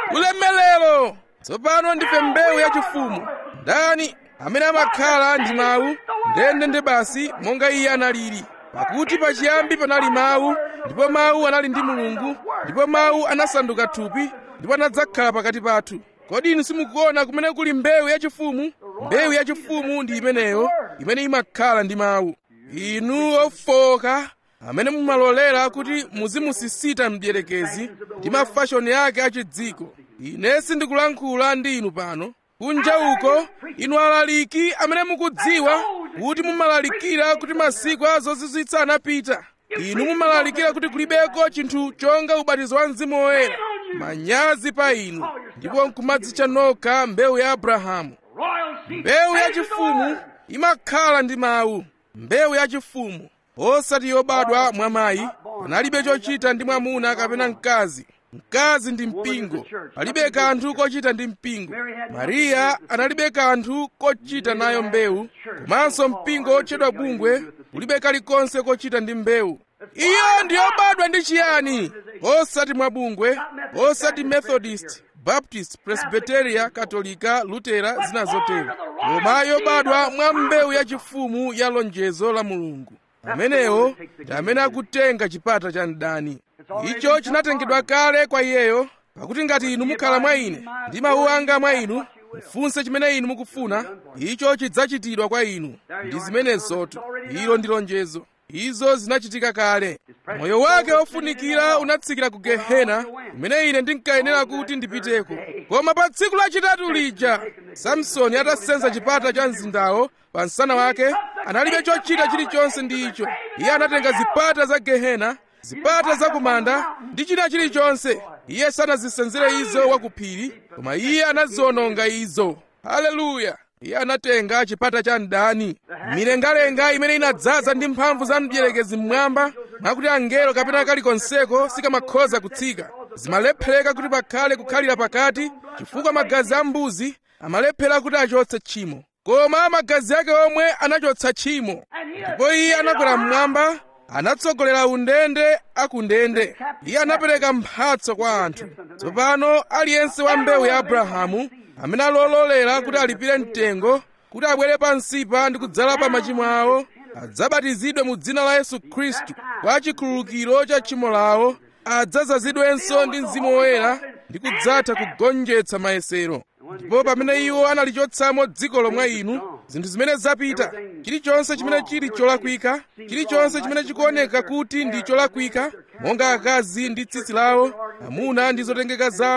Speaker 1: ulemelero tsopano ndife mbewu yachifumu ndani amene amakhala ndi mawu ndende nde basi monga iye analili pakuti pachiyambi panali mawu ndipo mawu anali ndi mulungu ndipo mawu anasanduka thupi ndipo anadzakhala pakati pathu kodi inu simukuona kumene kuli mbewu yachifumu mbewu yachifumu ndi imeneyo imene imakhala ndi mawu inu ofoka amene mumalolera kuti muzimusisita mdierekezi ndi mafashoni ake achidziko ine sindikulankhula ndi inu pano kunja uko inu alaliki amene mukudziwa kuti mumalalikira kuti masiku a zozizwitsa anapita inu mumalalikira kuti kulibeko chinthu chonga ubatizo wa mzimu woyera manyazi pa inu ndipo nkumadzitcha nokha mbewu ya abrahamu mbewu yachifumu imakhala ndi mawu mbewu yachifumu osati yobadwa mwa mayi panalibe chochita ndi mwamuna kapena mkazi mkazi ndi mpingo palibe kanthu kochita ndi mpingo mariya analibe kanthu kochita nayo mbewu komanso mpingo otchedwa bungwe ulibe kalikonse kochita ndi mbewu iyo ndiyobadwa ndi chiyani osati mwa bungwe osati methodist baptist presbyteria katolika lutera zina zotero koma yobadwa mwa mbewu yachifumu ya lonjezo la mulungu amenewo ndi amene akutenga chipata cha mdani icho chinatengedwa kale kwa iyeyo pakuti ngati inu mukhala mwa ine ndi mawu anga mwa inu mufunse chimene inu mukufuna icho chidzachitidwa kwa inu ndi zimenezotu ilo ndi lonjezo izo zinachitika kale moyo wake ofunikira unatsikira ku gehena kumene ine ndinkayenera kuti ndipiteko koma pa tsiku lachitatu lija samsoni atasenza chipata cha mzindawo pa msana wake analibe chochita chilichonse ndi icho iye anatenga zipata za gehena zipata za kumanda ndi china chilichonse iye sanazisenzere izo wakuphiri koma iye anaziwononga izo haleluya iye anatenga chipata cha mdani milengalenga imene inadzaza ndi mphamvu za mdierekezi mmwamba mwakuti angelo kapena kalikonseko sikamakhoza kutsika zimalephereka kuti pakhale kukhalira pakati chifukwa magazi a mbuzi amalephera kuti achotse tchimo koma magazi ake omwe anachotsa tchimo ndipo iye anakwera mmwamba anatsogolera undende akundende iye anapereka mphatso kwa anthu tsopano aliyense wa mbewu ya abrahamu amene alololera kuti alipire mtengo kuti abwere pansipa ndi kudzala pa machimo awo adzabatizidwe mu dzina la yesu khristu kwa chikhululukiro cha tchimo lawo adzazazidwenso ndi mzimu woyera ndi kudzatha kugonjetsa mayesero ndipo pamene iwo analichotsamo dziko lomwe inu zinthu zimene zapita chilichonse chimene chili cholakwika chilichonse chimene chikuoneka kuti ndi cholakwika monga akazi ndi tsitsi lawo amuna ndi zotengeka zawo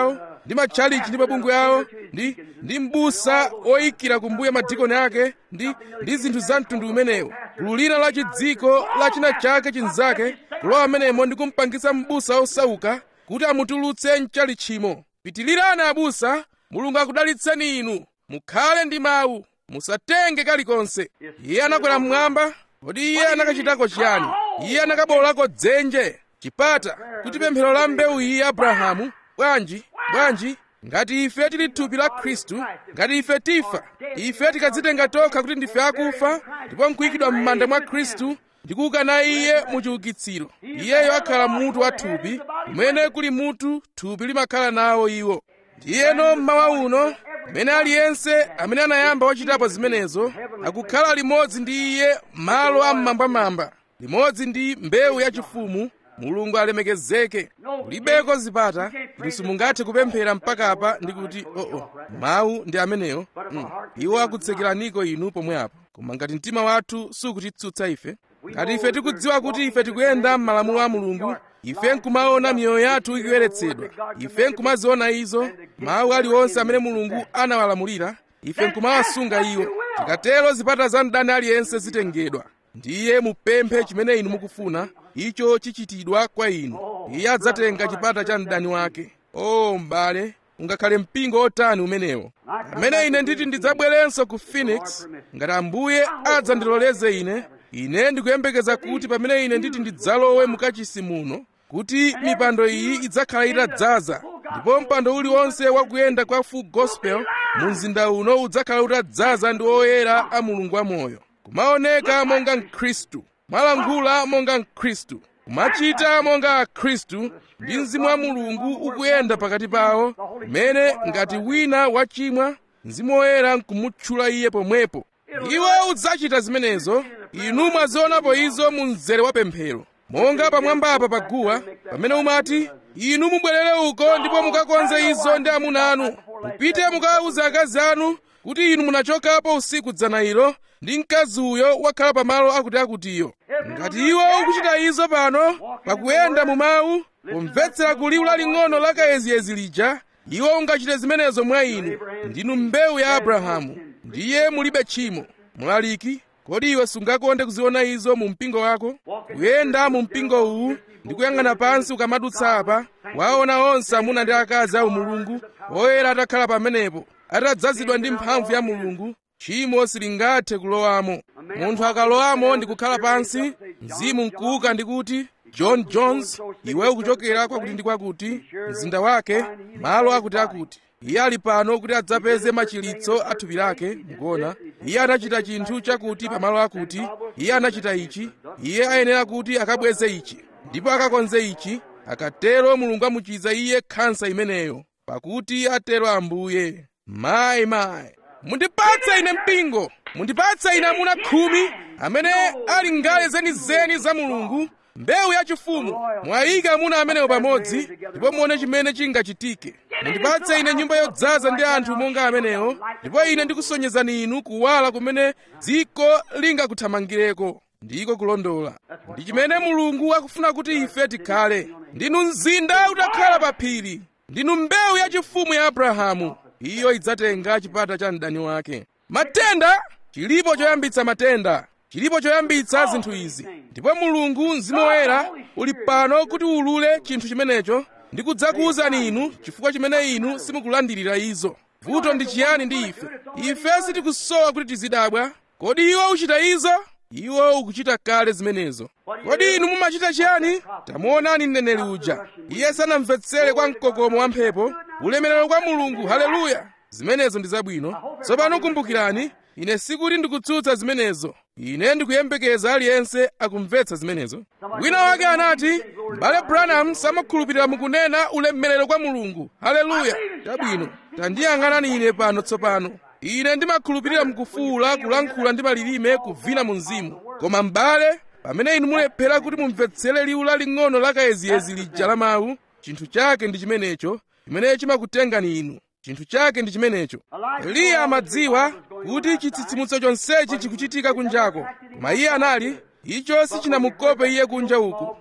Speaker 1: ndi matchalichi ndi mabungwe awo ndi ndi mbusa oyikira kumbuya madikoni ake ndi ndi zinthu za mtundu umenewo gulu lina la chidziko la china chake chinzake kulowa menemo ndi kumpangisa mbusa osauka kuti amutulutse mchalichimo pitilirani abusa mulungu akudalitseni inu mukhale ndi mawu musatenge kalikonse iye anakwera mmwamba kodi iye anakachitako chiyani iye anakabolako dzenje chipata kuti pemphero la mbewu iyi abrahamu bwanji bwanji ngati ife tili thupi la khristu ngati ife tifa ife tikadzitenga tokha kuti ndife akufa ndipo nkuyikidwa m'manda mwa khristu ndi kuukana iye mu chiukitsiro iyeyo akhala mutu wa thupi kumene kuli mutu thupi limakhala nawo iwo ndiyeno mmawa uno mmene aliyense amene anayamba wachitapo zimenezo akukhala limodzi ndi iye malo am'mambamamba limodzi ndi mbewu yachifumu mulungu alemekezeke kulibeko zipata inu simungathe kupemphera mpaka apa ndi kuti oo oh, oh, mawu ndi amenewo mm. iwo akutsekeraniko inu pomwe apo koma ngati mtima wathu sukutitsutsa ife ngati ife tikudziwa kuti ife tikuyenda m'malamulo a mulungu ife nkumaona miyoyo yathu ikuyeretsedwa ife nkumaziona izo mawu aliwonse amene mulungu anawalamulira ife nkumawasunga iwo tikatero zipata za mdani aliyense zitengedwa ndiye mupemphe chimene inu mukufuna icho chichitidwa kwa inu iye adzatenga chipata cha mdani wake o m'bale ungakhale mpingo otani umenewo amene ine nditi ndidzabwerenso ku phoenix ngati ambuye adzandiloleze ine ine ndikuyembekeza kuti pamene ine nditi ndidzalowe mukachisi muno kuti mipando iyi idzakhala itadzaza ndipo mpando uliwonse wakuyenda kwa full gospel mu mzinda uno udzakhala utadzaza ndi oyera a mulungu wamoyo kumaoneka monga mkhristu malankhula monga mkhristu kumachita monga khristu ndi mzimu wa mulungu ukuyenda pakati pawo kumene ngati wina wachimwa mzimu woyera nkumutchula iye pomwepo iwo udzachita zimenezo inu mwazionapo izo mu mzere wa pemphero monga pamwambapa paguwa pamene umati inu mubwerere uko ndipo mukakonze izo ndi amuna anu mupite mukawuza akazi anu kuti inu munachokapo usiku dzana ilo ndi mkazi uyo wakhala pamalo akuti akutiyo ngati iwo ukuchita izo pano pakuyenda mu mawu pomvetsera kuliwu laling'ono la kayeziyezi lija iwo ungachite zimenezo mwa inu ndinu mbewu ya abrahamu ndiye mulibe tchimo mlaliki kodi iwe sungakonde kuziona izo mu mpingo wako kuyenda mu mpingo uwu ndi kuyang'ana pansi ukamadutsa apa waona onse amuna ndi akazi a umulungu oyera atakhala pamenepo atadzazidwa ndi mphamvu ya mulungu tchimo silingathe kulowamo munthu akalowamo ndi kukhala pansi mzimu nkuuka ndi kuti john jones iwe ukuchokera kwakuti ndi kwakuti mzinda wake malo akuti akuti iye ali pano kuti adzapeze machilitso a thupi lake mukuona iye anachita chinthu chakuti pamalo akuti iye anachita ichi iye ayenera kuti akabweze ichi ndipo akakonze ichi akatero mulungu amuchiza iye khansa imeneyo pakuti atero ambuye mayi mayi mundipatse ine mpingo mundipatse ine amuna khumi amene ali ngale zenizeni za mulungu mbewu yachifumu mwayika amuna amenewo pamodzi ndipo muone chimene chingachitike mundipatse ine nyumba yodzaza ndi anthu monga amenewo ndipo ine ndikusonyezani inu kuwala kumene dziko lingakuthamangireko ndiko kulondola ndi chimene mulungu akufuna kuti ife tikhale ndinu mzinda utakhala pa phiri ndinu mbewu yachifumu ya abrahamu iyo idzatenga chipata cha mdani wake matenda chilipo choyambitsa matenda chilipo choyambitsa zinthu izi ndipo mulungu mzimu woyera uli pano kuti ulule chinthu chimenecho ndi kudzakuwuzani inu chifukwa chimene inu simukulandirira izo vuto ndi chiyani ndi ife ife sitikusowa kuti tizidabwa kodi iwo uchita izo iwo ukuchita kale zimenezo kodi inu mumachita chiyani tamuonani mneneri uja iye sanamvetsere kwa mkokomo wa mphepo ulemerero kwa mulungu haleluya zimenezo ndi zabwino tsopano kumbukirani ine sikuti ndikutsutsa zimenezo ine ndikuyembekeza aliyense akumvetsa zimenezo wina wake anati m'bale branham samakhulupirira mukunena ulemerero kwa mulungu haleluya chabwino tandiyang'anani ine pano tsopano ine ndimakhulupirira mukufuula kulankhula ndi malilime kuvina mu mzimu koma m'bale pamene inu mulephera kuti mumvetsere liwu laling'ono la kayeziyezi lija la mawu chinthu chake ndi chimenecho chimene chimakutengani inu chinthu chake ndi chimenecho eliya amadziwa kuti chitsitsimutso chonsechi chikuchitika kunjako koma iye anali icho sichinamukope iye kunja uku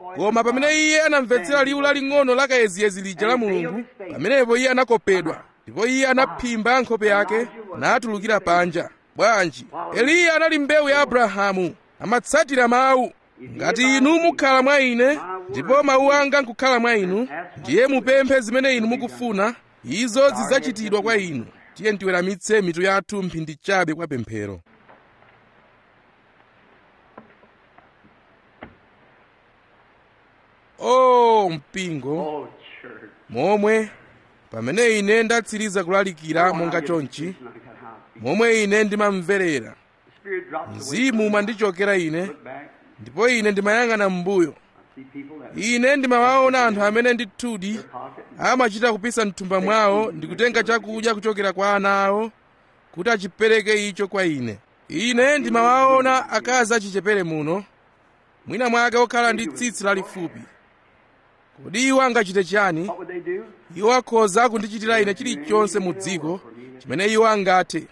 Speaker 1: koma pamene iye anamvetsera liwu laling'ono la kayeziyezi lija la mulungu pamenepo iye anakopedwa ndipo iye anaphimba nkhope yake natulukira panja bwanji eliya anali mbewu ya abrahamu amatsatira mawu ngati inu mukhala mwa ine ndipo mawu anga nkukhala mwa inu ndiye mupemphe zimene inu mukufuna izo zidzachitidwa kwa inu tiye tiweramitse mitu yathu mphindi chabe kwa pemphero o mpingo
Speaker 2: Oh, church.
Speaker 1: momwe pamene ine ndatsiriza kulalikira monga chonchi momwe ine ndimamverera
Speaker 2: The Spirit drops away.
Speaker 1: mzimu umandichokera ine
Speaker 2: Look back.
Speaker 1: ndipo ine ndimayang'ana m'mbuyo
Speaker 2: See people that
Speaker 1: ine ndimawaona anthu amene ndithudi
Speaker 2: pocket.
Speaker 1: amachita kupisa mthumba mwawo ndi kutenga chakudya kuchokera kwa ana awo kuti achipereke icho kwa ine ine ndimawaona akazi achichepere muno mwina mwake okhala ndi tsitsi lalifupi kodi iwo angachite chani
Speaker 2: What would they do?
Speaker 1: iwo akhoza kundichitira ine chilichonse mu dziko chimene iwo angathe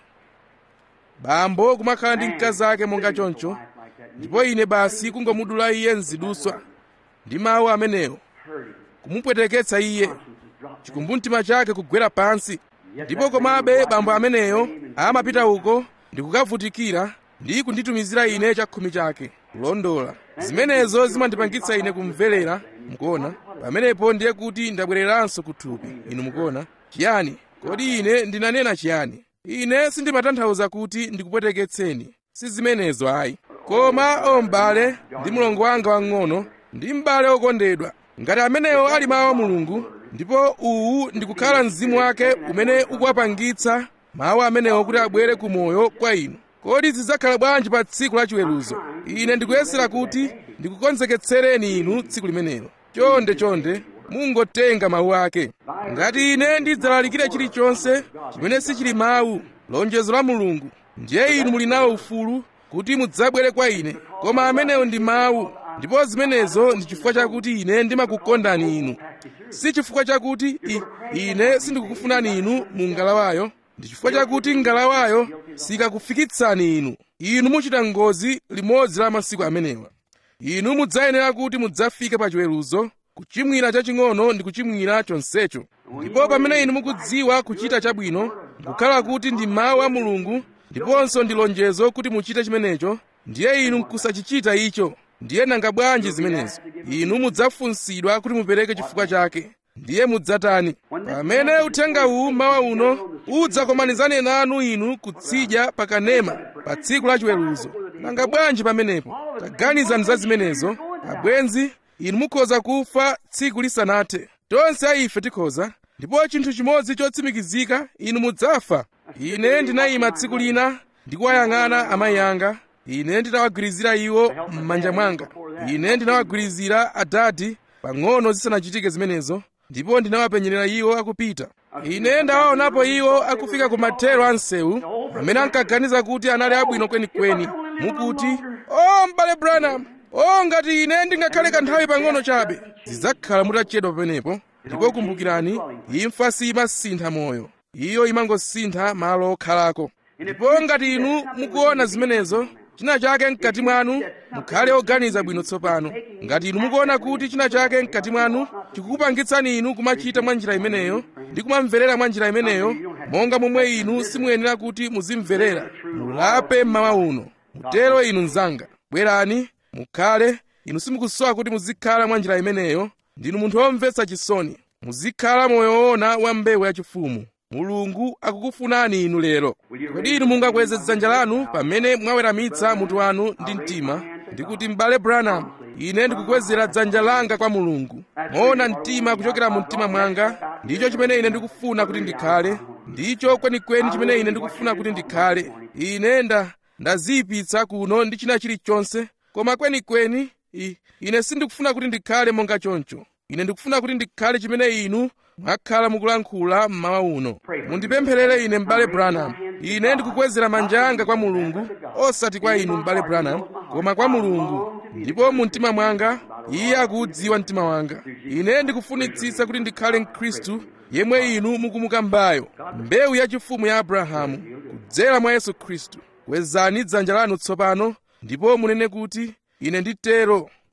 Speaker 1: bambo kumakhala ndi mkazi ake monga choncho ndipo ine basi kungomudula iye mziduswa ndi mawu amenewo
Speaker 2: Hurting.
Speaker 1: kumupweteketsa iye
Speaker 2: Conscience is dropped.
Speaker 1: chikumbumtima chake kugwera pansi ndipo komabe bambo ameneyo amapita uko ndi kukavutikira ndi kunditumizira ine chakhumi chake kulondola zimenezo zimandipangitsa ine kumverera mukuona pamenepo ndiye kuti ndabwereranso kuthupi inu mukuona chiyani kodi ine ndinanena chiyani ine sindimatanthauza kuti ndikupweteketseni si zimenezo ayi koma o m'bale ndi mlongo wanga wang'ono ndi m'bale okondedwa ngati amenewo ali mawu a mulungu ndipo uwu ndikukhala mzimu wake umene ukuwapangitsa mawu amenewo kuti abwere ku moyo kwa inu kodi zidzakhala bwanji pa tsiku la chiweruzo ine ndikuyesera kuti ndikukonzeketsereni inu tsiku limenelo chonde chonde mungotenga mawu ake ngati ine ndidzalalikira chilichonse chimene sichili mawu lonjezo la mulungu ndiye inu muli nawo ufulu kuti mudzabwere kwa ine koma amenewo ndi mawu ndipo zimenezo ndi chifukwa chakuti ine ndimakukondani inu si chifukwa chakuti i, ine sindikukufunani inu mu ngalawayo ndi chifukwa chakuti ngalawayo sikakufikitsani inu inu muchita ngozi limodzi la masiku amenewa inu mudzayenera kuti mudzafike pa chiweruzo kuchimwira chaching'ono ndi kuchimwira chonsecho ndipo pamene inu mukudziwa kuchita chabwino nkukhala kuti ndi mawu a mulungu ndiponso ndi lonjezo kuti muchite chimenecho ndiye inu nkusachichita icho ndiye nanga bwanji zimenezo inu mudzafunsidwa kuti mupereke chifukwa chake ndiye mudzatani pamene uthenga uwu mawa uno udzakomanizane nanu inu kutsidya pakanema pa tsiku la chiweruzo nanga bwanji pamenepo taganizani za zimenezo abwenzi inu mukhoza kufa tsiku lisanathe tonse a ife tikhoza ndipo chinthu chimodzi chotsimikizika inu mudzafa ine ndinayima tsiku lina ndikuwayang'ana amayi anga ine ndinawagwirizira iwo m'manja mwanga ine ndinawagwirizira adadi pang'ono zisanachitike zimenezo ndipo ndinawapenyerera iwo akupita ine ndawaonapo iwo akufika ku mathero a msewu amene ankaganiza kuti anali abwino kwenikweni mukuti o m'bale branham o ngati ine ndingakhale kanthawi pang'ono chabe zidzakhala mutachedwa pamenepo ndipo kumbukirani imfa simasintha moyo iyo imangosintha malo okhalako ndipo ngati inu mukuona zimenezo china chake mkati mwanu mukhale oganiza bwino tsopano ngati inu mukuona kuti china chake mkati mwanu chikukupangitsani inu kumachita mwa njira imeneyo ndi kumamverera mwa njira imeneyo monga momwe inu simuyenera kuti muzimverera mulape mmawa uno mutero inu mnzanga bwerani mukhale inu simukusowa kuti muzikhala mwa njira imeneyo ndinu munthu womvetsa chisoni muzikhala moyo woona wa mbewu yachifumu mulungu akukufunani inu lero kodi inu mungakweze dzanja lanu pamene mwaweramitsa mutu wanu ndi mtima ndikuti m'bale branham ine ndikukwezera dzanja langa kwa mulungu moona mtima kuchokera mu mtima mwanga ndicho chimene ine ndikufuna kuti ndikhale ndicho kwenikweni chimene ine ndikufuna kuti ndikhale ine nda ndaziyipitsa kuno ndi china chilichonse koma kwenikweni i- ine sindikufuna kuti ndikhale monga choncho ine ndikufuna kuti ndikhale chimene inu mwakhala mukulankhula mmawa uno mundipempherere ine m'bale branham ine ndikukwezera manja anga kwa mulungu osati kwa inu m'bale branham koma kwa mulungu ndipo mu mtima mwanga iye akuudziwa mtima wanga ine ndikufunitsitsa kuti ndikhale mkhristu yemwe inu mukumukambayo mbewu yachifumu ya abrahamu kudzera mwa yesu khristu kwezani dzanja lanu tsopano ndipo munene kuti ine nditero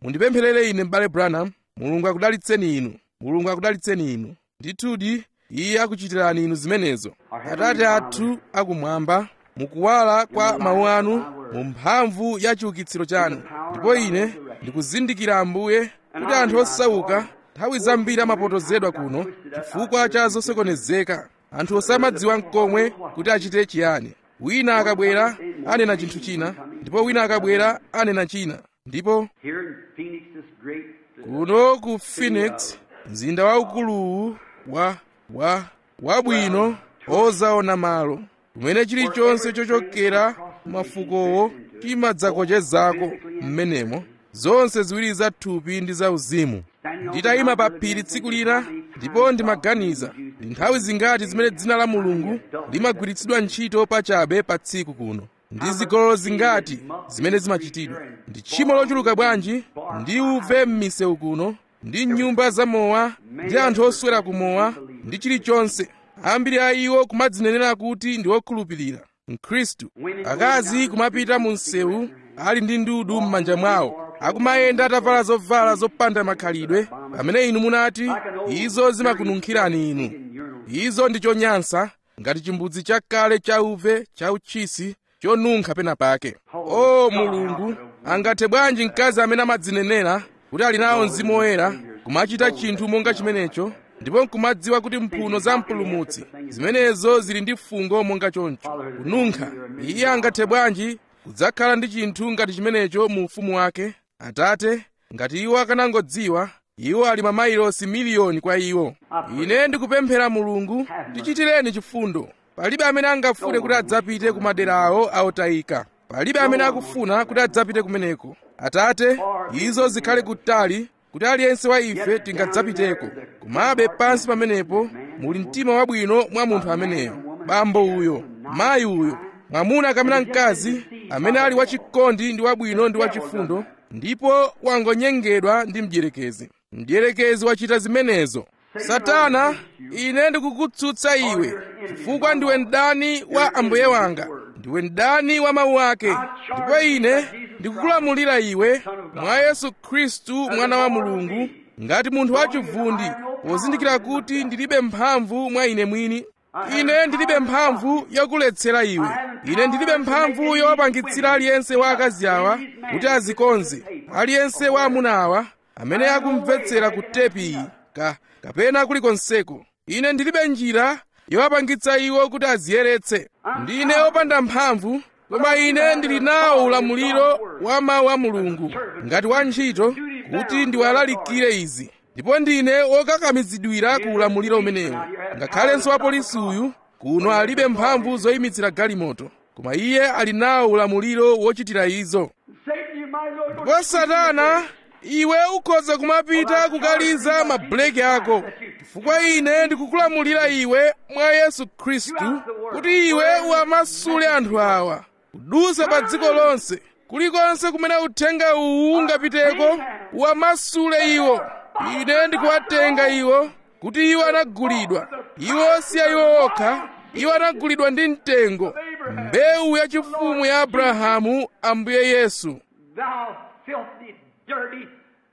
Speaker 1: mundipempherere ine m'bale branham mulungu akudalitseni inu mulungu akudalitseni inu ndithudi iye akuchitirani inu zimenezo atate athu akumwamba mukuwala kwa mawu anu mu mphamvu ya chiukitsiro chanu ndipo ine ndikuzindikira ambuye kuti anthu osauka nthawi zambiri amapotozedwa kuno chifukwa cha zosokonezeka anthu osamadziwa mkomwe kuti achite chiyani wina akabwera anena chinthu china ndipo wina akabwera anena china ndipo
Speaker 2: Here in Phoenix, this great
Speaker 1: kuno ku phoenix mzinda waukuluwu wa wa wabwino ozaona malo kumene chilichonse chochokera mafukowo chimadzakochezako m'menemo zonse ziwiri za thupi ndi za uzimu nditayima pa phiri tsiku lina ndipo ndimaganiza ndi nthawi zingati zimene dzina la mulungu limagwiritsidwa ntchito pachabe pa tsiku kuno ndi zigololo zingati zimene zimachitidwa ndi tchimo lochuluka bwanji ndi uve m'misewu kuno ndi nyumba zamowa ndi anthu oswera kumowa ndi chilichonse ambiri a iwo kumadzinenera kuti ndi okhulupirira mkhristu akazi kumapita mu msewu ali ndi ndudu m'manja mwawo akumayenda atavala zovala zopanda makhalidwe pamene inu munati izo zimakununkhirani inu izo ndi chonyansa ngati chimbudzi chakale cha uve cha uchisi chonunkha pena pake o mulungu angathe bwanji mkazi amene amadzinenera kuti ali nawo mzimu woyera kumachita chinthu monga chimenecho ndipo nkumadziwa kuti mphuno za mpulumutsi zimenezo zili ndi fungo monga choncho kununkha iye angathe bwanji kudzakhala ndi chinthu ngati chimenecho mu ufumu wake atate ngati iwo akanangodziwa iwo ali mamayilosi miliyoni kwa iwo ine ndikupemphera mulungu tichitireni chifundo palibe amene angafune kuti adzapite ku madera awo aotayika palibe amene akufuna kuti adzapite kumeneko atate izo zikhale kutali kuti aliyense wa ife tingadzapiteko komabe pansi pamenepo muli mtima wabwino mwa munthu ameneyo bambo uyo mayi uyo mwamuna kapena mkazi amene ali wachikondi ndi wabwino ndi wachifundo ndipo wangonyengedwa ndi mdierekezi mdierekezi wachita zimenezo satana ine ndikukutsutsa iwe chifukwa ndiwe mdani wa ambuye wanga ndiwe mdani wa mawu ake ndipo ine ndikukulamulira iwe mwa yesu khristu mwana wa mulungu ngati munthu wachivundi pozindikira kuti ndilibe mphamvu mwa ine mwini ine ndilibe mphamvu yokuletsera iwe ine ndilibe mphamvu yowapangitsira aliyense wa akazi awa kuti azikonze aliyense wa amuna awa amene akumvetsera ku tepi iyi ka kapena kulikonseko ine ndilibe njira yowapangitsa iwo kuti aziyeretse ndine wopanda mphamvu koma ine ndili nawo ulamuliro wa mawu a mulungu ngati wantchito kuti ndiwalalikire izi ndipo ndine wokakamizidwira ku ulamuliro umenewu ngakhalenso wapolisi uyu kuno alibe mphamvu zoyimitsira galimoto koma iye ali nawo ulamuliro wochitira izo
Speaker 2: Satan, you might as well go
Speaker 1: ndipo satana iwe ukhoza kumapita kukaliza mabuleki ako chifukwa ine ndikukulamulira iwe mwa yesu khristu kuti iwe uwamasule anthu awa kudutsa pa dziko lonse kulikonse kumene uthenga uwu ungapiteko uwamasule iwo ine ndikuwatenga iwo kuti iwo anagulidwa iwo si iwo okha iwo anagulidwa ndi mtengo mbewu yachifumu ya abrahamu ambuye yesu
Speaker 2: Thou filthy, dirty,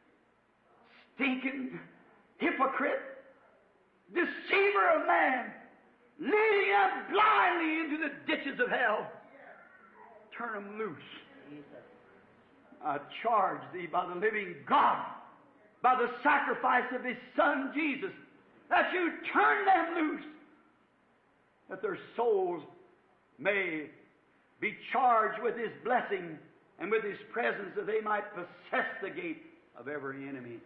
Speaker 2: stinking hypocrite, deceiver of man, leading them blindly into the ditches of hell. Turn them loose. I charge thee by the living God, by the sacrifice of his Son Jesus, that you turn them loose, that their souls may be charged with his blessing and with his presence that they might possess the gate of every enemy.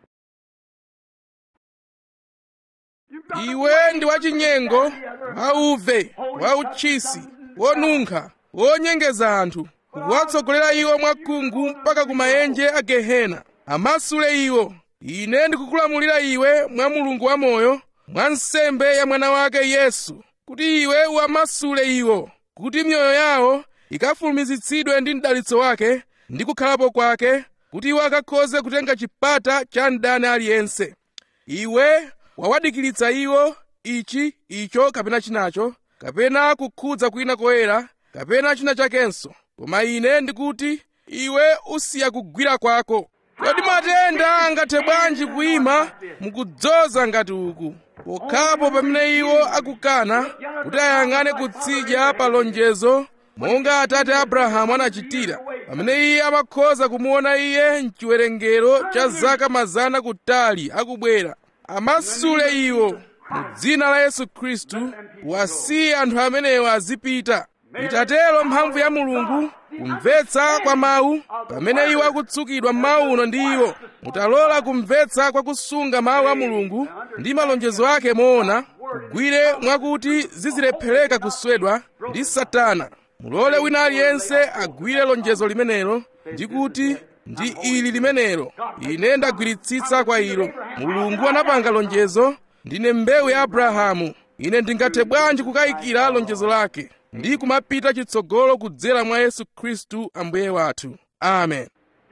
Speaker 1: iwe ndi wachinyengo wauve wauchisi wonunkha wonyengeza anthu kuwatsogolera iwo mwakhungu mpaka ku maenje a gehena amasule iwo ine ndikukulamulira iwe mwa mulungu wamoyo mwa nsembe ya mwana wake yesu kuti iwe uwamasule iwo kuti mioyo yawo ikafulumizitsidwe ndi mdalitso wake ndi kukhalapo kwake kuti iwo akakhoze kutenga chipata cha mdani aliyense iwe wawadikiritsa iwo ichi icho kapena chinacho kapena kukhudza kwina koyera kapena china chakenso koma ine ndikuti iwe usiya kugwira kwako kodi matenda angathe bwanji kuyima mukudzoza ngati uku pokhapo pamene iwo akukana kuti ayang'ane kutsidya pa lonjezo monga atate abrahamu anachitira pamene iye amakhoza kumuona iye mchiwerengero cha zaka mazana kutali akubwera amasule iwo mu dzina la yesu khristu wasiye anthu amenewo azipita itatero mphamvu ya mulungu kumvetsa kwa mawu pamene iwo akutsukidwa m'mawu uno ndi iwo mutalola kumvetsa kwa kusunga mawu a mulungu ndi malonjezo ake moona kugwire mwakuti zizilephereka kuswedwa ndi satana mulole wina aliyense agwire lonjezo limenelo ndi kuti ndi ili limenelo ine ndagwiritsitsa kwa ilo mulungu anapanga lonjezo ndine mbewu ya abrahamu ine ndingathe bwanji kukayikira lonjezo lake ndi kumapita chitsogolo kudzera mwa yesu khristu ambuye wathu amen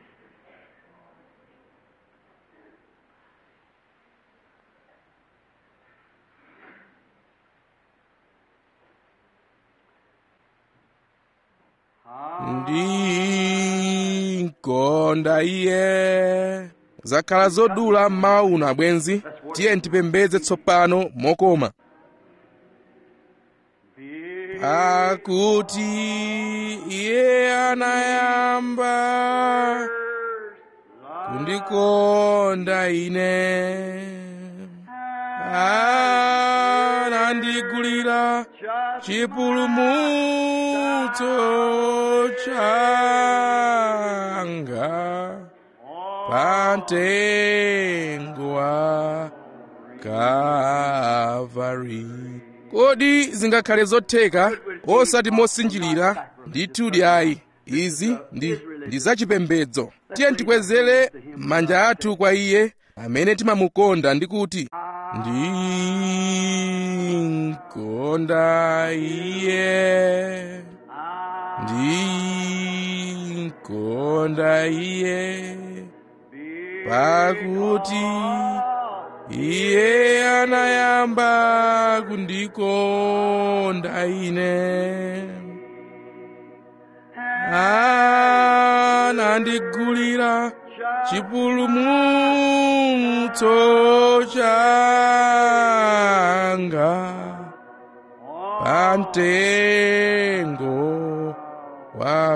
Speaker 1: ndinkonda iye zakhala zodula mmawa uno abwenzi tiye tipembedze tsopano mokoma pakuti iye anayamba kundikonda ine anandigulira chipulumutso changa pamtengo wa Kalvari kodi zingakhale zotheka osati mosinjirira ndithudi ayi izi ndi ndi zachipembedzo tiye tikwezere manja athu kwa iye amene timamukonda ndi kuti ndinkonda iye ndinkonda iye pakuti iye anayamba kundikonda ine anandigulira chipulumutso changa pamtengo wa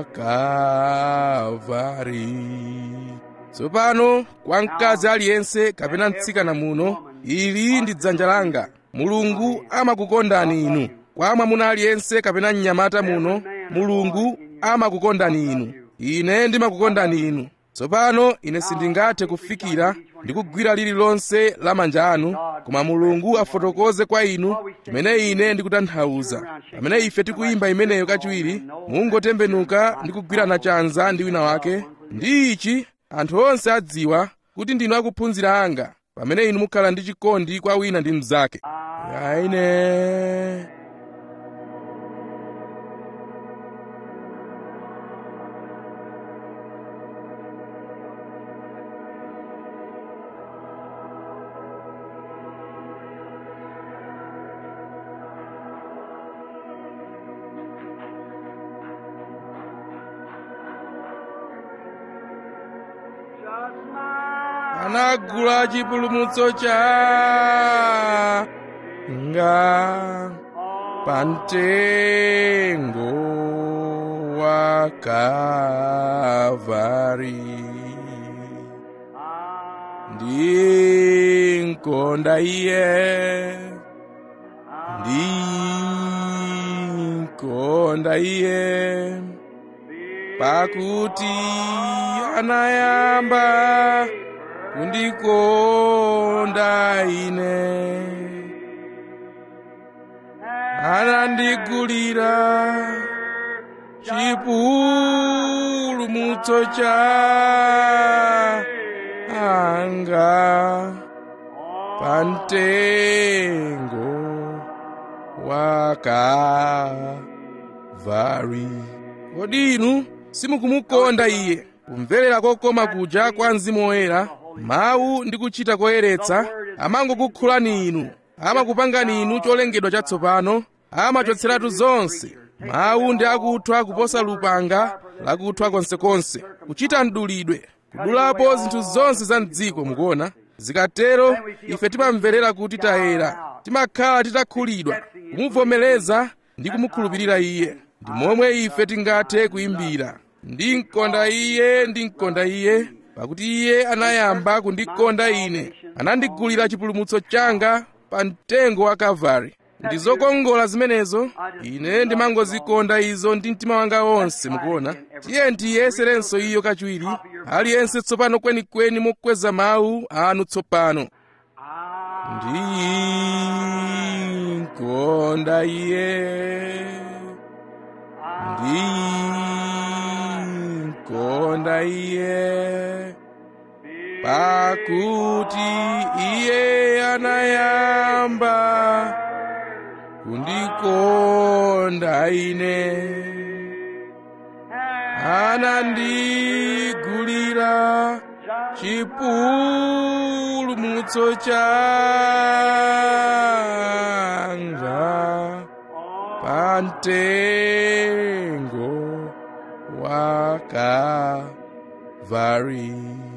Speaker 1: Kalvari tsopano kwa mkazi aliyense kapena mtsikana muno ili ndi dzanja langa mulungu amakukondani inu kwa mwamuna aliyense kapena mnyamata muno mulungu amakukondani inu ine ndimakukondani inu tsopano ine sindingathe kufikira ndi kugwira lililonse la manja anu koma mulungu afotokoze kwa inu chimene ine ndikutanthauza pamene ife tikuyimba imeneyo kachiwiri mungotembenuka ndi kugwirana chanza ndi wina wake ndi ichi anthu onse adziwa kuti ndinu akuphunzira anga pamene inu mukhala ndi chikondi kwa wina ndi mnzake aine anagula chipulumutso changa pamtengo wa Kalvari ndinkonda iye ndinkonda iye pakuti anayamba kundikonda ine anandigulira chipulumutso changa pamtengo wa Kalvari kodi inu simukumukonda iye kumverera kokoma kuja kwa mzimu woyera mawu ndi kuchita koyeretsa amangokukhudzani inu amakupangani inu cholengedwa chatsopano amachotseratu zonse mawu ndi akuthwa kuposa lupanga lakuthwa konsekonse kuchita mdulidwe kudulapo zinthu zonse za mdziko mukuona zikatero ife timamverera kuti tayera timakhala titakhulidwa kumuvomereza ndi kumukhulupirira iye ndi momwe ife tingathe kuyimbira ndinkonda iye ndinkonda iye pakuti iye anayamba kundikonda ine anandigulira chipulumutso changa pa mtengo wa kalvari ndi zokongola zimenezo ine ndimangozikonda izo ndi mtima wanga wonse mukuona tiye ndiyeserenso iyo kachiwiri aliyense tsopano kwenikweni mokweza mawu anu tsopano ndinkonda iye ndinkonda iye pakuti iye anayamba kundikonda ine anandigulira chipulumutso changa pa mtengo wa kalvari